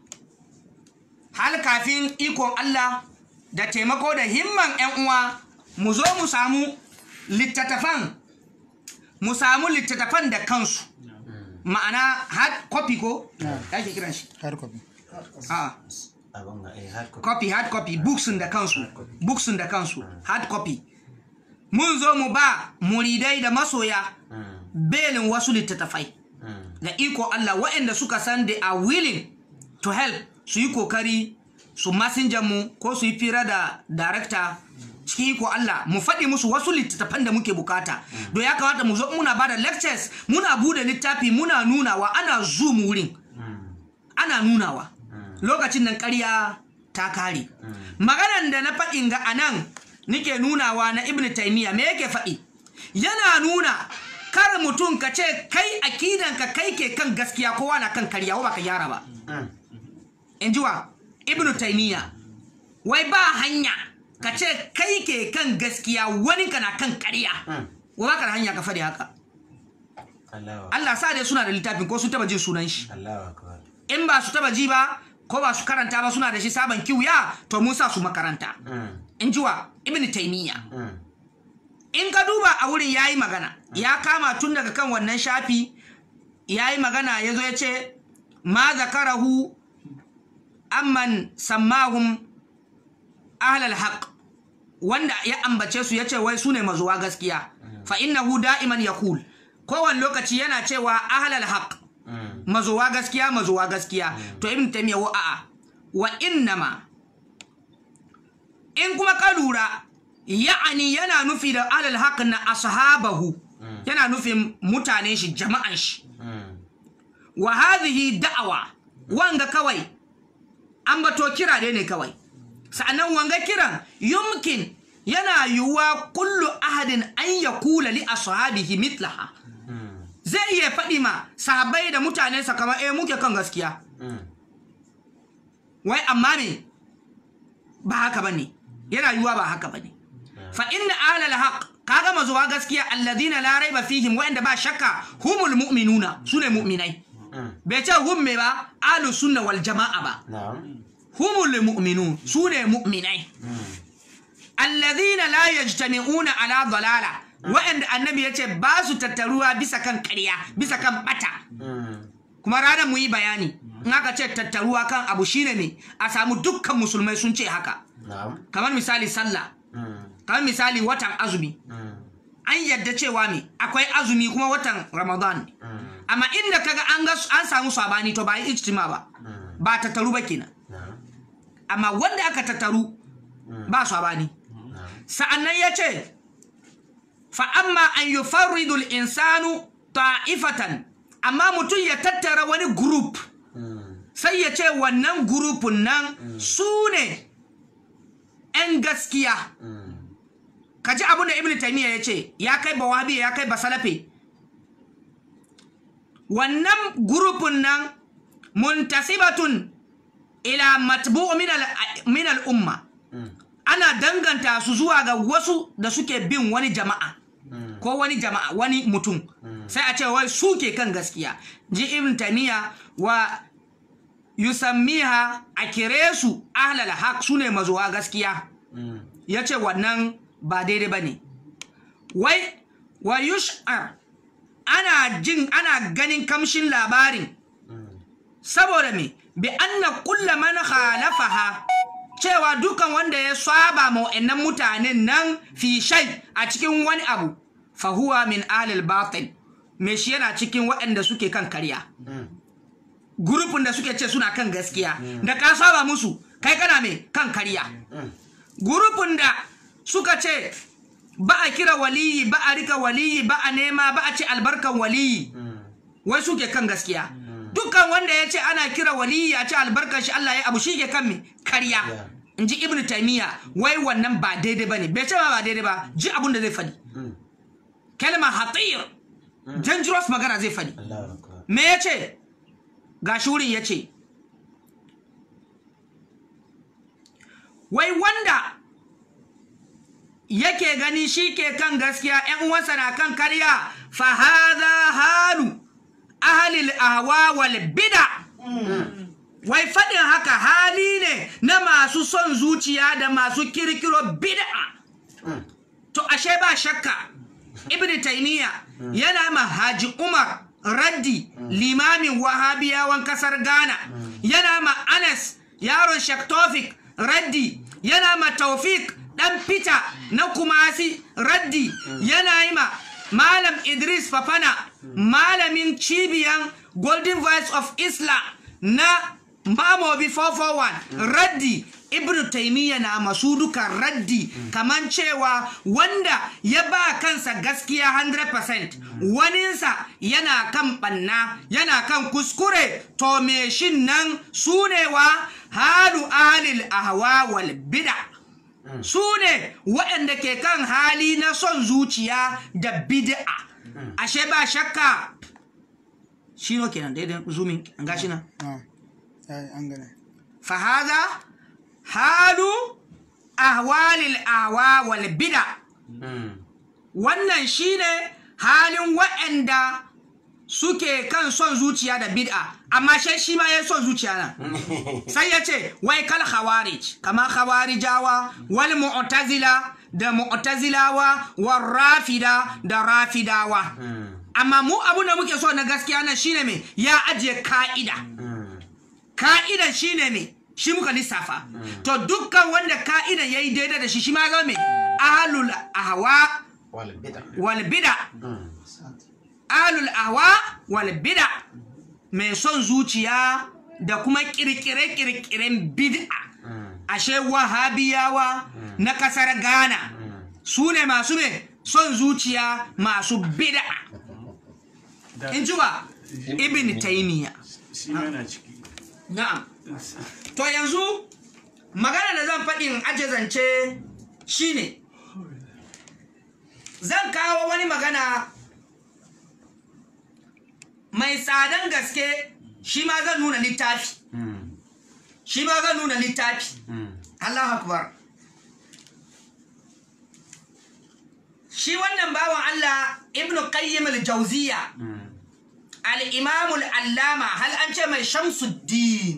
hal kafin ikon Allah da taimako da himman 'yan uwa mu zo mu samu littattafan mu samu littattafan da kansu ma'ana hard copy ko ya ke kiran shi hard copy a abin ga eh hard copy copy hard copy books da kansu books da kansu hard copy mun zo mu ba muridai da masoya belin wasu littattafai da iko Allah waɗanda suka san they are willing to help su yi kokari su messenger mu ko su yi fira da director cikin iko Allah mu faɗi musu wasu littattafan da muke bukata don ya kamata mu zo muna ba da lectures muna bude littafi muna nunawa ana zoom wurin ana nunawa lokacin nan ƙarya ta kare maganan da na faɗin ga anan nike nunawa na ibn taymiya me yake faɗi yana nuna kar mutum ka ce kai akidanka kai ke kan gaskiya kowa na kan karya ba ka gyara ba in ji wa ibn taymiya wai ba hanya ka ce kai ke kan gaskiya wani ka na kan karya wa ba ka da hanya ka faɗi haka Allahu Allah sa dai suna da littafin ko su taba jin sunan shi Allahu akbar in ba su taba ji ba ko ba su karanta ba suna da shi sabon kiwuya to mun sa su makaranta in ji wa ibn taymiya in ka duba a wurin yayi magana ya kama tun daga kan wannan shafi yayi magana ya zo ya ce ma zakarahu amman sammahum ahlal haq wanda ya ambace su ya ce wai su ne mazuwa gaskiya fa innahu da'iman yaqul kowane lokaci yana cewa ahlal haq mazuwa gaskiya mazuwa gaskiya to ibn taymiya wa a'a wa innama in kuma ka lura ya'ani yana nufi da alal haq na ashabahu yana nufin mutanen shi jama'an shi wa hadhihi da'awa wanga kawai an bato kira dai ne kawai sa'annan wanga kiran yumkin yana yiwuwa kullu ahadin an yakula li ashabihi mitlaha zai iya faɗi ma sahabbai da mutanensa kamar eh muke kan gaskiya wai amma me ba haka bane yana yiwuwa ba haka bane fa inna ahlal haqq kaga mazuwa gaskiya alladhina la raiba fihim wa'anda ba shakka humul mu'minuna sune mu'minai bai ce hum me ba ahlu sunna wal jama'a ba na'am humul mu'minun sune mu'minai alladhina la yajtami'una ala dalala wa'anda annabi yace ba su tattaruwa bisa kan ƙarya bisa kan bata kuma ranar mu yi bayani in aka ce tattaruwa kan abu shine ne a samu dukkan musulmai sun ce haka na'am kamar misali sallah kamar misali watan azumi an yadda cewa me akwai azumi kuma watan ramadan ne amma inda kaga an ga an samu sabani to ba yi ijtima ba ba tattaru ba kenan na'am amma wanda aka tattaru ba sabani sa'annan ya ce fa amma an yufarridu insanu ta'ifatan amma mutum ya tattara wani group sai ya ce wannan grupun nan su ne 'yan gaskiya ka ji abin da ibn taymiya ya ce ya kai ba wahabi ya kai ba salafe wannan grupun nan muntasibatun ila matbu'u min al- min al-umma ana danganta su zuwa ga wasu da suke bin wani jama'a ko wani jama'a wani mutum sai a ce wai su ke kan gaskiya ji ibn taymiya wa yusammiha a kire su ahlal haq su ne mazuwa gaskiya ya ce wannan ba daidai ba ne wai wa yush'ar ana jin ana ganin kamshin labarin saboda me bi anna kulla man khalafaha cewa dukan wanda ya saba ma wa'annan mutanen nan fi shay a cikin wani abu fa huwa min alil batil me shi yana cikin waɗanda suke kan karya gurufin da suke ce suna kan gaskiya da ka saba musu kai kana me kan karya gurufin da suka ce ba a kira waliyi ba a rika waliyi ba a nema ba a ce albarkan waliyi wai suke kan gaskiya dukkan wanda ya ce ana kira waliyi a ce albarkan shi Allah ya abu shi ke kan me karya in ji ibn taymiya wai wannan ba daidai ba ne bai ce ma ba daidai ba ji abun da zai faɗi kalma hatir dangerous magana zai faɗi Allahu akbar me ya ce ga shurin ya ce wai wanda yake gani shi ke kan gaskiya ‘yan uwansa na kan karya fahaza halu ahalil ahwa wal bida wai faɗin haka hali ne na masu son zuciya da masu kirkiro bid'a to ashe ba shakka ibn taymiya yana ma haji umar raddi limamin wahabiyawan kasar ghana yana ma anas yaron shek tofik raddi yana ma taufik dan fita na kumasi raddi yana yi ma malam idris fafana malamin cibiyan golden voice of islam na mamobi 441 raddi ibn taimiyya na masu duka raddi kaman cewa wanda ya ba kansa gaskiya 100% waninsa yana kan banna yana kan kuskure to me shin nan sunewa halu ahlil ahwa wal bid'a su ne waɗanda ke kan hali na son zuciya da bid'a ashe ba shakka shi no kenan daidai zumin an gashi nan Ah, ai, an gane fahaza halu ahwalil ahwa wal bid'a wannan shine halin waɗanda suke kan son zuciya da bid'a amma shi shi ma ya son zuciya na sai ya ce wai kal khawarij kama khawarijawa wal mu'tazila da mu'tazilawa war rafida da rafidawa amma mu abu da muke so na gaskiya nan shine me ya ajiye ka'ida ka'idan shine me shi muka lissafa to dukkan wanda ka'idan yayi daidai da shi shi ma ga me ahlul ahwa wal bid'a wal bid'a ahlul ahwa wal bid'a mai son zuciya da kuma kirkire-kirkiren bid'a ashe wahabiyawa na kasar ghana su ne masu me son zuciya masu bid'a in ji wa ibn taymiya shi ma yana ciki na'am to yanzu magana da zan faɗin aje zance shine zan kawo wani magana mai tsadan gaske shi ma zan nuna littafi shi ma zan nuna littafi Allah akbar shi wannan bawan Allah ibn qayyim al-jawziya al-imam al-allama hal an ce mai shamsuddin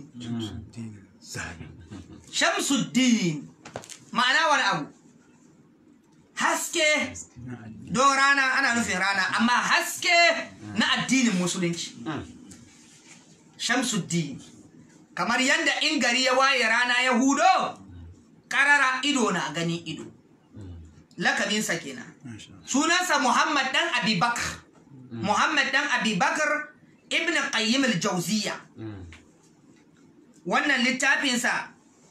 shamsuddin ma'ana wani abu haske don rana ana nufin rana amma haske na addinin musulunci shamsuddin kamar yadda in gari ya waye rana ya hudo karara ido na gani ido lakabinsa kenan sunansa muhammad dan abubakar muhammad dan abubakar ibn qayyim al-jawziya wannan littafinsa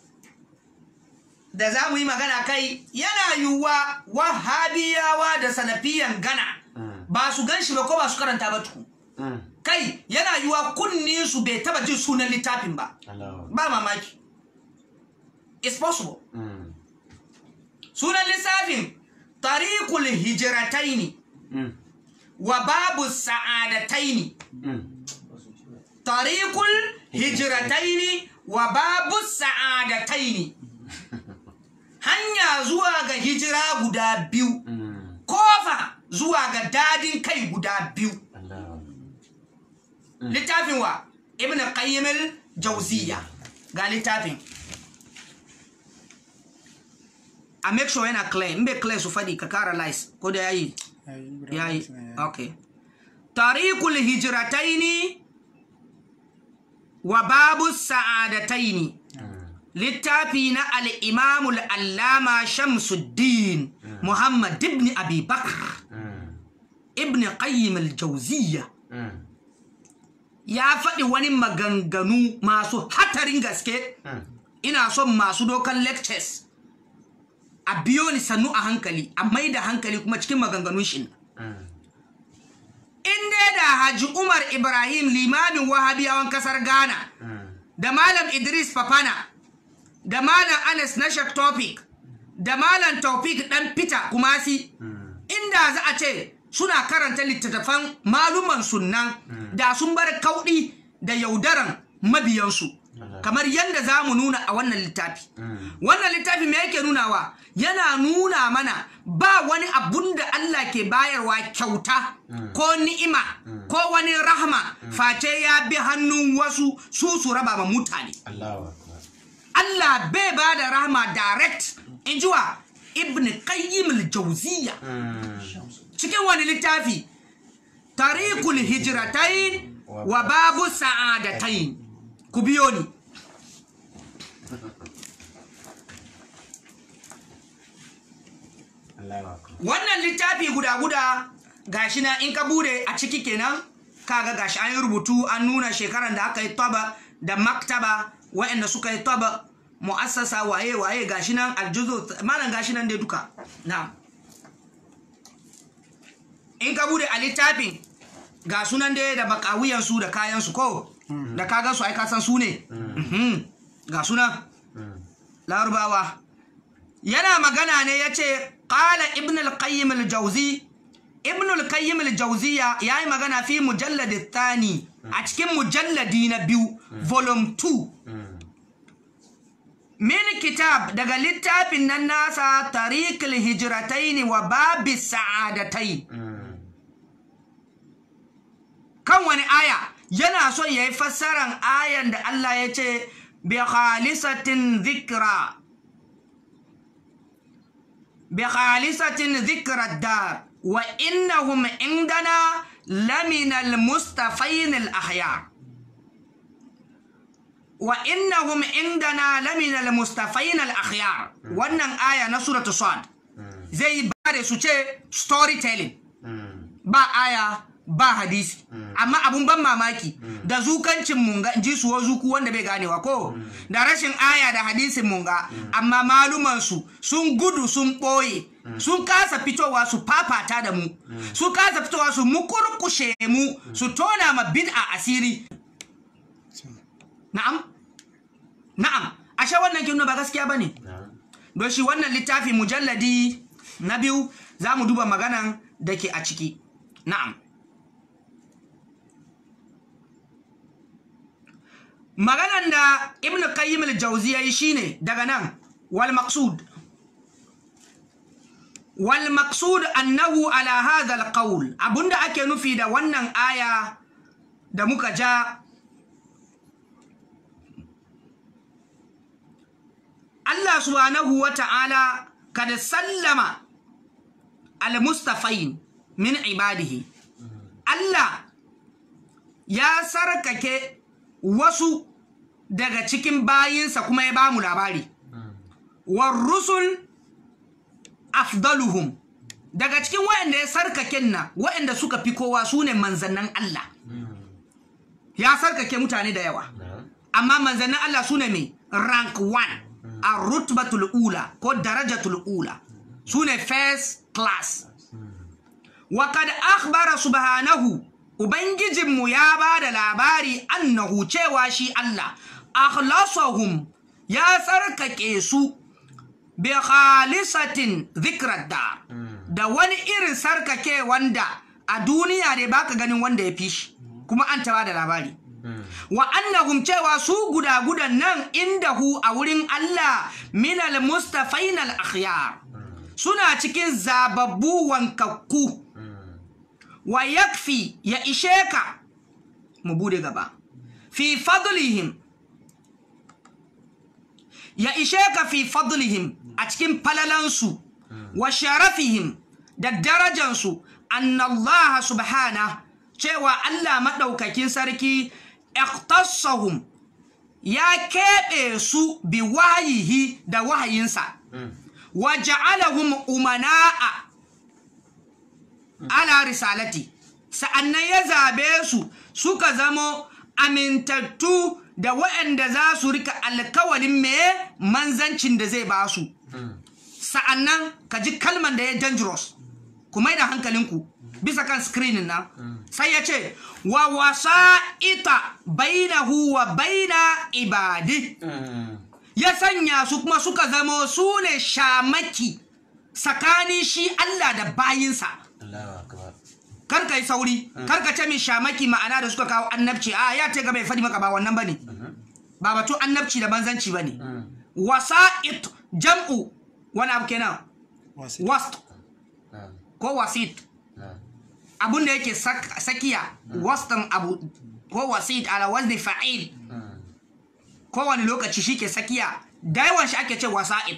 da za mu yi magana kai yana yiwuwa wahabiyawa da salafiyan gana ba su gan shi ba ko ba su karanta ba tuku kai yana yiwuwa kunni su bai taba jin sunan littafin ba Allah ba mamaki it's possible sunan lissafin tariqul hijrataini wa babu sa'adataini tariqul hijrataini wa babu sa'adataini hanya zuwa ga hijira guda biyu kofa zuwa ga dadin kai guda biyu Allah littafin wa ibn qayyim al-jawziya ga littafin a make sure yana clear in bai clear su fadi ka kara lies ko da yayi yayi okay tariqul hijrataini wa babu sa'adataini littafi na al-imam al-allama shamsuddin muhammad ibn abi bakr ibn qayyim al-jawziya ya faɗi wani maganganu masu hatarin gaske ina son masu dokan lectures a biyo ni sannu a hankali a mai da hankali kuma cikin maganganun shi in dai da haji umar ibrahim limamin wahabiyawan kasar ghana da malam idris fafana da malam anas na shak topic da malam taufik dan fita kumasi inda za a ce suna karanta littattafan maluman sunnan da sun bar kauɗi da yaudaran mabiyansu kamar yadda za mu nuna a wannan littafi wannan littafi me yake nunawa yana nuna mana ba wani abun da Allah ke bayarwa kyauta ko ni'ima ko wani rahama face ya bi hannun wasu su su raba ma mutane Allahu akbar Allah bai ba da rahama direct in ji wa ibn qayyim al-jawziya cikin wani littafi tariqul hijratain wa babu sa'adatain ku biyo ni Allahu akbar. wannan littafi guda-guda gashi na in ka bude a ciki kenan kaga gashi an yi rubutu an nuna shekaran da aka yi taba da maktaba waɗanda suka yi taba mu'assasa waye-waye gashi nan aljuzo malam gashi nan dai duka na in ka bude a littafin ga sunan dai da bakawiyansu da kayansu ko da kagan su ai kasan su ne Mhm. ga sunan larubawa yana magana ne ya ce ƙala ibn al-qayyim al-jauzi ibn al-qayyim al-jauziya ya yi magana fi mujalladi thani a cikin mujalladi na biyu volume 2 min kitab daga littafin nan nasa tariqil hijrataini wa babi sa'adatai kan wani aya yana son ya yi fassaran ayan da Allah ya ce bi khalisatin dhikra بخالصة ذكر الدار وإنهم عندنا لمن المصطفين الأخيار وإنهم عندنا لمن المصطفين الأخيار wannan aya na suratu sad zai bare su ce storytelling ba aya ba hadisi amma abun ban mamaki da zukancin munga ji su wa zuku wanda bai ganewa ko da rashin aya da hadisin munga amma maluman su sun gudu sun ɓoye sun kasa fitowa su fafata da mu su kasa fitowa su mukurkushe mu su tona ma bid'a asiri na'am na'am ashe wannan kin ba gaskiya bane don shi wannan littafi mujalladi na biyu za mu duba maganan da ke a ciki na'am maganan da ibn qayyim al-jawzi yayi shine daga nan wal maqsud wal maqsud annahu ala hadha al-qawl abunda ake nufi da wannan aya da muka ja Allah subhanahu wa ta'ala kada sallama al-mustafain min ibadihi Allah ya sarkake wasu daga cikin bayinsa kuma ya bamu labari war rusul afdaluhum daga cikin waɗanda ya sarkaken nan waɗanda suka fi kowa su ne manzannin Allah ya sarkake mutane da yawa amma manzannin Allah su ne mai rank 1 a rutbatul ula ko darajatul ula su ne first class wa kad akhbara subhanahu ubangijinmu ya ba da labari annahu cewa shi Allah akhlasahum ya tsarkake su bi khalisatin dhikrar da da wani irin sarkake wanda a duniya ne baka ganin wanda ya fi shi kuma an taba da labari wa annahum cewa su guda-gudan nan indahu a wurin Allah minal mustafainal akhyar suna cikin zababbu wankakku wa yakfi ya ishe ka mu bude gaba fi fadlihim ya ishe ka fi fadlihim a cikin falalansu wa sharafihim da darajansu annallaha subhana cewa Allah maɗaukakin sarki ikhtassahum ya keɓe su bi wayihi da wahayinsa wa ja'alahum umana'a ala risalati sa'annan ya zabe su suka zamo amintattu da waɗanda za su rika alkawalin me manzancin da zai ba su sa'annan ka ji kalman da ya dangerous ku mai da hankalinku bisa kan screenin nan sai ya ce wa wasa'ita bainahu wa baina ibadi ya sanya su kuma suka zamo su ne shamaki tsakanin shi Allah da bayinsa Allahu akbar. karka yi sauri karka ce min shamaki ma'ana da suka kawo annabci a ya ce ga bai faɗi maka ba wannan bane ba batu annabci da banzanci bane wasa'it jam'u wani abu kenan wast Na'am. ko wasit Na'am. abun da yake sak- sakiya wastan abu ko wasit ala wazni fa'il kowane lokaci shi ke sakiya da yawan shi ake ce wasa'id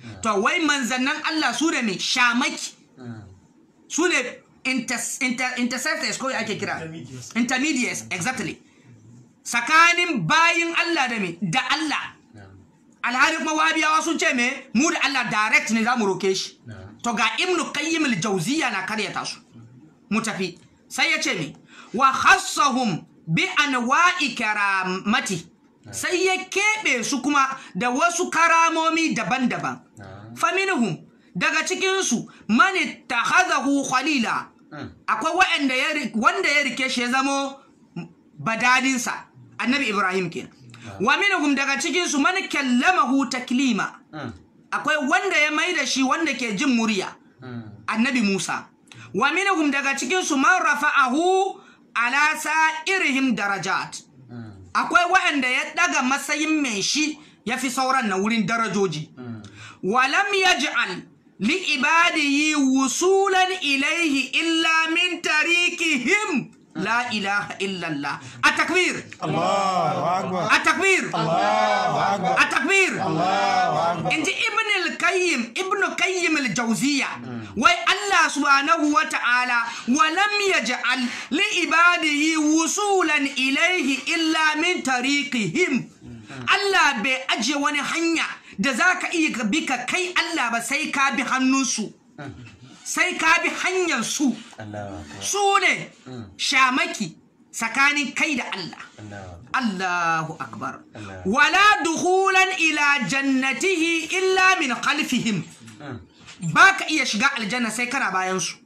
to wai manzannan Allah su ne mai shamaki su ne inter- inter- intercessors ko ya ake kira intermediates exactly tsakanin bayin Allah da me da Allah alhali kuma wabiyawa sun ce me mu da Allah direct ne za mu roke shi to ga ibnu qayyim al-jawziya na karyata su mu tafi sai ya ce me wa khassahum bi anwa'i karamati sai ya keɓe su kuma da wasu karamomi daban-daban faminhum daga cikinsu mani takhadahu khalila akwai wa'anda ya ri- wanda ya rike shi ya zamo badadinsa annabi ibrahim kenan wa minhum daga cikinsu man kallamahu taklima akwai wanda ya maida shi wanda ke jin murya annabi musa wa minhum daga cikinsu man rafa'ahu ala sa'irihim darajat akwai waɗanda ya ɗaga matsayin mai shi ya fi sauran na wurin darajoji walam yaj'al li ibadihi wusulan ilaihi illa min tariqihim la ilaha illallah a takbir a takbir a takbir inji ibn al-qayyim ibn qayyim al-jawziya wai Allah subhanahu wa ta'ala wa lam yaj'al li ibadihi wusulan ilayhi illa min tariqihim Allah bai aje wani hanya da zaka iya ka bi ka kai Allah ba sai ka bi hannunsu sai ka bi hanyar su su ne shamaki tsakanin kai da Allah Allahu akbar wala dukhulan ila jannatihi illa min khalfihim baka iya shiga aljanna sai kana bayan su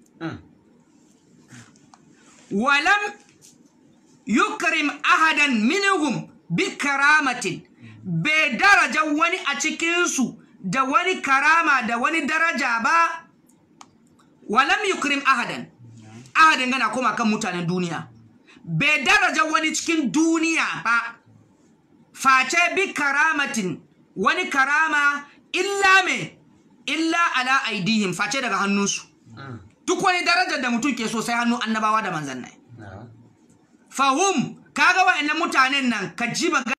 walam yukrim ahadan minhum bi karamatin bai daraja wani a cikinsu da wani karama da wani daraja ba walam yukrim ahadan ahadan gana koma kan mutanen duniya bai daraja wani cikin duniya ba face bi karamatin wani karama illa me illa ala aidihim face daga hannunsu duk wani darajar da mutum ke so sai hannun annabawa da manzannai fahum kaga wa'annan mutanen nan ka ji ba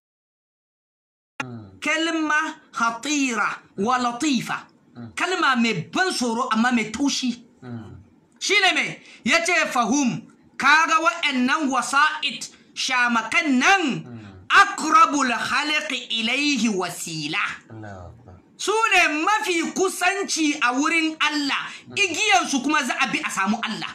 kalma hatira wa latifa kalma mai ban tsoro amma mai taushi shine mai ya ce fahum kaga wa'annan wasa'id shamakan nan akrabul halqi ilaihi wasila su ne mafi kusanci a wurin Allah igiyarsu kuma za a bi a samu Allah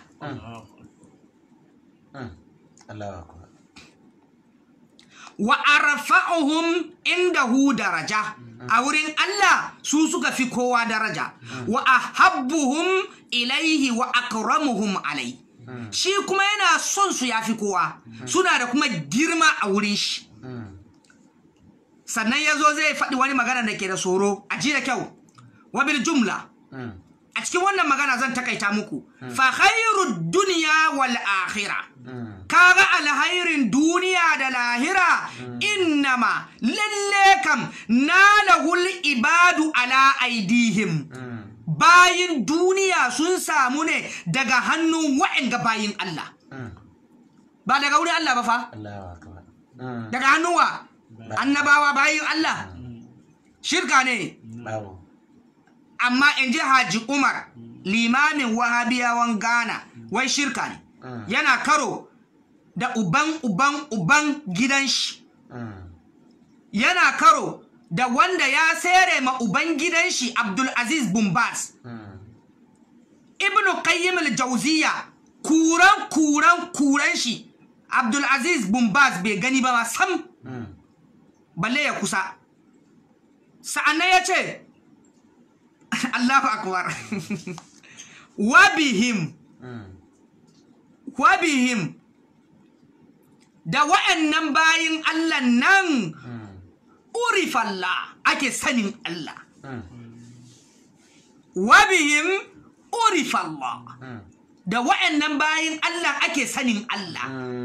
wa arfa'uhum indahu daraja a wurin Allah su suka fi kowa daraja wa ahabbuhum ilaihi wa akramuhum alai shi kuma yana son su yafi kowa suna da kuma girma a wurin shi sannan ya zo zai faɗi wani magana da ke da tsoro a ji da kyau wabil jumla a cikin wannan magana zan takaita muku fa khairu duniya wal akhira kaga alhairin duniya da lahira innama lalle kam nalahul ibadu ala aidihim bayin duniya sun samu ne daga hannun wa'anga bayin Allah ba daga wurin Allah ba fa daga hannun wa annabawa bayin Allah shirka ne amma in ji haji umar limamin wahabiyawan ghana wai shirka ne yana karo da uban uban uban gidan shi yana karo da wanda ya sere ma uban gidan shi abdulaziz bumbas ibnu qayyim al-jawziya kuran kuran kuran shi abdulaziz bumbas bai gani ba ma sam balle ya kusa sa'annan ya ce Allahu akbar wabihim wabihim da wa'annan bayin Allah nan urifalla ake sanin Allah wabihim urifalla da wa'annan bayin Allah ake sanin Allah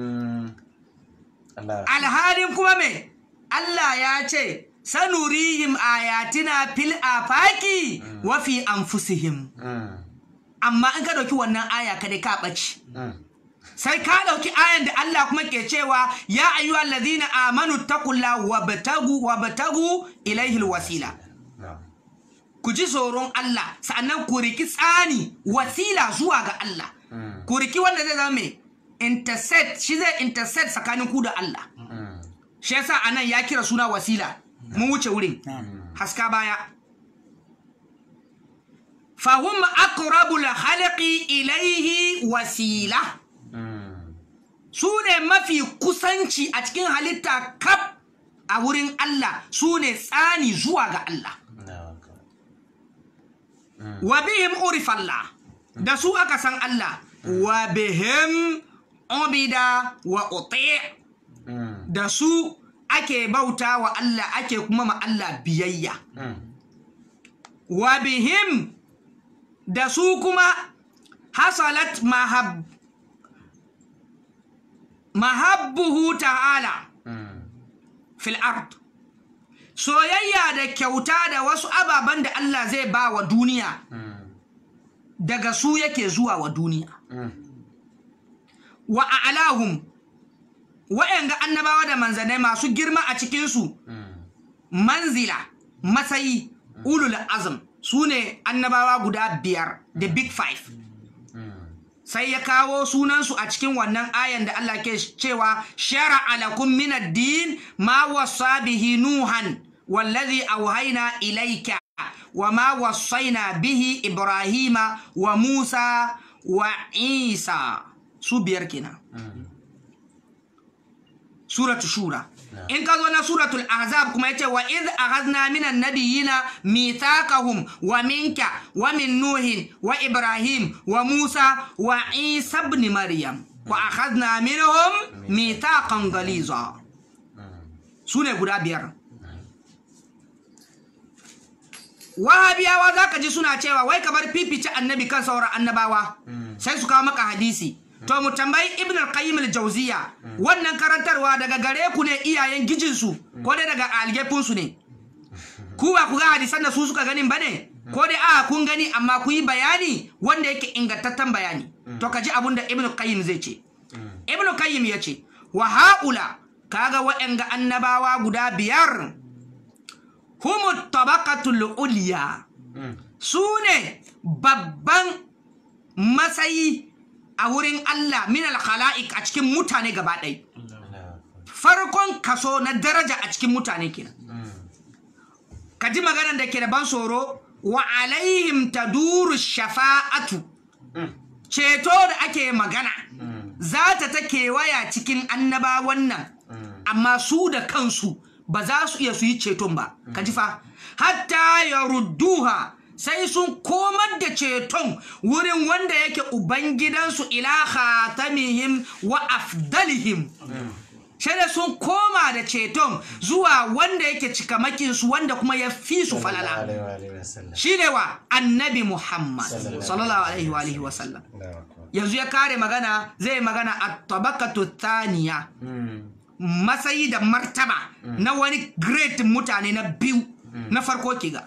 alhalin kuma me Allah ya ce sanurihim ayatina fil afaki wa fi anfusihim amma in ka dauki wannan aya kada ka ɓaci sai ka dauki ayan da Allah kuma ke cewa ya ayyuhal ladina amanu taqulla wabtagu wabtagu ilayhi alwasila ku ji tsoron Allah sa'annan ku riki tsani wasila zuwa ga Allah ku riki wanda zai zama mai intercept shi zai intercept tsakanin ku da Allah shi yasa anan ya kira suna wasila mun wuce wurin haska baya fahum aqrabul khalqi ilaihi wasila su ne mafi kusanci a cikin halitta kaf a wurin Allah su ne tsani zuwa ga Allah wa bihim urifallah da su aka san Allah wa bihim ubida wa uti da su ake bauta wa Allah ake kuma ma Allah biyayya wa bihim da su kuma hasalat mahab mahabbuhu ta'ala fil ard soyayya da kyauta da wasu ababen da Allah zai ba wa duniya daga su yake zuwa wa duniya wa a'lahum wa'yanga annabawa da manzanai masu girma a cikinsu manzila matsayi ulul azm su ne annabawa guda biyar the big five sai ya kawo sunansu a cikin wannan ayan da Allah ke cewa shara alakum min ad-din ma wasa bihi nuhan wallazi auhaina ilayka wa ma wasaina bihi ibrahima wa musa wa isa su biyar kenan suratu shura in ka zo na suratul ahzab kuma yace wa id akhadna minan nabiyina mithaqahum wa minka wa min nuhin wa ibrahim wa musa wa isa ibn maryam wa akhadna minhum mithaqan ghaliza sune guda biyar wahabiyawa zaka ji suna cewa wai kamar fifice annabi kan sauran annabawa sai su kawo maka hadisi to mu tambayi ibn al-qayyim al-jawziya wannan karantarwa daga gare ku ne iyayen gijinsu ko dai daga algefin su ne ku ba ku ga hadisan da su suka ganin bane ko dai a kun gani amma ku yi bayani wanda yake ingantaccen bayani to kaji abun da ibn al-qayyim zai ce ibn al-qayyim ya ce wa haula kaga waɗanga annabawa guda biyar humu tabaqatul ulya su ne babban matsayi a wurin Allah min al-khala'iq a cikin mutane gaba ɗaya farkon kaso na daraja a cikin mutane kenan ka ji maganar da ke da ban tsoro wa alaihim taduru shafa'atu ceto da ake magana za ta ta kewaya cikin annabawan nan amma su da kansu ba za su iya su yi ceton ba ka ji fa hatta ya rudduha sai sun komar da ceton wurin wanda yake ubangidansu ila khatamihim wa afdalihim sai da sun koma da ceton zuwa wanda yake cikamakinsu wanda kuma ya fi su falala shi ne wa annabi muhammad sallallahu alaihi wa alihi wasallam yanzu ya kare magana zai magana a tabakatu thaniya matsayi da martaba na wani great mutane na biyu na farko kiga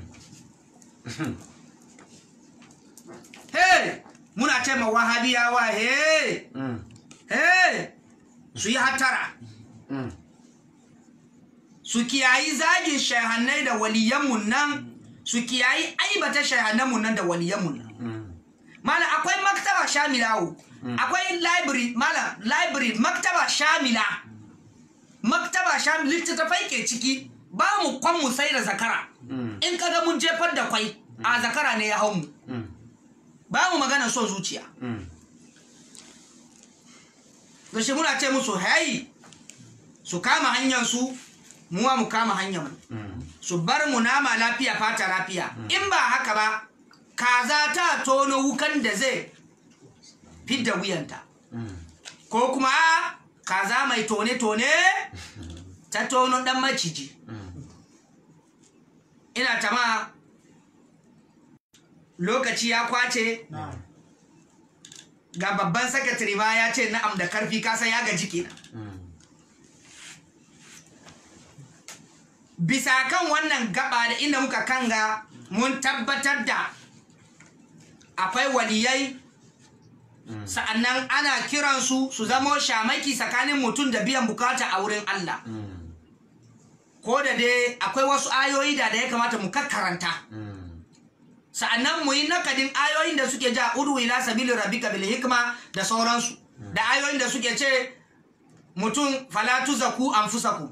hey muna ce ma wahabiyawa hey hey su yi hatara su kiyayi zagin shahannai da waliyanmu nan su kiyayi aibata shahannanmu nan da waliyanmu nan mala akwai maktaba shamilawo akwai library mala library maktaba shamila maktaba shamila littattafai ke ciki ba mu kwan mu sai da zakara in kaga mun jefar da kwai a zakara ne ya hau mu ba mu magana son zuciya da shi muna ce musu hai su kama hanyar su muwa mu kama hanyar mu su bar mu nama lafiya fata lafiya in ba haka ba kaza ta tono wukan da zai fidda wuyanta ko kuma kaza mai tone-tone ta tono dan maciji ina tama lokaci ya kwace ga babban sakatare ma ya ce na'am da karfi kasa ya gaji kenan bisa kan wannan gaba da inda muka kanga mun tabbatar da akwai waliyai sa'annan ana kiransu su zamo shamaki tsakanin mutum da biyan bukata a wurin Allah ko da dai akwai wasu ayoyi da da ya kamata mu kakkaranta sa'annan mu yi nakadin ayoyin da suke ja udu ila sabili rabbika bil hikma da sauransu da ayoyin da suke ce mutum fala tuzaku anfusakum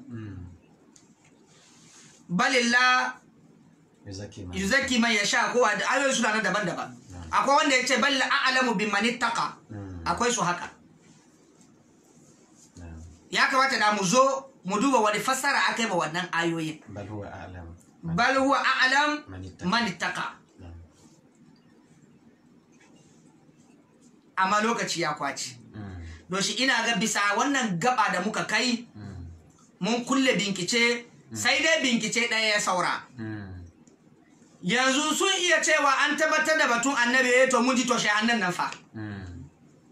balillah Yuzaki ma. yuzaki man yasha kowa da ayoyi suna nan daban-daban akwai wanda ya ce balla a'lamu bimman ittaqa Mm. akwai su haka Na'am. ya kamata da mu zo mu duba wani fassara aka yi ma wannan ayoyin Bal huwa a'lam. bal huwa a'lam Man ittaqa. man ittaqa Na'am. amma lokaci ya kwaci Mm. don shi ina ga bisa wannan gaba da muka kai Mm. mun kulle binkice sai dai binkice ɗaya ya saura Mm. yanzu sun iya cewa an tabbatar da batun annabi ya to mun ji to annan nan fa Mm.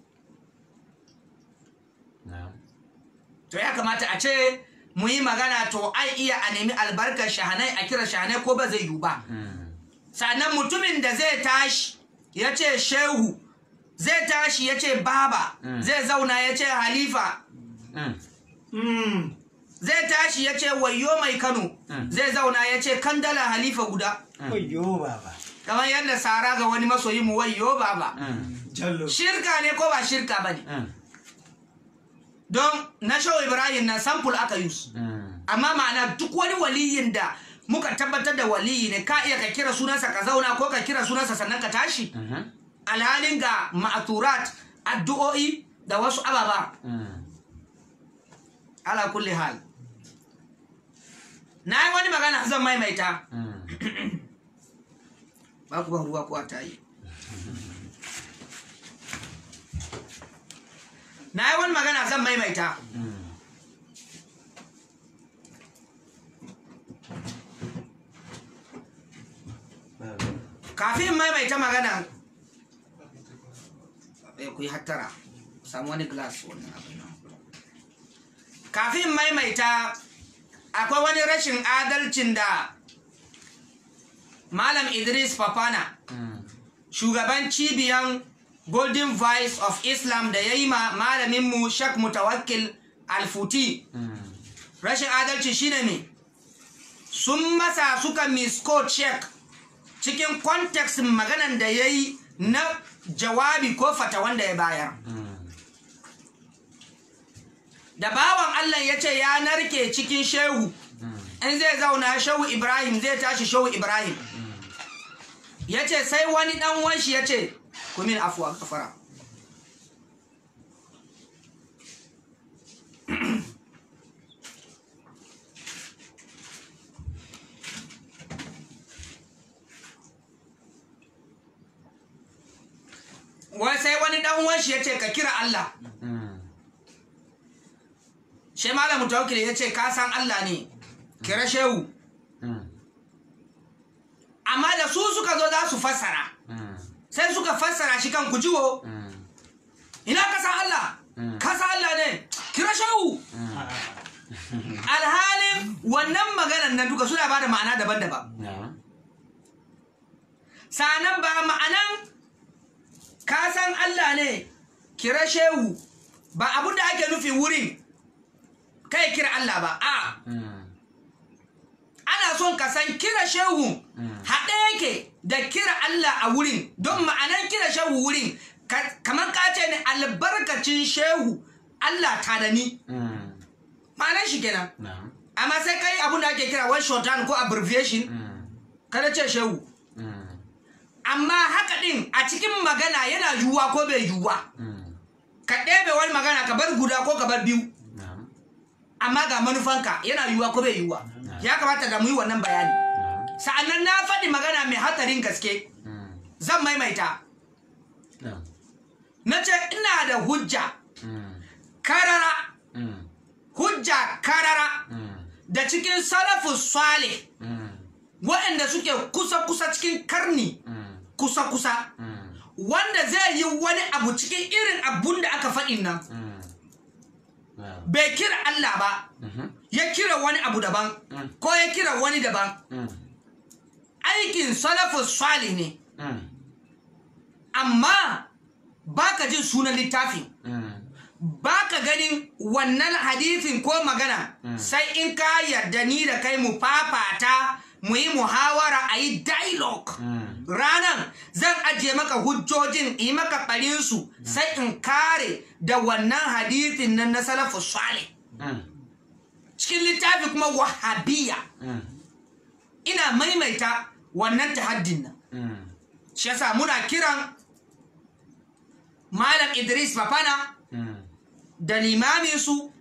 Na'am. to ya kamata a ce mu yi magana to ai iya a nemi albarkar shahanai a kira shahanai ko ba zai yiwu ba Mm. sannan mutumin da zai tashi ya ce shehu zai tashi ya ce baba Mm. zai zauna ya ce halifa Mm. zai tashi ya ce wayo mai kano Mm. zai zauna ya ce kandala halifa guda Wayyo baba. kamar yadda sara ga wani masoyi mu wayo baba Mm. Jallo. shirka ne ko ba shirka ba ne Mm. don na shawo ibrahim na sample aka yi su Mm. amma ma'ana duk wani waliyin da muka tabbatar da waliyi ne ka iya ka kira sunansa ka zauna ko ka kira sunansa sannan ka tashi Mhm. alhalin ga ma'aturat addu'o'i da wasu ababa Mm. ala kulli hal na yi wani magana zan maimaita Mm. ba ku ban ruwa ko a tayi na yi wani magana zan maimaita Mm. Babu. kafin in maimaita magana eh, ku yi hattara samu wani glass wannan abin nan kafin in maimaita akwai wani rashin adalcin da malam idris papana Mm. shugaban cibiyan golden voice of islam da ya yi ma malaminmu shak mutawakkil alfuti Mm. rashin adalci shine ne sun masa suka miscode check cikin context maganan da ya yi na jawabi ko fata wanda ya bayar Mm. da bawan allah ya ce ya narke cikin shehu in zai zauna shehu ibrahim zai tashi shehu ibrahim ya ce sai wani dan wanshi ya ce kumin afuwa kafara wai sai wani dan wanshi ya ce ka kira Allah Mm. shi malamu tawakkil ya ce ka san Allah ne kira shehu Mm. amma da su suka zo za su fassara Mm. sai suka fassara shi kan kujiwo Mm. ina ka san Allah Mm. ka san Allah ne kira shehu alhalin wannan maganan nan duka suna bada ma'ana daban-daban Na'am. sanan ba ma'anan ka san Allah ne kira shehu ba abin da ake nufi wurin kai kira Allah ba a Mm. ana son ka san kira shehu haɗe yake da kira Allah a wurin don ma'anan kira shehu wurin ka- kamar ka ce ne albarkacin shehu Allah ta da ni Mm. ma'anan shi kenan Na'am. amma sai kai abin da ake kira one shorthand ko abbreviation Mm. kada ce shehu Mm. amma haka din a cikin magana yana yiwuwa ko bai yiwuwa Mm. ka ɗebe wani magana ka bar guda ko ka bar biyu Na'am. amma ga manufanka yana yiwuwa ko bai yiwuwa ya kamata da mu yi wannan bayani Na'am. sa'annan na faɗi magana mai hatsarin gaske Mm. zan maimaita Na'am. na ce ina da hujja Mm. karara Mm. hujja karara Mm. da cikin salafus salih Mm. waɗanda suke kusa-kusa cikin karni Mm. kusa-kusa Mm. wanda zai yi wani abu cikin irin abun da aka faɗi nan Mm. Na'am. bai kira Allah ba Mhm. ya kira wani abu daban Mm. ko ya kira wani daban Mm. aikin salafus salih ne Mm. amma baka jin sunan littafin Mm. baka ganin wannan hadithin ko magana sai in ka yarda ni da kai mu fafata mu yi muhawara a yi dialogue ranan zan ajiye maka hujjojin yi maka ɓarinsu sai in kare da wannan hadithin nan na salafu salih cikin littafi kuma wahabiya ina maimaita wannan tahaddin nan shi yasa muna kiran malam idris fafana da limamin su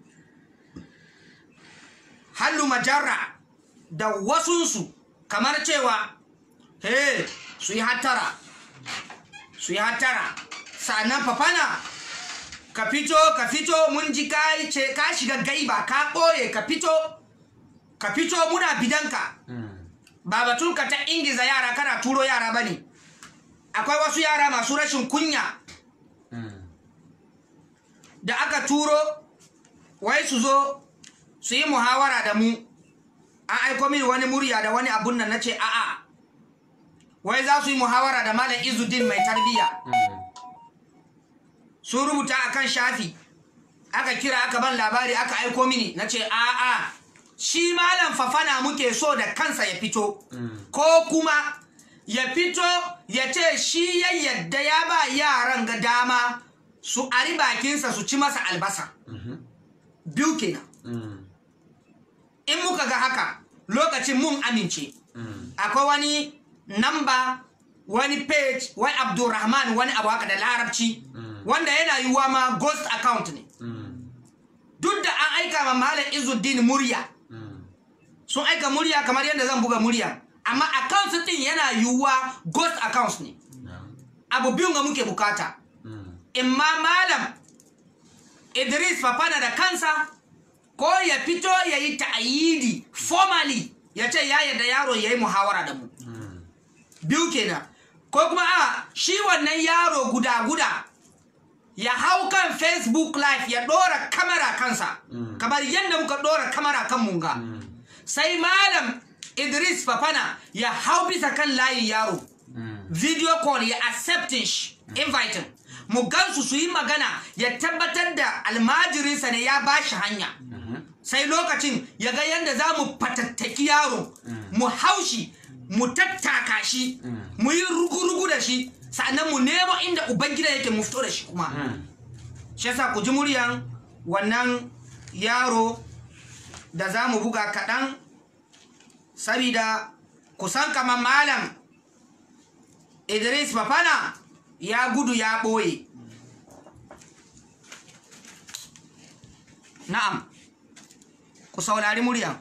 hallu majarra da wasunsu kamar cewa he su yi hattara su yi hattara sannan fafana ka fito ka fito mun ji ka ce ka shiga gaiba ka ɓoye ka fito ka fito muna bidanka ba batun ka ta ingiza yara kana turo yara ba ne akwai wasu yara masu rashin kunya da aka turo wai su zo su yi muhawara da mu an aiko min wani murya da wani abun nan na ce a'a wai za su yi muhawara da malam izuddin mai tarbiyya sun rubuta akan shafi aka kira aka ban labari aka aiko mini na ce a'a shi malam fafana muke so da kansa ya fito ko kuma ya fito ya ce shi ya yadda ya ba yaran ga dama su ari bakinsa su ci masa albasa biyu kenan in muka ga haka lokacin mun amince akwai wani namba wani page wai abdurrahman wani abu haka da larabci wanda yana yiwuwa ma ghost account ne duk da an aika ma malam izuddin murya sun aika murya kamar yadda zan buga murya amma account din yana yiwuwa ghost account ne abu biyun ga muke bukata imma malam idris fafana da kansa ko ya fito ya yi ta'ayidi formally ya ce ya yarda yaro ya yi muhawara da mu biyu kenan ko kuma a shi wannan yaro guda-guda ya hau kan facebook live ya ɗora kamera kansa kamar yadda muka ɗora kamera kan munga sai malam idris fafana ya hau bisa kan layin yaro video call ya accepting shi inviting mu gansu su yi magana ya tabbatar da almajirinsa ne ya ba shi hanya sai lokacin ya ga yadda za mu fatattaki yaro mu haushi mu tattaka shi mu yi rugu-rugu da shi sannan mu nemo inda ubangida yake mu fito da shi kuma shi yasa ku ji muryan wannan yaro da za mu buga kaɗan sabida kusan kamar malam idris fafana ya gudu ya ɓoye na'am ku saurari muryan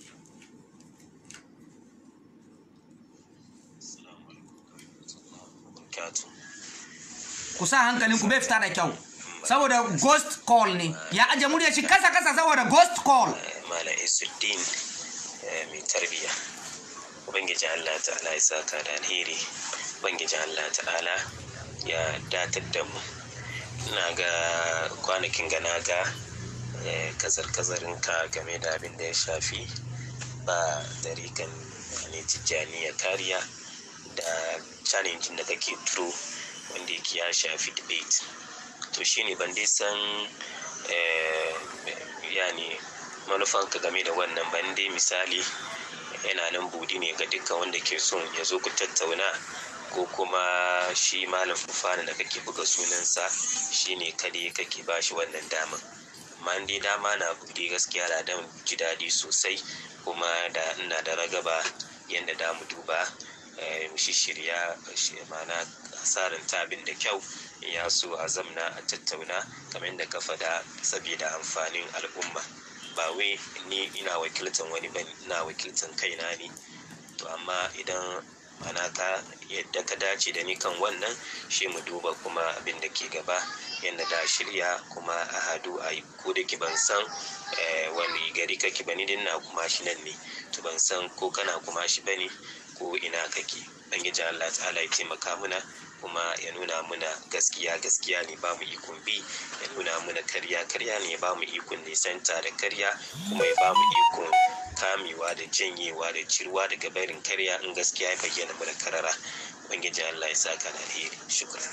ku sa hankalin ku bai fita da kyau saboda ghost call ne ya aje murya shi kasa kasa saboda ghost call Malam Isuddin eh, mai tarbiya. Ubangiji Allah ta'ala ya saka da alheri. Ubangiji Allah ta'ala ya datar da mu. Ina ga kwanakin ga na ga eh, kazar-kazarin ka game da abin da ya shafi ba dariƙan ne tijjaniya kariya da challenge da kake turo wanda yake ya shafi debate. To shine ban dai san eh, yani manufanka game da wannan ban dai misali yana nan budi ne ga dukkan wanda ke son ya zo ku tattauna ko kuma shi malam fufana da kake buga sunansa shine kade kake ba shi wannan daman amma in dai dama na buɗe gaskiya da dan ji daɗi sosai kuma da ina da ragaba yadda da mu duba eh, mu shirya mana asarin tabin da kyau in ya so a zamna a tattauna kamar yadda ka faɗa saboda amfanin al'umma ba wai ni ina wakiltan wani ba ina wakiltan kaina ne to amma idan mana ka yadda ka dace da ni kan wannan shi mu duba kuma abin da ke gaba yadda da shirya kuma a hadu a yi ko da ki ban san eh, wani gari kake ba ni din na kuma shi nan ne to ban san ko kana kuma shi bane ko ina kake ubangiji Allah ta'ala ya taimaka muna kuma ya nuna muna gaskiya gaskiya ne ba mu ikon bi ya nuna muna karya karya ne ba mu ikon nisanta da karya kuma ya ba mu ikon kamewa da janyewa da cirwa daga barin karya in gaskiya ya bayyana mana karara ubangiji Allah ya saka da alheri shukran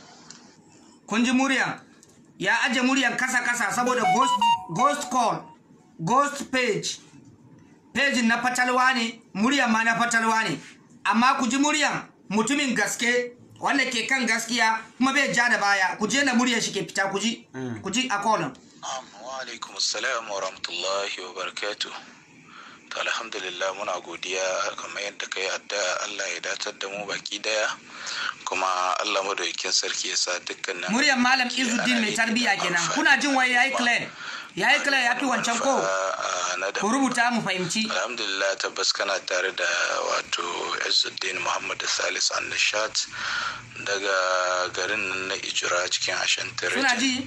kun ji muryan ya aje muryan kasa kasa saboda ghost, ghost call ghost page page na fatalwa ne muryan ma na fatalwa ne amma ku ji muryan mutumin gaske wanda ke kan gaskiya kuma bai ja da baya ku je da muryar shi ke fita ku ji ku ji a kolin wa alaikum assalam wa rahmatullahi wa barakatuh to alhamdulillah muna godiya kamar yadda kai addu'a Allah ya datar da mu baki daya kuma Allah madaukakin sarki ya sa dukkanin muryar malam izuddin mai tarbiya kenan kuna jin wai yayi clear yayi clear yafi wancan ko ku rubuta mu fahimci alhamdulillah tabbas kana tare da wato Izzuddin Muhammad Salis Annashat daga garin nan na Ijira cikin Ashanti suna ji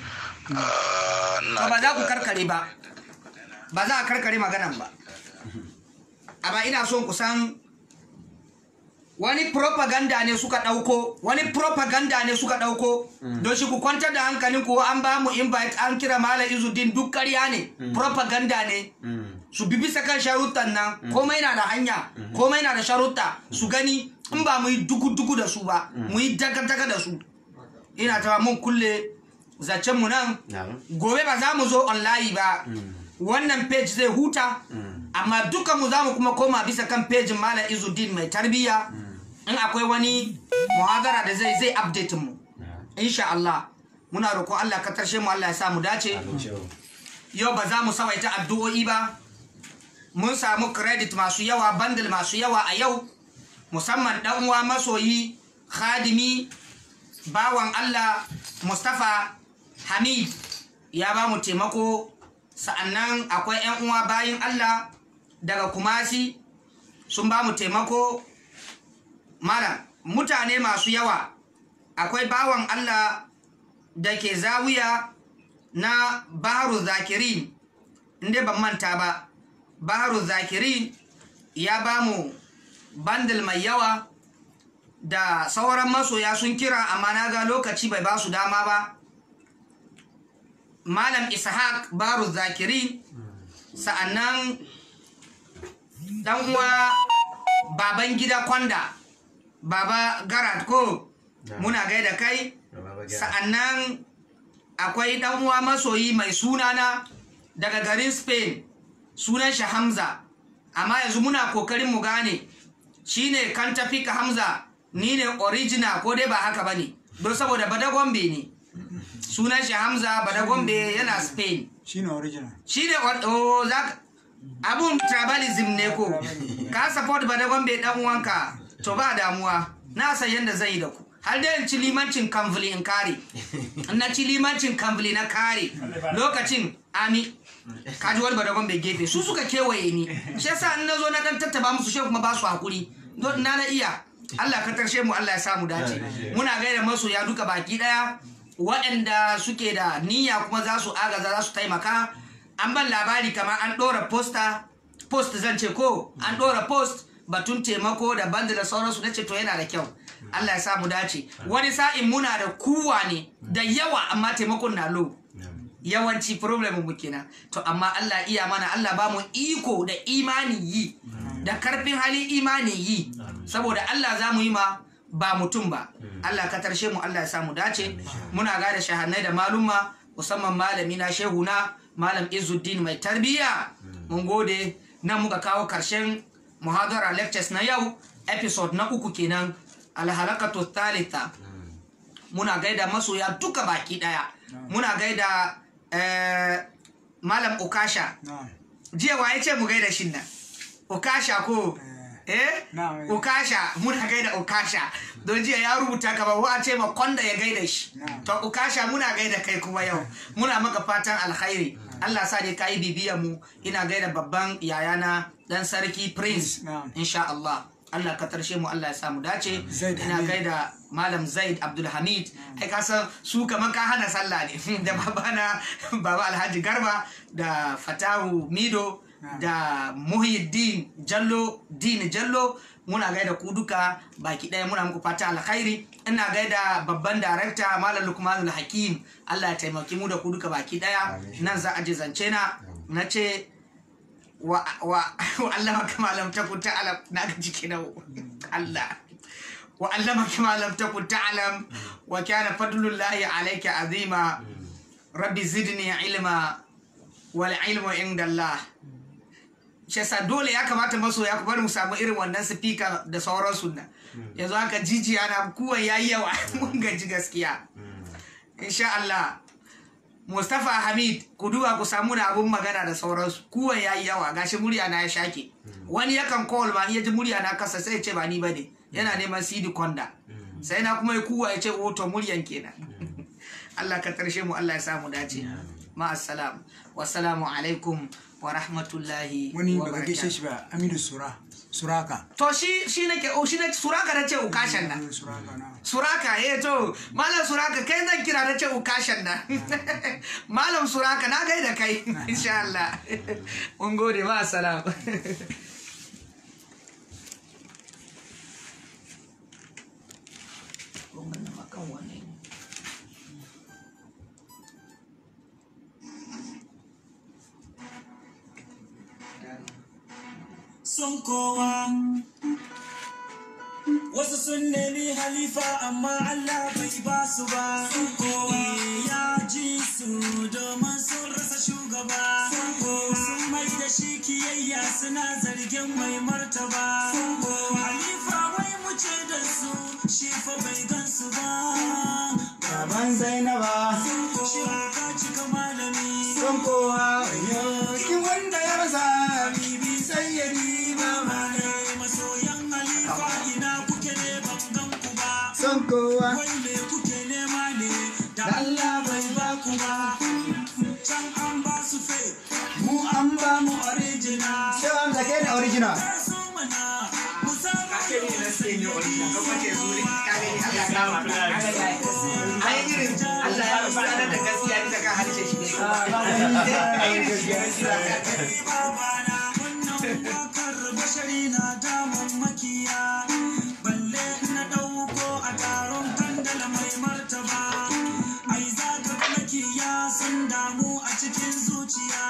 to ba za ku karkare ba ba za a karkare maganan ba amma ina son ku san wani propaganda ne suka ɗauko wani propaganda ne suka ɗauko don shi ku kwantar da hankalin ku an ba mu invite an kira malam izudin duk ƙarya ne propaganda ne su bi bisa kan sharuttan nan komai na da hanya komai na da sharutta su gani in ba mu yi duku-duku da su ba mu yi daga-daga da su ina ta mun kulle zancen mu nan gobe ba za mu zo online ba wannan page zai huta amma duka mu za mu kuma koma bisa kan pejin malam izuddin mai tarbiyya in akwai wani muhadara da zai zai update mu insha Allah muna roƙon Allah ka tarshe mu Allah ya sa mu dace yau ba za mu sawaita addu'o'i ba mun samu credit masu yawa bundle masu yawa a yau musamman dan uwa masoyi khadimi bawan Allah Mustafa Hamid ya ba mu taimako sa'annan akwai 'yan uwa bayin Allah daga kumasi sun ba mu taimako mara mutane masu yawa akwai bawan Allah da ke zawiya na baharu zakiri inda ban manta ba baharu zakiri ya ba mu bandil mai yawa da sauran masoya sun kira amma na ga lokaci bai ba su dama ba malam ishaq baru zakiri sa'annan dan uwa baban gida kwanda baba garat ko muna gaida kai sa'annan akwai dan uwa masoyi mai sunana daga garin spain sunan shi hamza amma yanzu muna kokarin mu gane shine kan tafi ka hamza ni ne original ko dai ba haka bane don saboda badagombe ne sunan shi hamza badagombe yana spain shine original shine oh zaka abun tribalism ne ko ka support badagombe dan uwanka to ba damuwa na san yanda zai yi da ku har da ci limancin kamfuli in kare na ci limancin kamfuli na kare lokacin ami kaji wani badagon bai gefe su suka kewaye ni shi yasa in na zo na dan tattaba musu shi kuma ba su hakuri don na na iya Allah ka tarshe mu Allah ya samu dace muna gaida masoya duka baki daya waɗanda suke da niyya kuma za su agaza za su taimaka an ban labari kamar an ɗora posta post zan ce ko an ɗora post batun taimako da banda da sauransu na ce to yana da kyau Allah ya samu dace wani sa'in muna da kuwa ne da yawa amma taimakon na low yawanci problem mu kenan to amma Allah iya mana Allah ba mu iko da imani yi da karfin hali imani yi saboda Allah za mu yi ma ba mutum ba Allah ka tarshe mu Allah ya samu dace muna gada shahannai da malumma musamman malami na shehu na malam Izzuddin mai tarbiya mun gode nan muka kawo karshen muhadara lectures na yau episode na uku kenan alhalakatu thalitha muna gaida masoya duka baki daya muna gaida eh, malam ukasha jiya waye ce mu gaida shin nan ukasha ko eh ukasha muna gaida ukasha don jiya ya rubuta ka ba wa ce ma konda ya gaida shi to ukasha muna gaida kai kuma yau muna maka fatan alkhairi Allah sa dai kai bibiyan mu ina gaida babban yayana dan sarki prince insha Allah Allah ka tarshe mu Allah ya samu dace ina gaida malam Zaid Abdul Hamid ai ka san su kaman ka hana sallah ne da babana baba Alhaji Garba da Fatahu Mido da Muhyiddin Jallo Din Jallo muna gaida ku duka baki ɗaya muna muku fata alkhairi ina gaida babban darakta malam Lukmanul Hakim Allah ya taimaki mu da ku duka baki ɗaya nan za a je zance na na ce wa wa wa allama kama lam takun ta'lam na ga jiki na Allah wa allama kama lam takun ta'lam wa kana fadlullahi alayka azima rabbi zidni ilma wal ilmu inda Allah shi yasa dole ya kamata masoya ku bari mu samu irin wannan speaker da sauransu nan yanzu haka jijiya na kuwan yayi yawa mun gaji gaskiya insha Allah Mustapha Hamid ku duba ku samu da abun magana da sauransu kuwan yayi yawa gashi murya na ya shake wani yakan call ma in ya ji murya na kasa sai ya ce ba ni bane yana neman CD Konda sai na kuma ya kuwa ya ce o to muryan kenan Allah ka tarshe mu Allah ya samu dace ma assalam wassalamu alaikum wa rahmatullahi wani wa baka gaishe barakatuh shi ba Aminu Sura Suraka to shi shi nake o shi ne suraka na ce ukashan nan Suraka na suraka eh to malam suraka kai zan kira na ce ukashan nan malam suraka na gaida kai insha Allah mun gode ma assalam son kowa wasu sun nemi halifa amma Allah bai ba su ba son kowa ya ji su domin sun rasa shugaba son kowa sun mai da shi kiyayya suna zargin mai martaba son kowa halifa wai mu ce da su shi fa bai gan su ba Baban Zainaba shi ka cika malami son kowa kin wanda ya rasa bibi sai ya riba mana masoyan halifa ina kuke ne ban gan ku ba son kowa wai me kuke nema ne da Allah bai ba ku ba can an ba su fake mu an ba mu original sai an zake da original Kar su mana mu saba Ake ne na sai ne original ko kace zuri ka gani Allah ya kama ka ka ga yayi ai irin Allah ya rubuta da gaskiya ita kan harshe shi ne ai irin shi gaskiya babana wannan wakar bashari na damun makiya balle na ɗauko a taron kandala mai martaba ai za ka makiya sun damu a cikin zuciya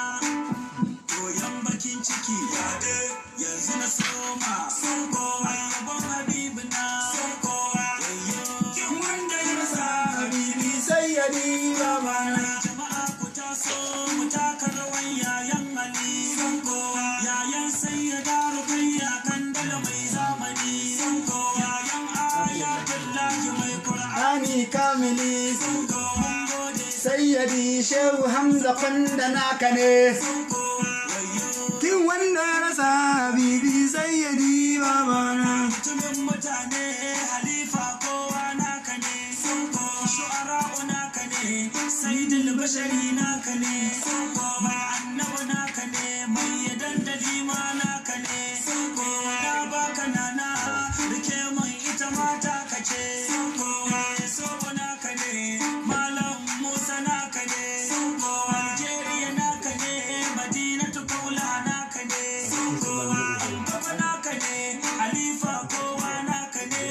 koyan bakin ciki ya de yanzu na soma son kowa yabon habibu na son kowa kin wanda ya rasa habibi sai ya riba mana jama'a ku taso mu taka rawan yayan ali son kowa yayan sai ya daro kai ya kandala mai zamani son kowa yayan ayatullahi mai qur'ani Ani kamili son kowa gode sayyadi shehu hamza kwanda naka ne son kowa wayo kin wanda ya rasa bibi sayyadi babana mutumin mutane halifa kowa naka ne son kowa shu'ara'u naka ne saidul bashari naka ne son kowa annabi naka ne mai yadan da lima naka ne son kowa ya baka nana rike mai ita mata ka ce son kowa sobo naka ne malam musa naka ne son kowa algeria naka ne madinatu kaula naka ne son kowa gaba naka ne halifa kowa naka ne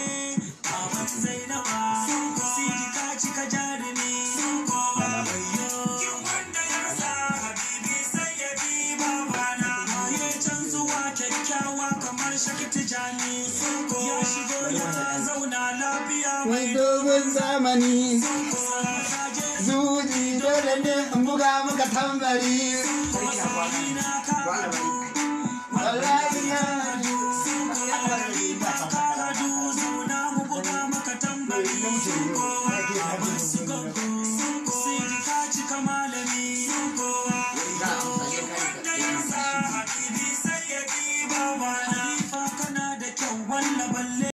baban zainaba sidi ka cika jarumi kowa wayo kin wanda ya rasa habibi sai ya bi babana ya canzuwa kyakkyawa kamar shakti jani ya shigo ya zauna lafiya mai mai dogon zamani kowa saje zuji dole ne in buga maka tambari kuma sauri na ka